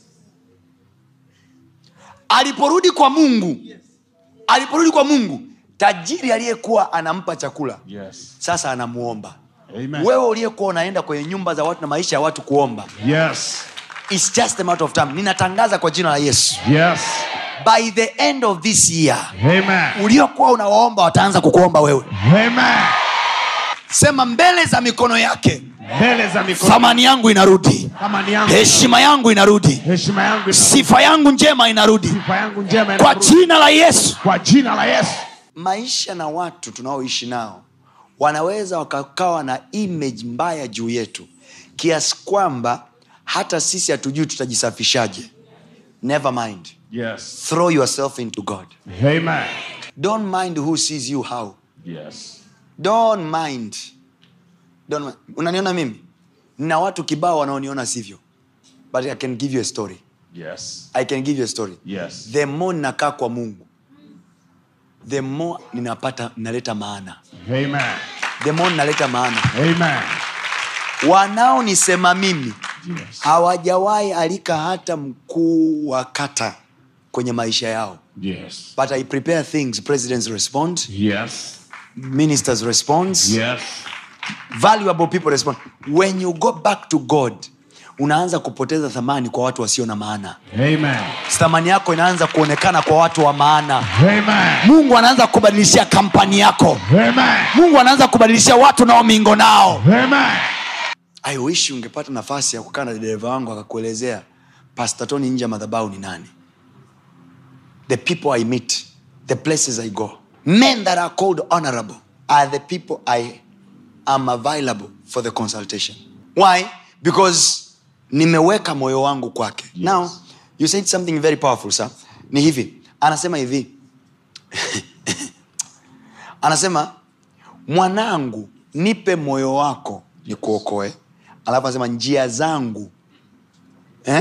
Speaker 1: aliporudi kwa mungu aliporudi kwa mungu tajiri aliyekuwa anampa chakula
Speaker 4: Yes.
Speaker 1: sasa anamuomba
Speaker 4: Amen.
Speaker 1: wewe uliyekuwa unaenda kwenye nyumba za watu na maisha ya watu kuomba
Speaker 4: Yes.
Speaker 1: It's just a matter of time ninatangaza kwa jina la yesu
Speaker 4: Yes.
Speaker 1: by the end of this year
Speaker 4: Amen.
Speaker 1: uliokuwa unawaomba wataanza kukuomba wewe
Speaker 4: Amen.
Speaker 1: sema mbele za mikono yake
Speaker 4: Mbele za mikono.
Speaker 1: thamani yangu inarudi
Speaker 4: Thamani yangu.
Speaker 1: heshima yangu inarudi
Speaker 4: Heshima yangu.
Speaker 1: sifa yangu njema inarudi
Speaker 4: Sifa yangu njema.
Speaker 1: kwa
Speaker 4: inarudi.
Speaker 1: jina la yesu
Speaker 4: Kwa jina la Yesu.
Speaker 1: maisha na watu tunaoishi nao wanaweza wakakawa na image mbaya juu yetu kiasi kwamba hata sisi hatujui tutajisafishaje never mind
Speaker 4: Yes.
Speaker 1: throw yourself into god
Speaker 4: Amen.
Speaker 1: don't mind who sees you how
Speaker 4: Yes.
Speaker 1: don't mind, don't mind. unaniona mimi na watu kibao wanaoniona sivyo but i can give you a story
Speaker 4: Yes.
Speaker 1: i can give you a story
Speaker 4: Yes.
Speaker 1: the more ninakaa kwa mungu the more ninapata ninaleta maana
Speaker 4: Amen.
Speaker 1: the more ninaleta maana
Speaker 4: Amen.
Speaker 1: wanaonisema mimi
Speaker 4: Yes.
Speaker 1: hawajawahi alika hata mkuu wa kata kwenye maisha yao
Speaker 4: Yes.
Speaker 1: but i prepare things presidents respond
Speaker 4: Yes.
Speaker 1: ministers respond
Speaker 4: Yes.
Speaker 1: valuable people respond when you go back to god unaanza kupoteza thamani kwa watu wasio na maana
Speaker 4: Amen.
Speaker 1: thamani yako inaanza kuonekana kwa watu wa maana
Speaker 4: Amen.
Speaker 1: mungu anaanza kubadilishia kampani yako
Speaker 4: Amen.
Speaker 1: mungu anaanza kubadilishia watu nao mingo nao
Speaker 4: Amen.
Speaker 1: i wish ungepata nafasi ya kukaa na dereva wangu akakuelezea pastor tony nje ya madhabau ni nani the people i meet the places i go men that are called honorable are the people i am available for the consultation why because nimeweka moyo wangu kwake yes. now you said something very powerful sir ni hivi anasema hivi anasema mwanangu nipe moyo wako nikuokoe alafu anasema njia zangu eh?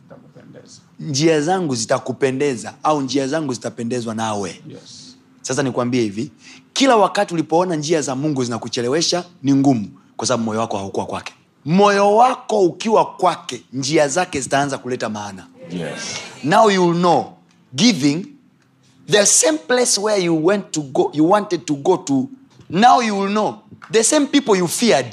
Speaker 1: njia zangu zitakupendeza au njia zangu zitapendezwa nawe
Speaker 3: Yes.
Speaker 1: sasa nikwambie hivi kila wakati ulipoona njia za mungu zinakuchelewesha ni ngumu kwa sababu moyo wako haukuwa kwake moyo wako ukiwa kwake njia zake zitaanza kuleta maana
Speaker 3: Yes.
Speaker 1: now you will know giving the same place where you went to go you wanted to go to now you will know the same people you feared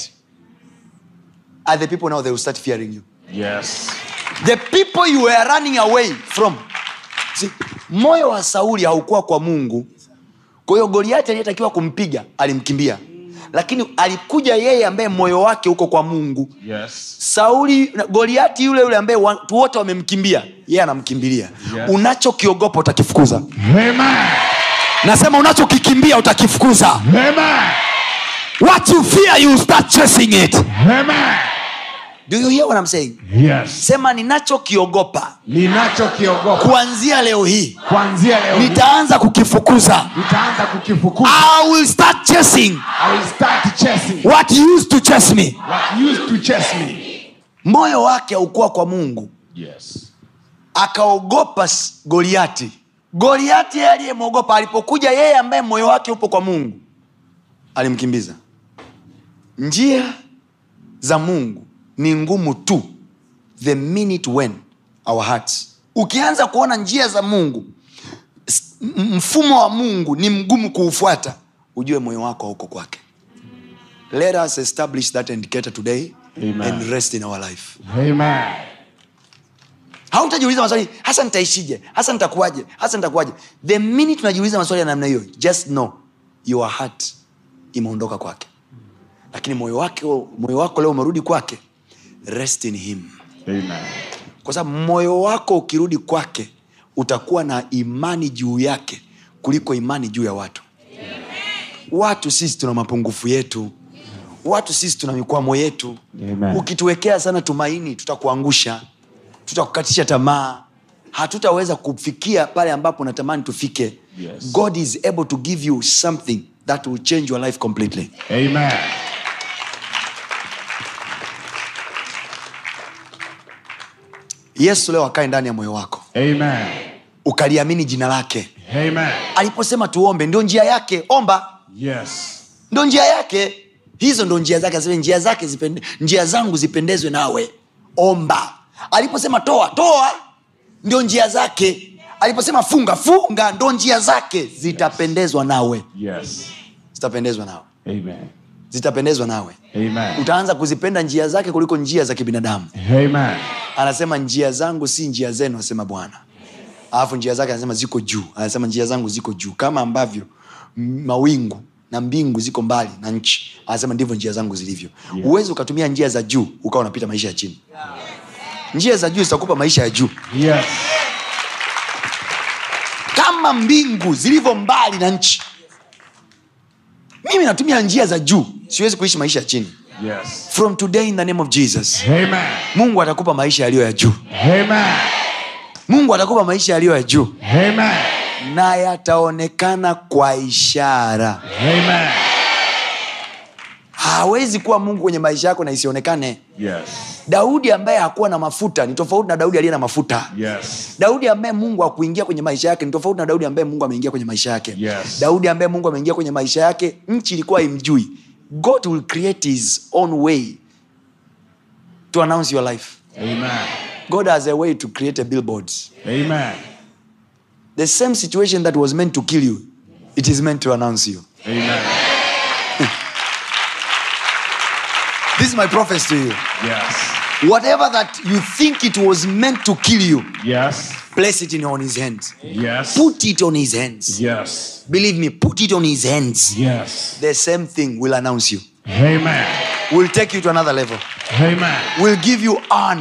Speaker 1: are the people now they will start fearing you
Speaker 3: Yes.
Speaker 1: the people you were running away from See, moyo wa sauli haukuwa kwa mungu kwa hiyo goliati aliyetakiwa kumpiga alimkimbia lakini alikuja yeye ambaye moyo wake uko kwa mungu
Speaker 3: Yes.
Speaker 1: sauli goliati yule yule ambaye watu wote wamemkimbia yeye anamkimbilia
Speaker 3: Yes.
Speaker 1: unachokiogopa utakifukuza
Speaker 4: Amen.
Speaker 1: nasema unachokikimbia utakifukuza
Speaker 4: Amen.
Speaker 1: what you fear you start chasing it
Speaker 4: Amen.
Speaker 1: do you hear what I'm saying
Speaker 4: Yes.
Speaker 1: sema ninachokiogopa
Speaker 4: Ninachokiogopa
Speaker 1: kuanzia leo hii
Speaker 4: kuanzia leo hii,
Speaker 1: nitaanza kukifukuza
Speaker 4: nitaanza kukifukuza.
Speaker 1: I will start chasing
Speaker 4: I will start chasing
Speaker 1: what used to chase me
Speaker 4: what used to chase me.
Speaker 1: moyo wake haukuwa kwa mungu
Speaker 3: Yes.
Speaker 1: akaogopa s- goliati goliati yeye aliyemwogopa alipokuja yeye ambaye moyo wake upo kwa mungu alimkimbiza njia za mungu ni ngumu tu the minute when our hearts ukianza kuona njia za mungu s- m- mfumo wa mungu ni mgumu kuufuata ujue moyo wako hauko kwake let us establish that indicator today
Speaker 3: Amen.
Speaker 1: and rest in our life
Speaker 4: Amen.
Speaker 1: hautajiuliza maswali hasa nitaishije hasa nitakuwaje hasa nitakuwaje the minute unajiuliza maswali ya namna hiyo just know your heart imeondoka kwake lakini moyo wake moyo wako leo umerudi kwake rest in him
Speaker 3: Amen.
Speaker 1: kwa sababu moyo wako ukirudi kwake utakuwa na imani juu yake kuliko imani juu ya watu watu sisi tuna mapungufu yetu watu sisi tuna mikwamo yetu
Speaker 3: Amen.
Speaker 1: ukituwekea sana tumaini tutakuangusha tutakukatisha tamaa hatutaweza kufikia pale ambapo natamani tufike
Speaker 3: Yes.
Speaker 1: god is able to give you something that will change your life completely
Speaker 4: Amen.
Speaker 1: yesu leo akae ndani ya moyo wako
Speaker 4: Amen.
Speaker 1: ukaliamini jina lake
Speaker 4: Amen.
Speaker 1: aliposema tuombe ndio njia yake omba
Speaker 4: Yes.
Speaker 1: ndo njia yake hizo ndo njia zake Asema, njia zake zipende, njia zangu zipendezwe nawe omba aliposema toa toa ndio njia zake aliposema funga funga ndo njia zake zitapendezwa nawe
Speaker 3: Yes.
Speaker 1: zitapendezwa nawe
Speaker 3: Amen.
Speaker 1: zitapendezwa nawe
Speaker 3: Amen.
Speaker 1: utaanza kuzipenda njia zake kuliko njia za kibinadamu
Speaker 4: Amen.
Speaker 1: anasema njia zangu si njia zenu asema bwana alafu njia zake anasema ziko juu anasema njia zangu ziko juu kama ambavyo m- mawingu na mbingu ziko mbali na nchi anasema ndivyo njia zangu zilivyo huwezi ukatumia njia za juu ukawa unapita maisha ya chini njia za juu zitakupa maisha ya juu
Speaker 4: Yes.
Speaker 1: kama mbingu zilivyo mbali na nchi mimi natumia njia za juu siwezi kuishi maisha ya chini
Speaker 3: Yes.
Speaker 1: from today in the name of jesus
Speaker 4: Amen.
Speaker 1: mungu atakupa maisha yaliyo ya juu
Speaker 4: Amen.
Speaker 1: mungu atakupa maisha yaliyo ya juu
Speaker 4: Amen.
Speaker 1: na yataonekana kwa ishara
Speaker 4: Amen.
Speaker 1: hawezi kuwa mungu kwenye maisha yako na isionekane
Speaker 3: Yes.
Speaker 1: daudi ambaye hakuwa na mafuta ni tofauti na daudi aliye na mafuta
Speaker 3: Yes.
Speaker 1: daudi ambaye mungu akuingia kwenye maisha yake ni tofauti na daudi ambaye mungu ameingia kwenye maisha yake
Speaker 3: Yes.
Speaker 1: daudi ambaye mungu ameingia kwenye maisha yake nchi ilikuwa imjui god will create his own way to announce your life
Speaker 3: Amen.
Speaker 1: god has a way to create a billboard
Speaker 3: Amen.
Speaker 1: the same situation that was meant to kill you it is meant to announce you
Speaker 3: Amen.
Speaker 1: this is my prophecy to you
Speaker 3: Yes.
Speaker 1: whatever that you think it was meant to kill you
Speaker 3: Yes.
Speaker 1: place it in on his hands
Speaker 3: Yes.
Speaker 1: put it on his hands
Speaker 3: Yes.
Speaker 1: believe me put it on his hands
Speaker 3: Yes.
Speaker 1: the same thing will announce you
Speaker 4: Amen.
Speaker 1: will take you to another level
Speaker 4: Amen.
Speaker 1: will give you honor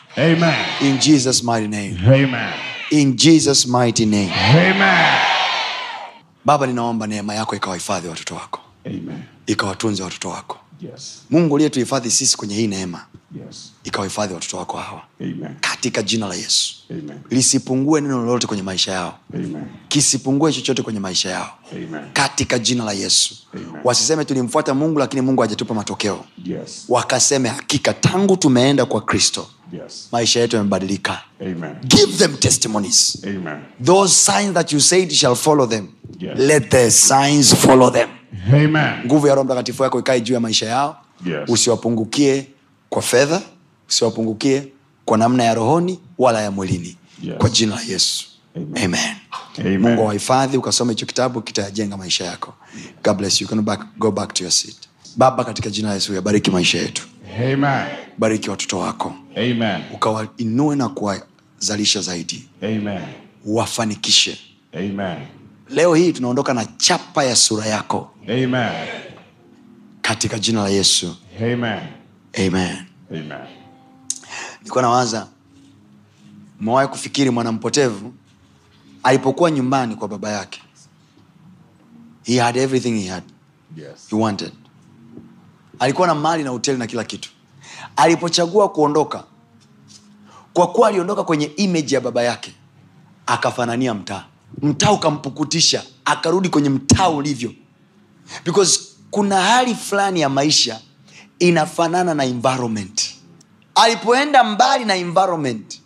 Speaker 4: Amen.
Speaker 1: in jesus mighty name
Speaker 4: Amen.
Speaker 1: in jesus mighty name
Speaker 4: Amen.
Speaker 1: baba ninaomba neema yako ikawahifadhi watoto wako
Speaker 4: Amen.
Speaker 1: ikawatunze watoto wako
Speaker 4: Yes.
Speaker 1: mungu uliyetuhifadhi sisi kwenye hii neema
Speaker 4: Yes.
Speaker 1: ikawahifadhi watoto wako hawa
Speaker 4: Amen.
Speaker 1: katika jina la yesu
Speaker 4: Amen.
Speaker 1: lisipungue neno lolote kwenye maisha yao
Speaker 4: Amen.
Speaker 1: kisipungue chochote kwenye maisha yao
Speaker 4: Amen.
Speaker 1: katika jina la yesu
Speaker 4: Amen.
Speaker 1: wasiseme tulimfuata mungu lakini mungu hajatupa matokeo
Speaker 4: Yes.
Speaker 1: wakaseme hakika tangu tumeenda kwa kristo
Speaker 4: Yes.
Speaker 1: maisha yetu yamebadilika
Speaker 4: Amen.
Speaker 1: give them testimonies
Speaker 4: Amen.
Speaker 1: those signs that you said shall follow them
Speaker 4: Yes.
Speaker 1: let the signs follow them
Speaker 4: Amen.
Speaker 1: nguvu ya roho mtakatifu yako ikae juu ya maisha yao
Speaker 4: Yes.
Speaker 1: usiwapungukie kwa fedha usiwapungukie kwa namna ya rohoni wala ya mwilini
Speaker 4: Yes.
Speaker 1: kwa jina la yesu
Speaker 4: Amen.
Speaker 1: amen
Speaker 4: Amen.
Speaker 1: mungu awahifadhi ukasoma hicho kitabu kitayajenga maisha yako god bless you. You can back, go back to your seat baba katika jina la yesu yabariki maisha yetu
Speaker 4: Amen.
Speaker 1: bariki watoto wako
Speaker 4: Amen.
Speaker 1: ukawainue na kuwazalisha zaidi
Speaker 4: Amen.
Speaker 1: wafanikishe
Speaker 4: Amen.
Speaker 1: leo hii tunaondoka na chapa ya sura yako
Speaker 4: Amen.
Speaker 1: katika jina la yesu
Speaker 4: Amen.
Speaker 1: amen
Speaker 4: Amen.
Speaker 1: nilikuwa nawaza umewahi kufikiri mwanampotevu alipokuwa nyumbani kwa baba yake he had everything he had
Speaker 4: Yes.
Speaker 1: he wanted alikuwa na mali na hoteli na kila kitu alipochagua kuondoka kwa kuwa aliondoka kwenye image ya baba yake akafanania mtaa mtaa ukampukutisha akarudi kwenye mtaa ulivyo because kuna hali fulani ya maisha inafanana na environment alipoenda mbali na environment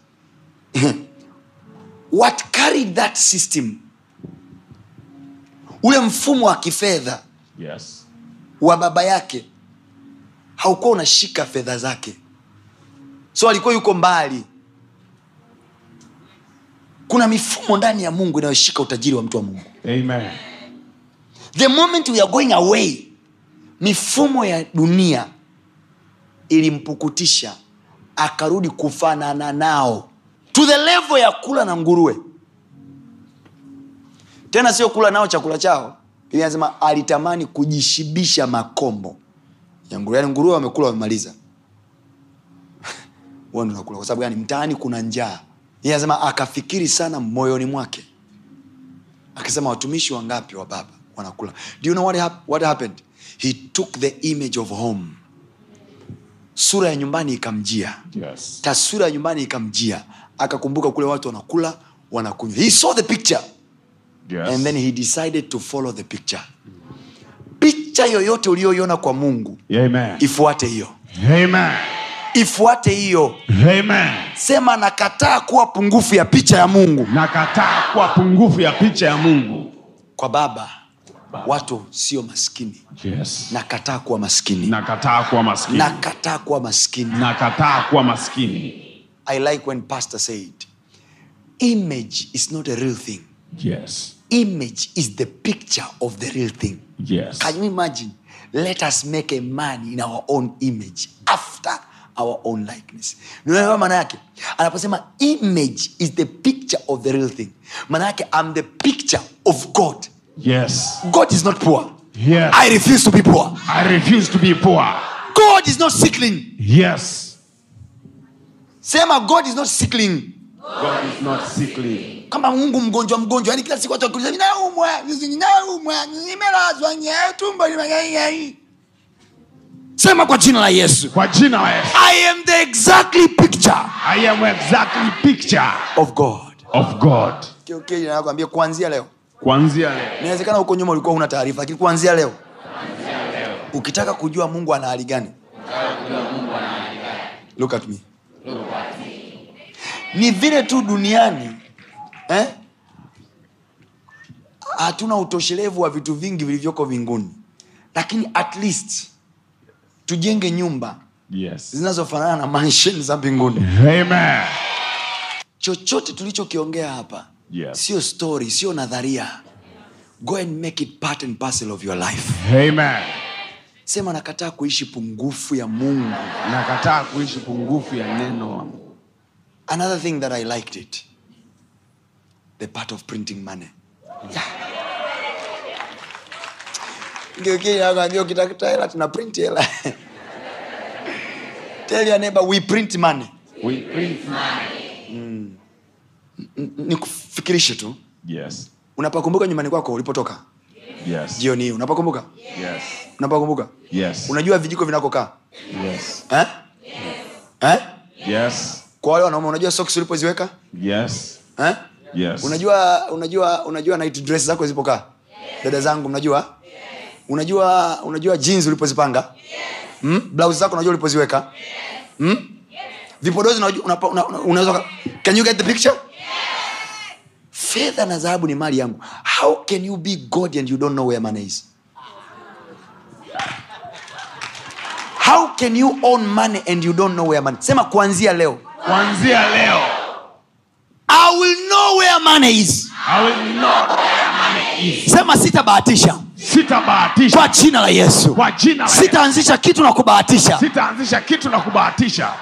Speaker 1: what carried that system ule mfumo wa kifedha
Speaker 4: Yes.
Speaker 1: wa baba yake haukuwa unashika fedha zake so alikuwa yuko mbali kuna mifumo ndani ya mungu inayoshika utajiri wa mtu wa mungu
Speaker 4: Amen.
Speaker 1: the moment we are going away mifumo ya dunia ilimpukutisha akarudi kufanana nao to the level ya kula na nguruwe tena sio kula nao chakula chao Biblia inasema alitamani kujishibisha makombo ya nguruwe yani nguruwe wamekula wamemaliza Wewe ndio unakula kwa sababu gani mtaani kuna njaa Yeye anasema akafikiri sana moyoni mwake akasema watumishi wangapi wa baba wanakula do you know what, hap what happened he took the image of home sura ya nyumbani ikamjia
Speaker 4: Yes.
Speaker 1: taswira ya nyumbani ikamjia akakumbuka kule watu wanakula wanakunywa he saw the picture
Speaker 4: Yes.
Speaker 1: and then he decided to follow the picture picha yoyote uliyoiona kwa mungu
Speaker 4: Amen.
Speaker 1: ifuate hiyo
Speaker 4: Amen.
Speaker 1: ifuate hiyo
Speaker 4: Amen.
Speaker 1: sema nakataa kuwa pungufu ya picha ya mungu
Speaker 4: Nakataa kuwa pungufu ya picha ya Mungu.
Speaker 1: kwa baba watu sio maskini
Speaker 4: Yes.
Speaker 1: nakataa kuwa maskini
Speaker 4: Nakataa kuwa maskini.
Speaker 1: nakataa kuwa maskini
Speaker 4: Nakataa kuwa maskini.
Speaker 1: i like when pastor said image is not a real thing
Speaker 4: Yes.
Speaker 1: image is the picture of the real thing
Speaker 4: Yes.
Speaker 1: can you imagine let us make a man in our own image after our own likeness unaelewa maana yake anaposema image is the picture of the real thing maana yake i'm the picture of god
Speaker 4: Yes.
Speaker 1: god is not poor
Speaker 4: Yes.
Speaker 1: i refuse to be poor
Speaker 4: I refuse to be poor.
Speaker 1: god is not sickling
Speaker 4: Yes.
Speaker 1: sema god is not sickling
Speaker 4: God is not sickly.
Speaker 1: kama mungu mgonjwa mgonjwa yani kila siku watu wakiuliza ninaumwa ninaumwa nimelazwa nye tumbo limegaigai sema kwa jina la yesu
Speaker 4: Kwa jina la Yesu.
Speaker 1: i am the exactly picture
Speaker 4: I am exactly picture
Speaker 1: of god
Speaker 4: of God.
Speaker 1: nakwambia kuanzia leo
Speaker 4: Kuanzia leo.
Speaker 1: inawezekana huko nyuma ulikuwa una taarifa lakini kuanzia leo ukitaka kujua mungu ana hali gani look at me ni vile tu duniani eh? hatuna utoshelevu wa vitu vingi vilivyoko vinguni lakini at least tujenge nyumba
Speaker 4: Yes.
Speaker 1: zinazofanana na mansion za mbinguni
Speaker 4: Amen.
Speaker 1: chochote tulichokiongea hapa
Speaker 4: Yes.
Speaker 1: sio story sio nadharia go and make it part and parcel of your life
Speaker 4: Amen.
Speaker 1: sema nakataa kuishi pungufu ya mungu
Speaker 4: Nakataa kuishi pungufu ya neno la Mungu.
Speaker 1: another thing that i liked it the part of printing money ngeukiambia ukitafuta hela tuna print hela tell your neighbor we print money
Speaker 3: We print money.
Speaker 1: nikufikirishe tu
Speaker 3: Yes.
Speaker 1: unapakumbuka nyumbani kwako ulipotoka
Speaker 3: Yes.
Speaker 1: jioni hii unapakumbuka
Speaker 3: Yes.
Speaker 1: unapakumbuka
Speaker 3: Yes.
Speaker 1: unajua vijiko vinakokaa
Speaker 3: Yes.
Speaker 1: eh? Eh?
Speaker 3: Yes.
Speaker 1: kwa wale wanaume unajua socks ulipoziweka
Speaker 3: Yes.
Speaker 1: eh?
Speaker 3: Yes.
Speaker 1: unajua unajua unajua night dress zako zilipokaa dada zangu mnajua unajua unajua jeans ulipozipanga hmm? blouse zako unajua ulipoziweka hmm? vipodozi unajua- unapa- una- una- unaweza uka- can you get the picture fedha na dhahabu ni mali yangu how can you be god and you don't know where money is how can you own money and you don't know where money sema kuanzia leo
Speaker 3: Kuanzia leo.
Speaker 1: i will know where money is
Speaker 3: I will not where money is.
Speaker 1: sema sitabahatisha
Speaker 3: Sitabahatisha
Speaker 1: kwa jina la yesu
Speaker 3: kwa jina la Yesu.
Speaker 1: sitaanzisha kitu na kubahatisha
Speaker 3: Sitaanzisha kitu na kubahatisha.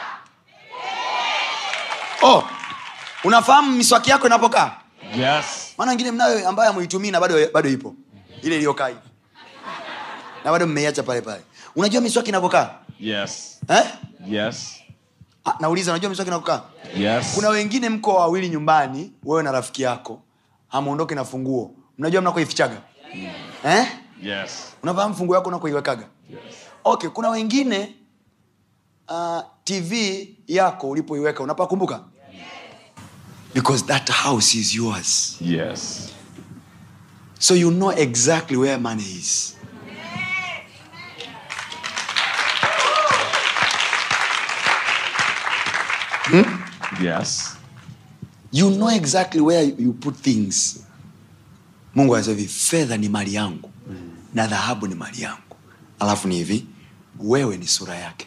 Speaker 1: oh, unafahamu miswaki yako inapokaa
Speaker 3: Yes.
Speaker 1: maana wengine mnayo ambayo amuitumii na bado, bado ipo ile iliyokaa hivi na bado mmeiacha pale pale unajua miswaki inapokaa
Speaker 3: Yes.
Speaker 1: eh?
Speaker 3: Yes.
Speaker 1: Ah, nauliza unajua miswaki inapokaa
Speaker 3: Yes.
Speaker 1: kuna wengine mko wawili nyumbani wewe na rafiki yako hamuondoke na funguo mnajua mnakoifichaga eh?
Speaker 3: Yes.
Speaker 1: unafahamu funguo yako unakoiwekaga okay kuna wengine uh, tv yako ulipoiweka unapakumbuka because that house is yours
Speaker 3: Yes.
Speaker 1: so you know exactly where money is
Speaker 3: Yes.
Speaker 1: you know exactly where you put things mungu anasema hivi fedha ni mali yangu na dhahabu ni mali yangu alafu ni hivi wewe ni sura yake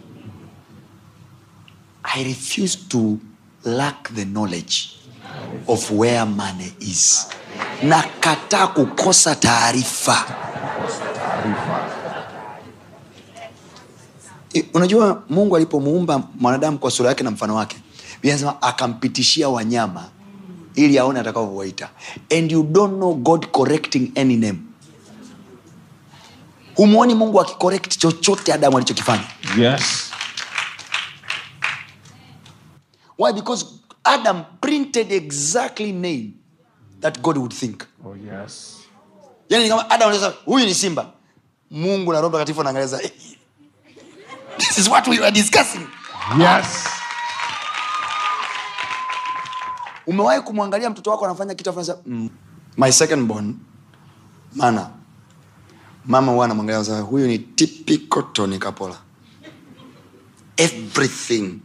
Speaker 1: i refuse to lack the knowledge of where money is nakataa kukosa taarifa I- unajua mungu alipomuumba mwanadamu kwa sura yake na mfano wake Biblia inasema akampitishia wanyama ili aone atakavyowaita and you don't know god correcting any name humwoni mungu akicorrect chochote adamu alichokifanya
Speaker 3: Yes.
Speaker 1: why because adam printed exactly name that god would think
Speaker 3: Oh yes.
Speaker 1: yani ni kama adam anaweza huyu ni simba mungu na roho mtakatifu anaangalia "Eh, this is what we were discussing
Speaker 3: Yes.
Speaker 1: umewahi kumwangalia mtoto wako anafanya kitu afu unasema, mm. my second born mana mama huwa anamwangalia anasema, huyu ni typical Tony Kapola everything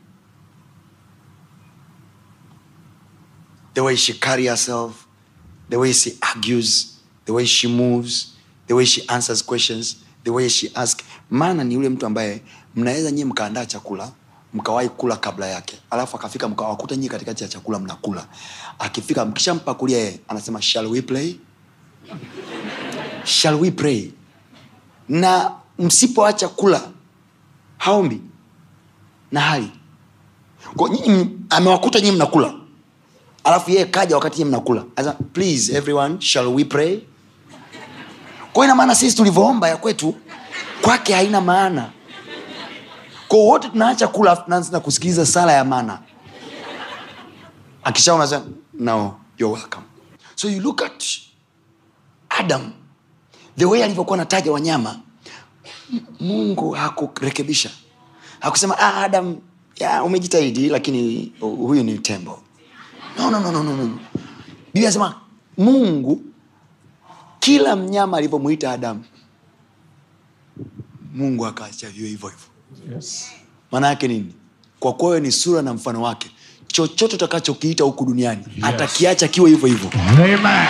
Speaker 1: the way she carry herself the way she argues the way she moves the way she answers questions the way she ask maana ni yule mtu ambaye mnaweza nyie mkaandaa chakula mkawahi kula kabla yake alafu akafika mkawakuta nyie katikati ya chakula mnakula akifika mkishampakulia yeye anasema shall we play shall we pray na msipoacha kula haombi na hali kwa nyinyi amewakuta nyinyi mnakula alafu yeye kaja wakati nyinyi mnakula Asa, please everyone shall we pray kwa ina maana sisi tulivyoomba ya kwetu kwake haina maana kwa wote tunaacha kula afu tunaanza kusikiliza sala ya mana akishaona sema, no you're welcome so you look at adam the way alivyokuwa nataja wanyama M- mungu hakurekebisha hakusema ah, adam ya, umejitahidi lakini huyu ni tembo no, no, no, no, no, no. biblia anasema mungu kila mnyama alivyomwita adamu mungu akaacha viwe hivyo hivyo
Speaker 3: Yes.
Speaker 1: maana yake nini kwa kuwa wewe ni sura na mfano wake chochote utakachokiita huku duniani yes. atakiacha kiwe hivyo hivyo
Speaker 3: Amen.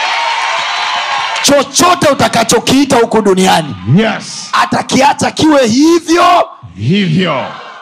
Speaker 1: chochote utakachokiita huku duniani
Speaker 3: Yes.
Speaker 1: atakiacha kiwe hivyo
Speaker 3: Hivyo.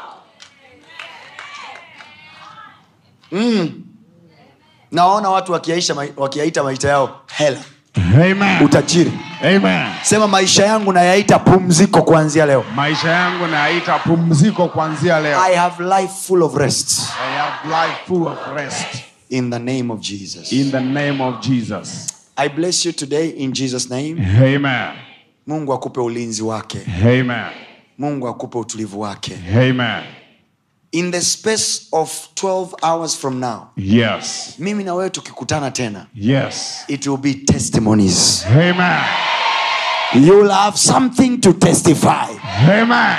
Speaker 1: nawaona watu wakiaisha mai- wakiyaita maisha yao hela
Speaker 3: Amen.
Speaker 1: utajiri
Speaker 3: Amen.
Speaker 1: sema maisha yangu nayaita pumziko kuanzia leo
Speaker 3: Maisha yangu naita pumziko kuanzia leo.
Speaker 1: i have life full of rest
Speaker 3: I have life full of rest.
Speaker 1: in the name of jesus
Speaker 3: In the name of Jesus.
Speaker 1: i bless you today in jesus name
Speaker 3: Amen.
Speaker 1: mungu akupe ulinzi wake
Speaker 3: Amen.
Speaker 1: mungu akupe utulivu wake
Speaker 3: Amen.
Speaker 1: in the space of 12 hours from now
Speaker 4: Yes.
Speaker 1: mimi na wewe tukikutana tena
Speaker 4: Yes.
Speaker 1: it will be testimonies
Speaker 4: Amen.
Speaker 1: you will have something to testify
Speaker 4: Amen.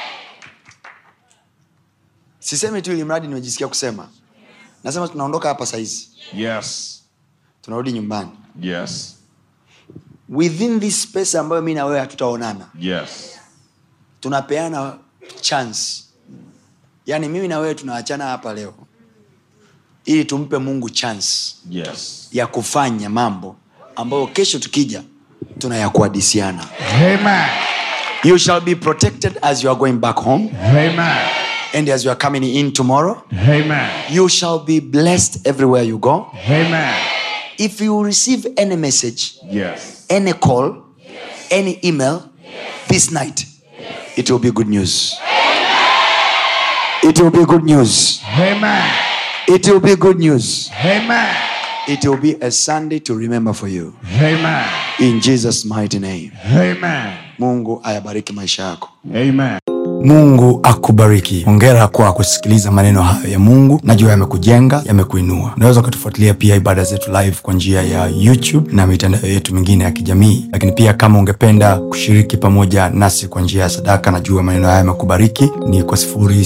Speaker 1: sisemi tu ili mradi nimejisikia kusema nasema tunaondoka hapa sahizi
Speaker 4: Yes.
Speaker 1: tunarudi nyumbani
Speaker 4: Yes.
Speaker 1: within this space ambayo mi na wewe hatutaonana
Speaker 4: Yes.
Speaker 1: tunapeana chance yaani mimi na wewe tunaachana hapa leo ili tumpe mungu chance
Speaker 4: Yes.
Speaker 1: ya kufanya mambo ambayo kesho tukija tunayakuadisiana
Speaker 4: Amen.
Speaker 1: you shall be protected as you are going back home
Speaker 4: Amen.
Speaker 1: and as you are coming in tomorrow
Speaker 4: Amen.
Speaker 1: you shall be blessed everywhere you go
Speaker 4: Amen.
Speaker 1: if you receive any message
Speaker 4: Yes.
Speaker 1: any call any email this night it will be good news it will be good news
Speaker 4: Amen.
Speaker 1: it will be good news
Speaker 4: Amen.
Speaker 1: it will be a sunday to remember for you
Speaker 4: Amen.
Speaker 1: in jesus mighty name
Speaker 4: Amen.
Speaker 1: mungu ayabariki maisha yako
Speaker 4: Amen.
Speaker 1: mungu akubariki hongera kwa kusikiliza maneno hayo ya mungu najua yamekujenga yamekuinua unaweza ukatufuatilia pia ibada zetu live kwa njia ya youtube na mitandao yetu mingine ya kijamii lakini pia kama ungependa kushiriki pamoja nasi kwa njia ya sadaka najua maneno haya yamekubariki ni kwa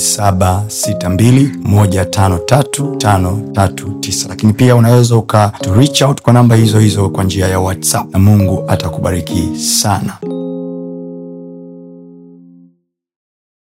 Speaker 1: 762153539 lakini pia unaweza uka to reach out kwa namba hizo hizo kwa njia ya whatsapp na mungu atakubariki sana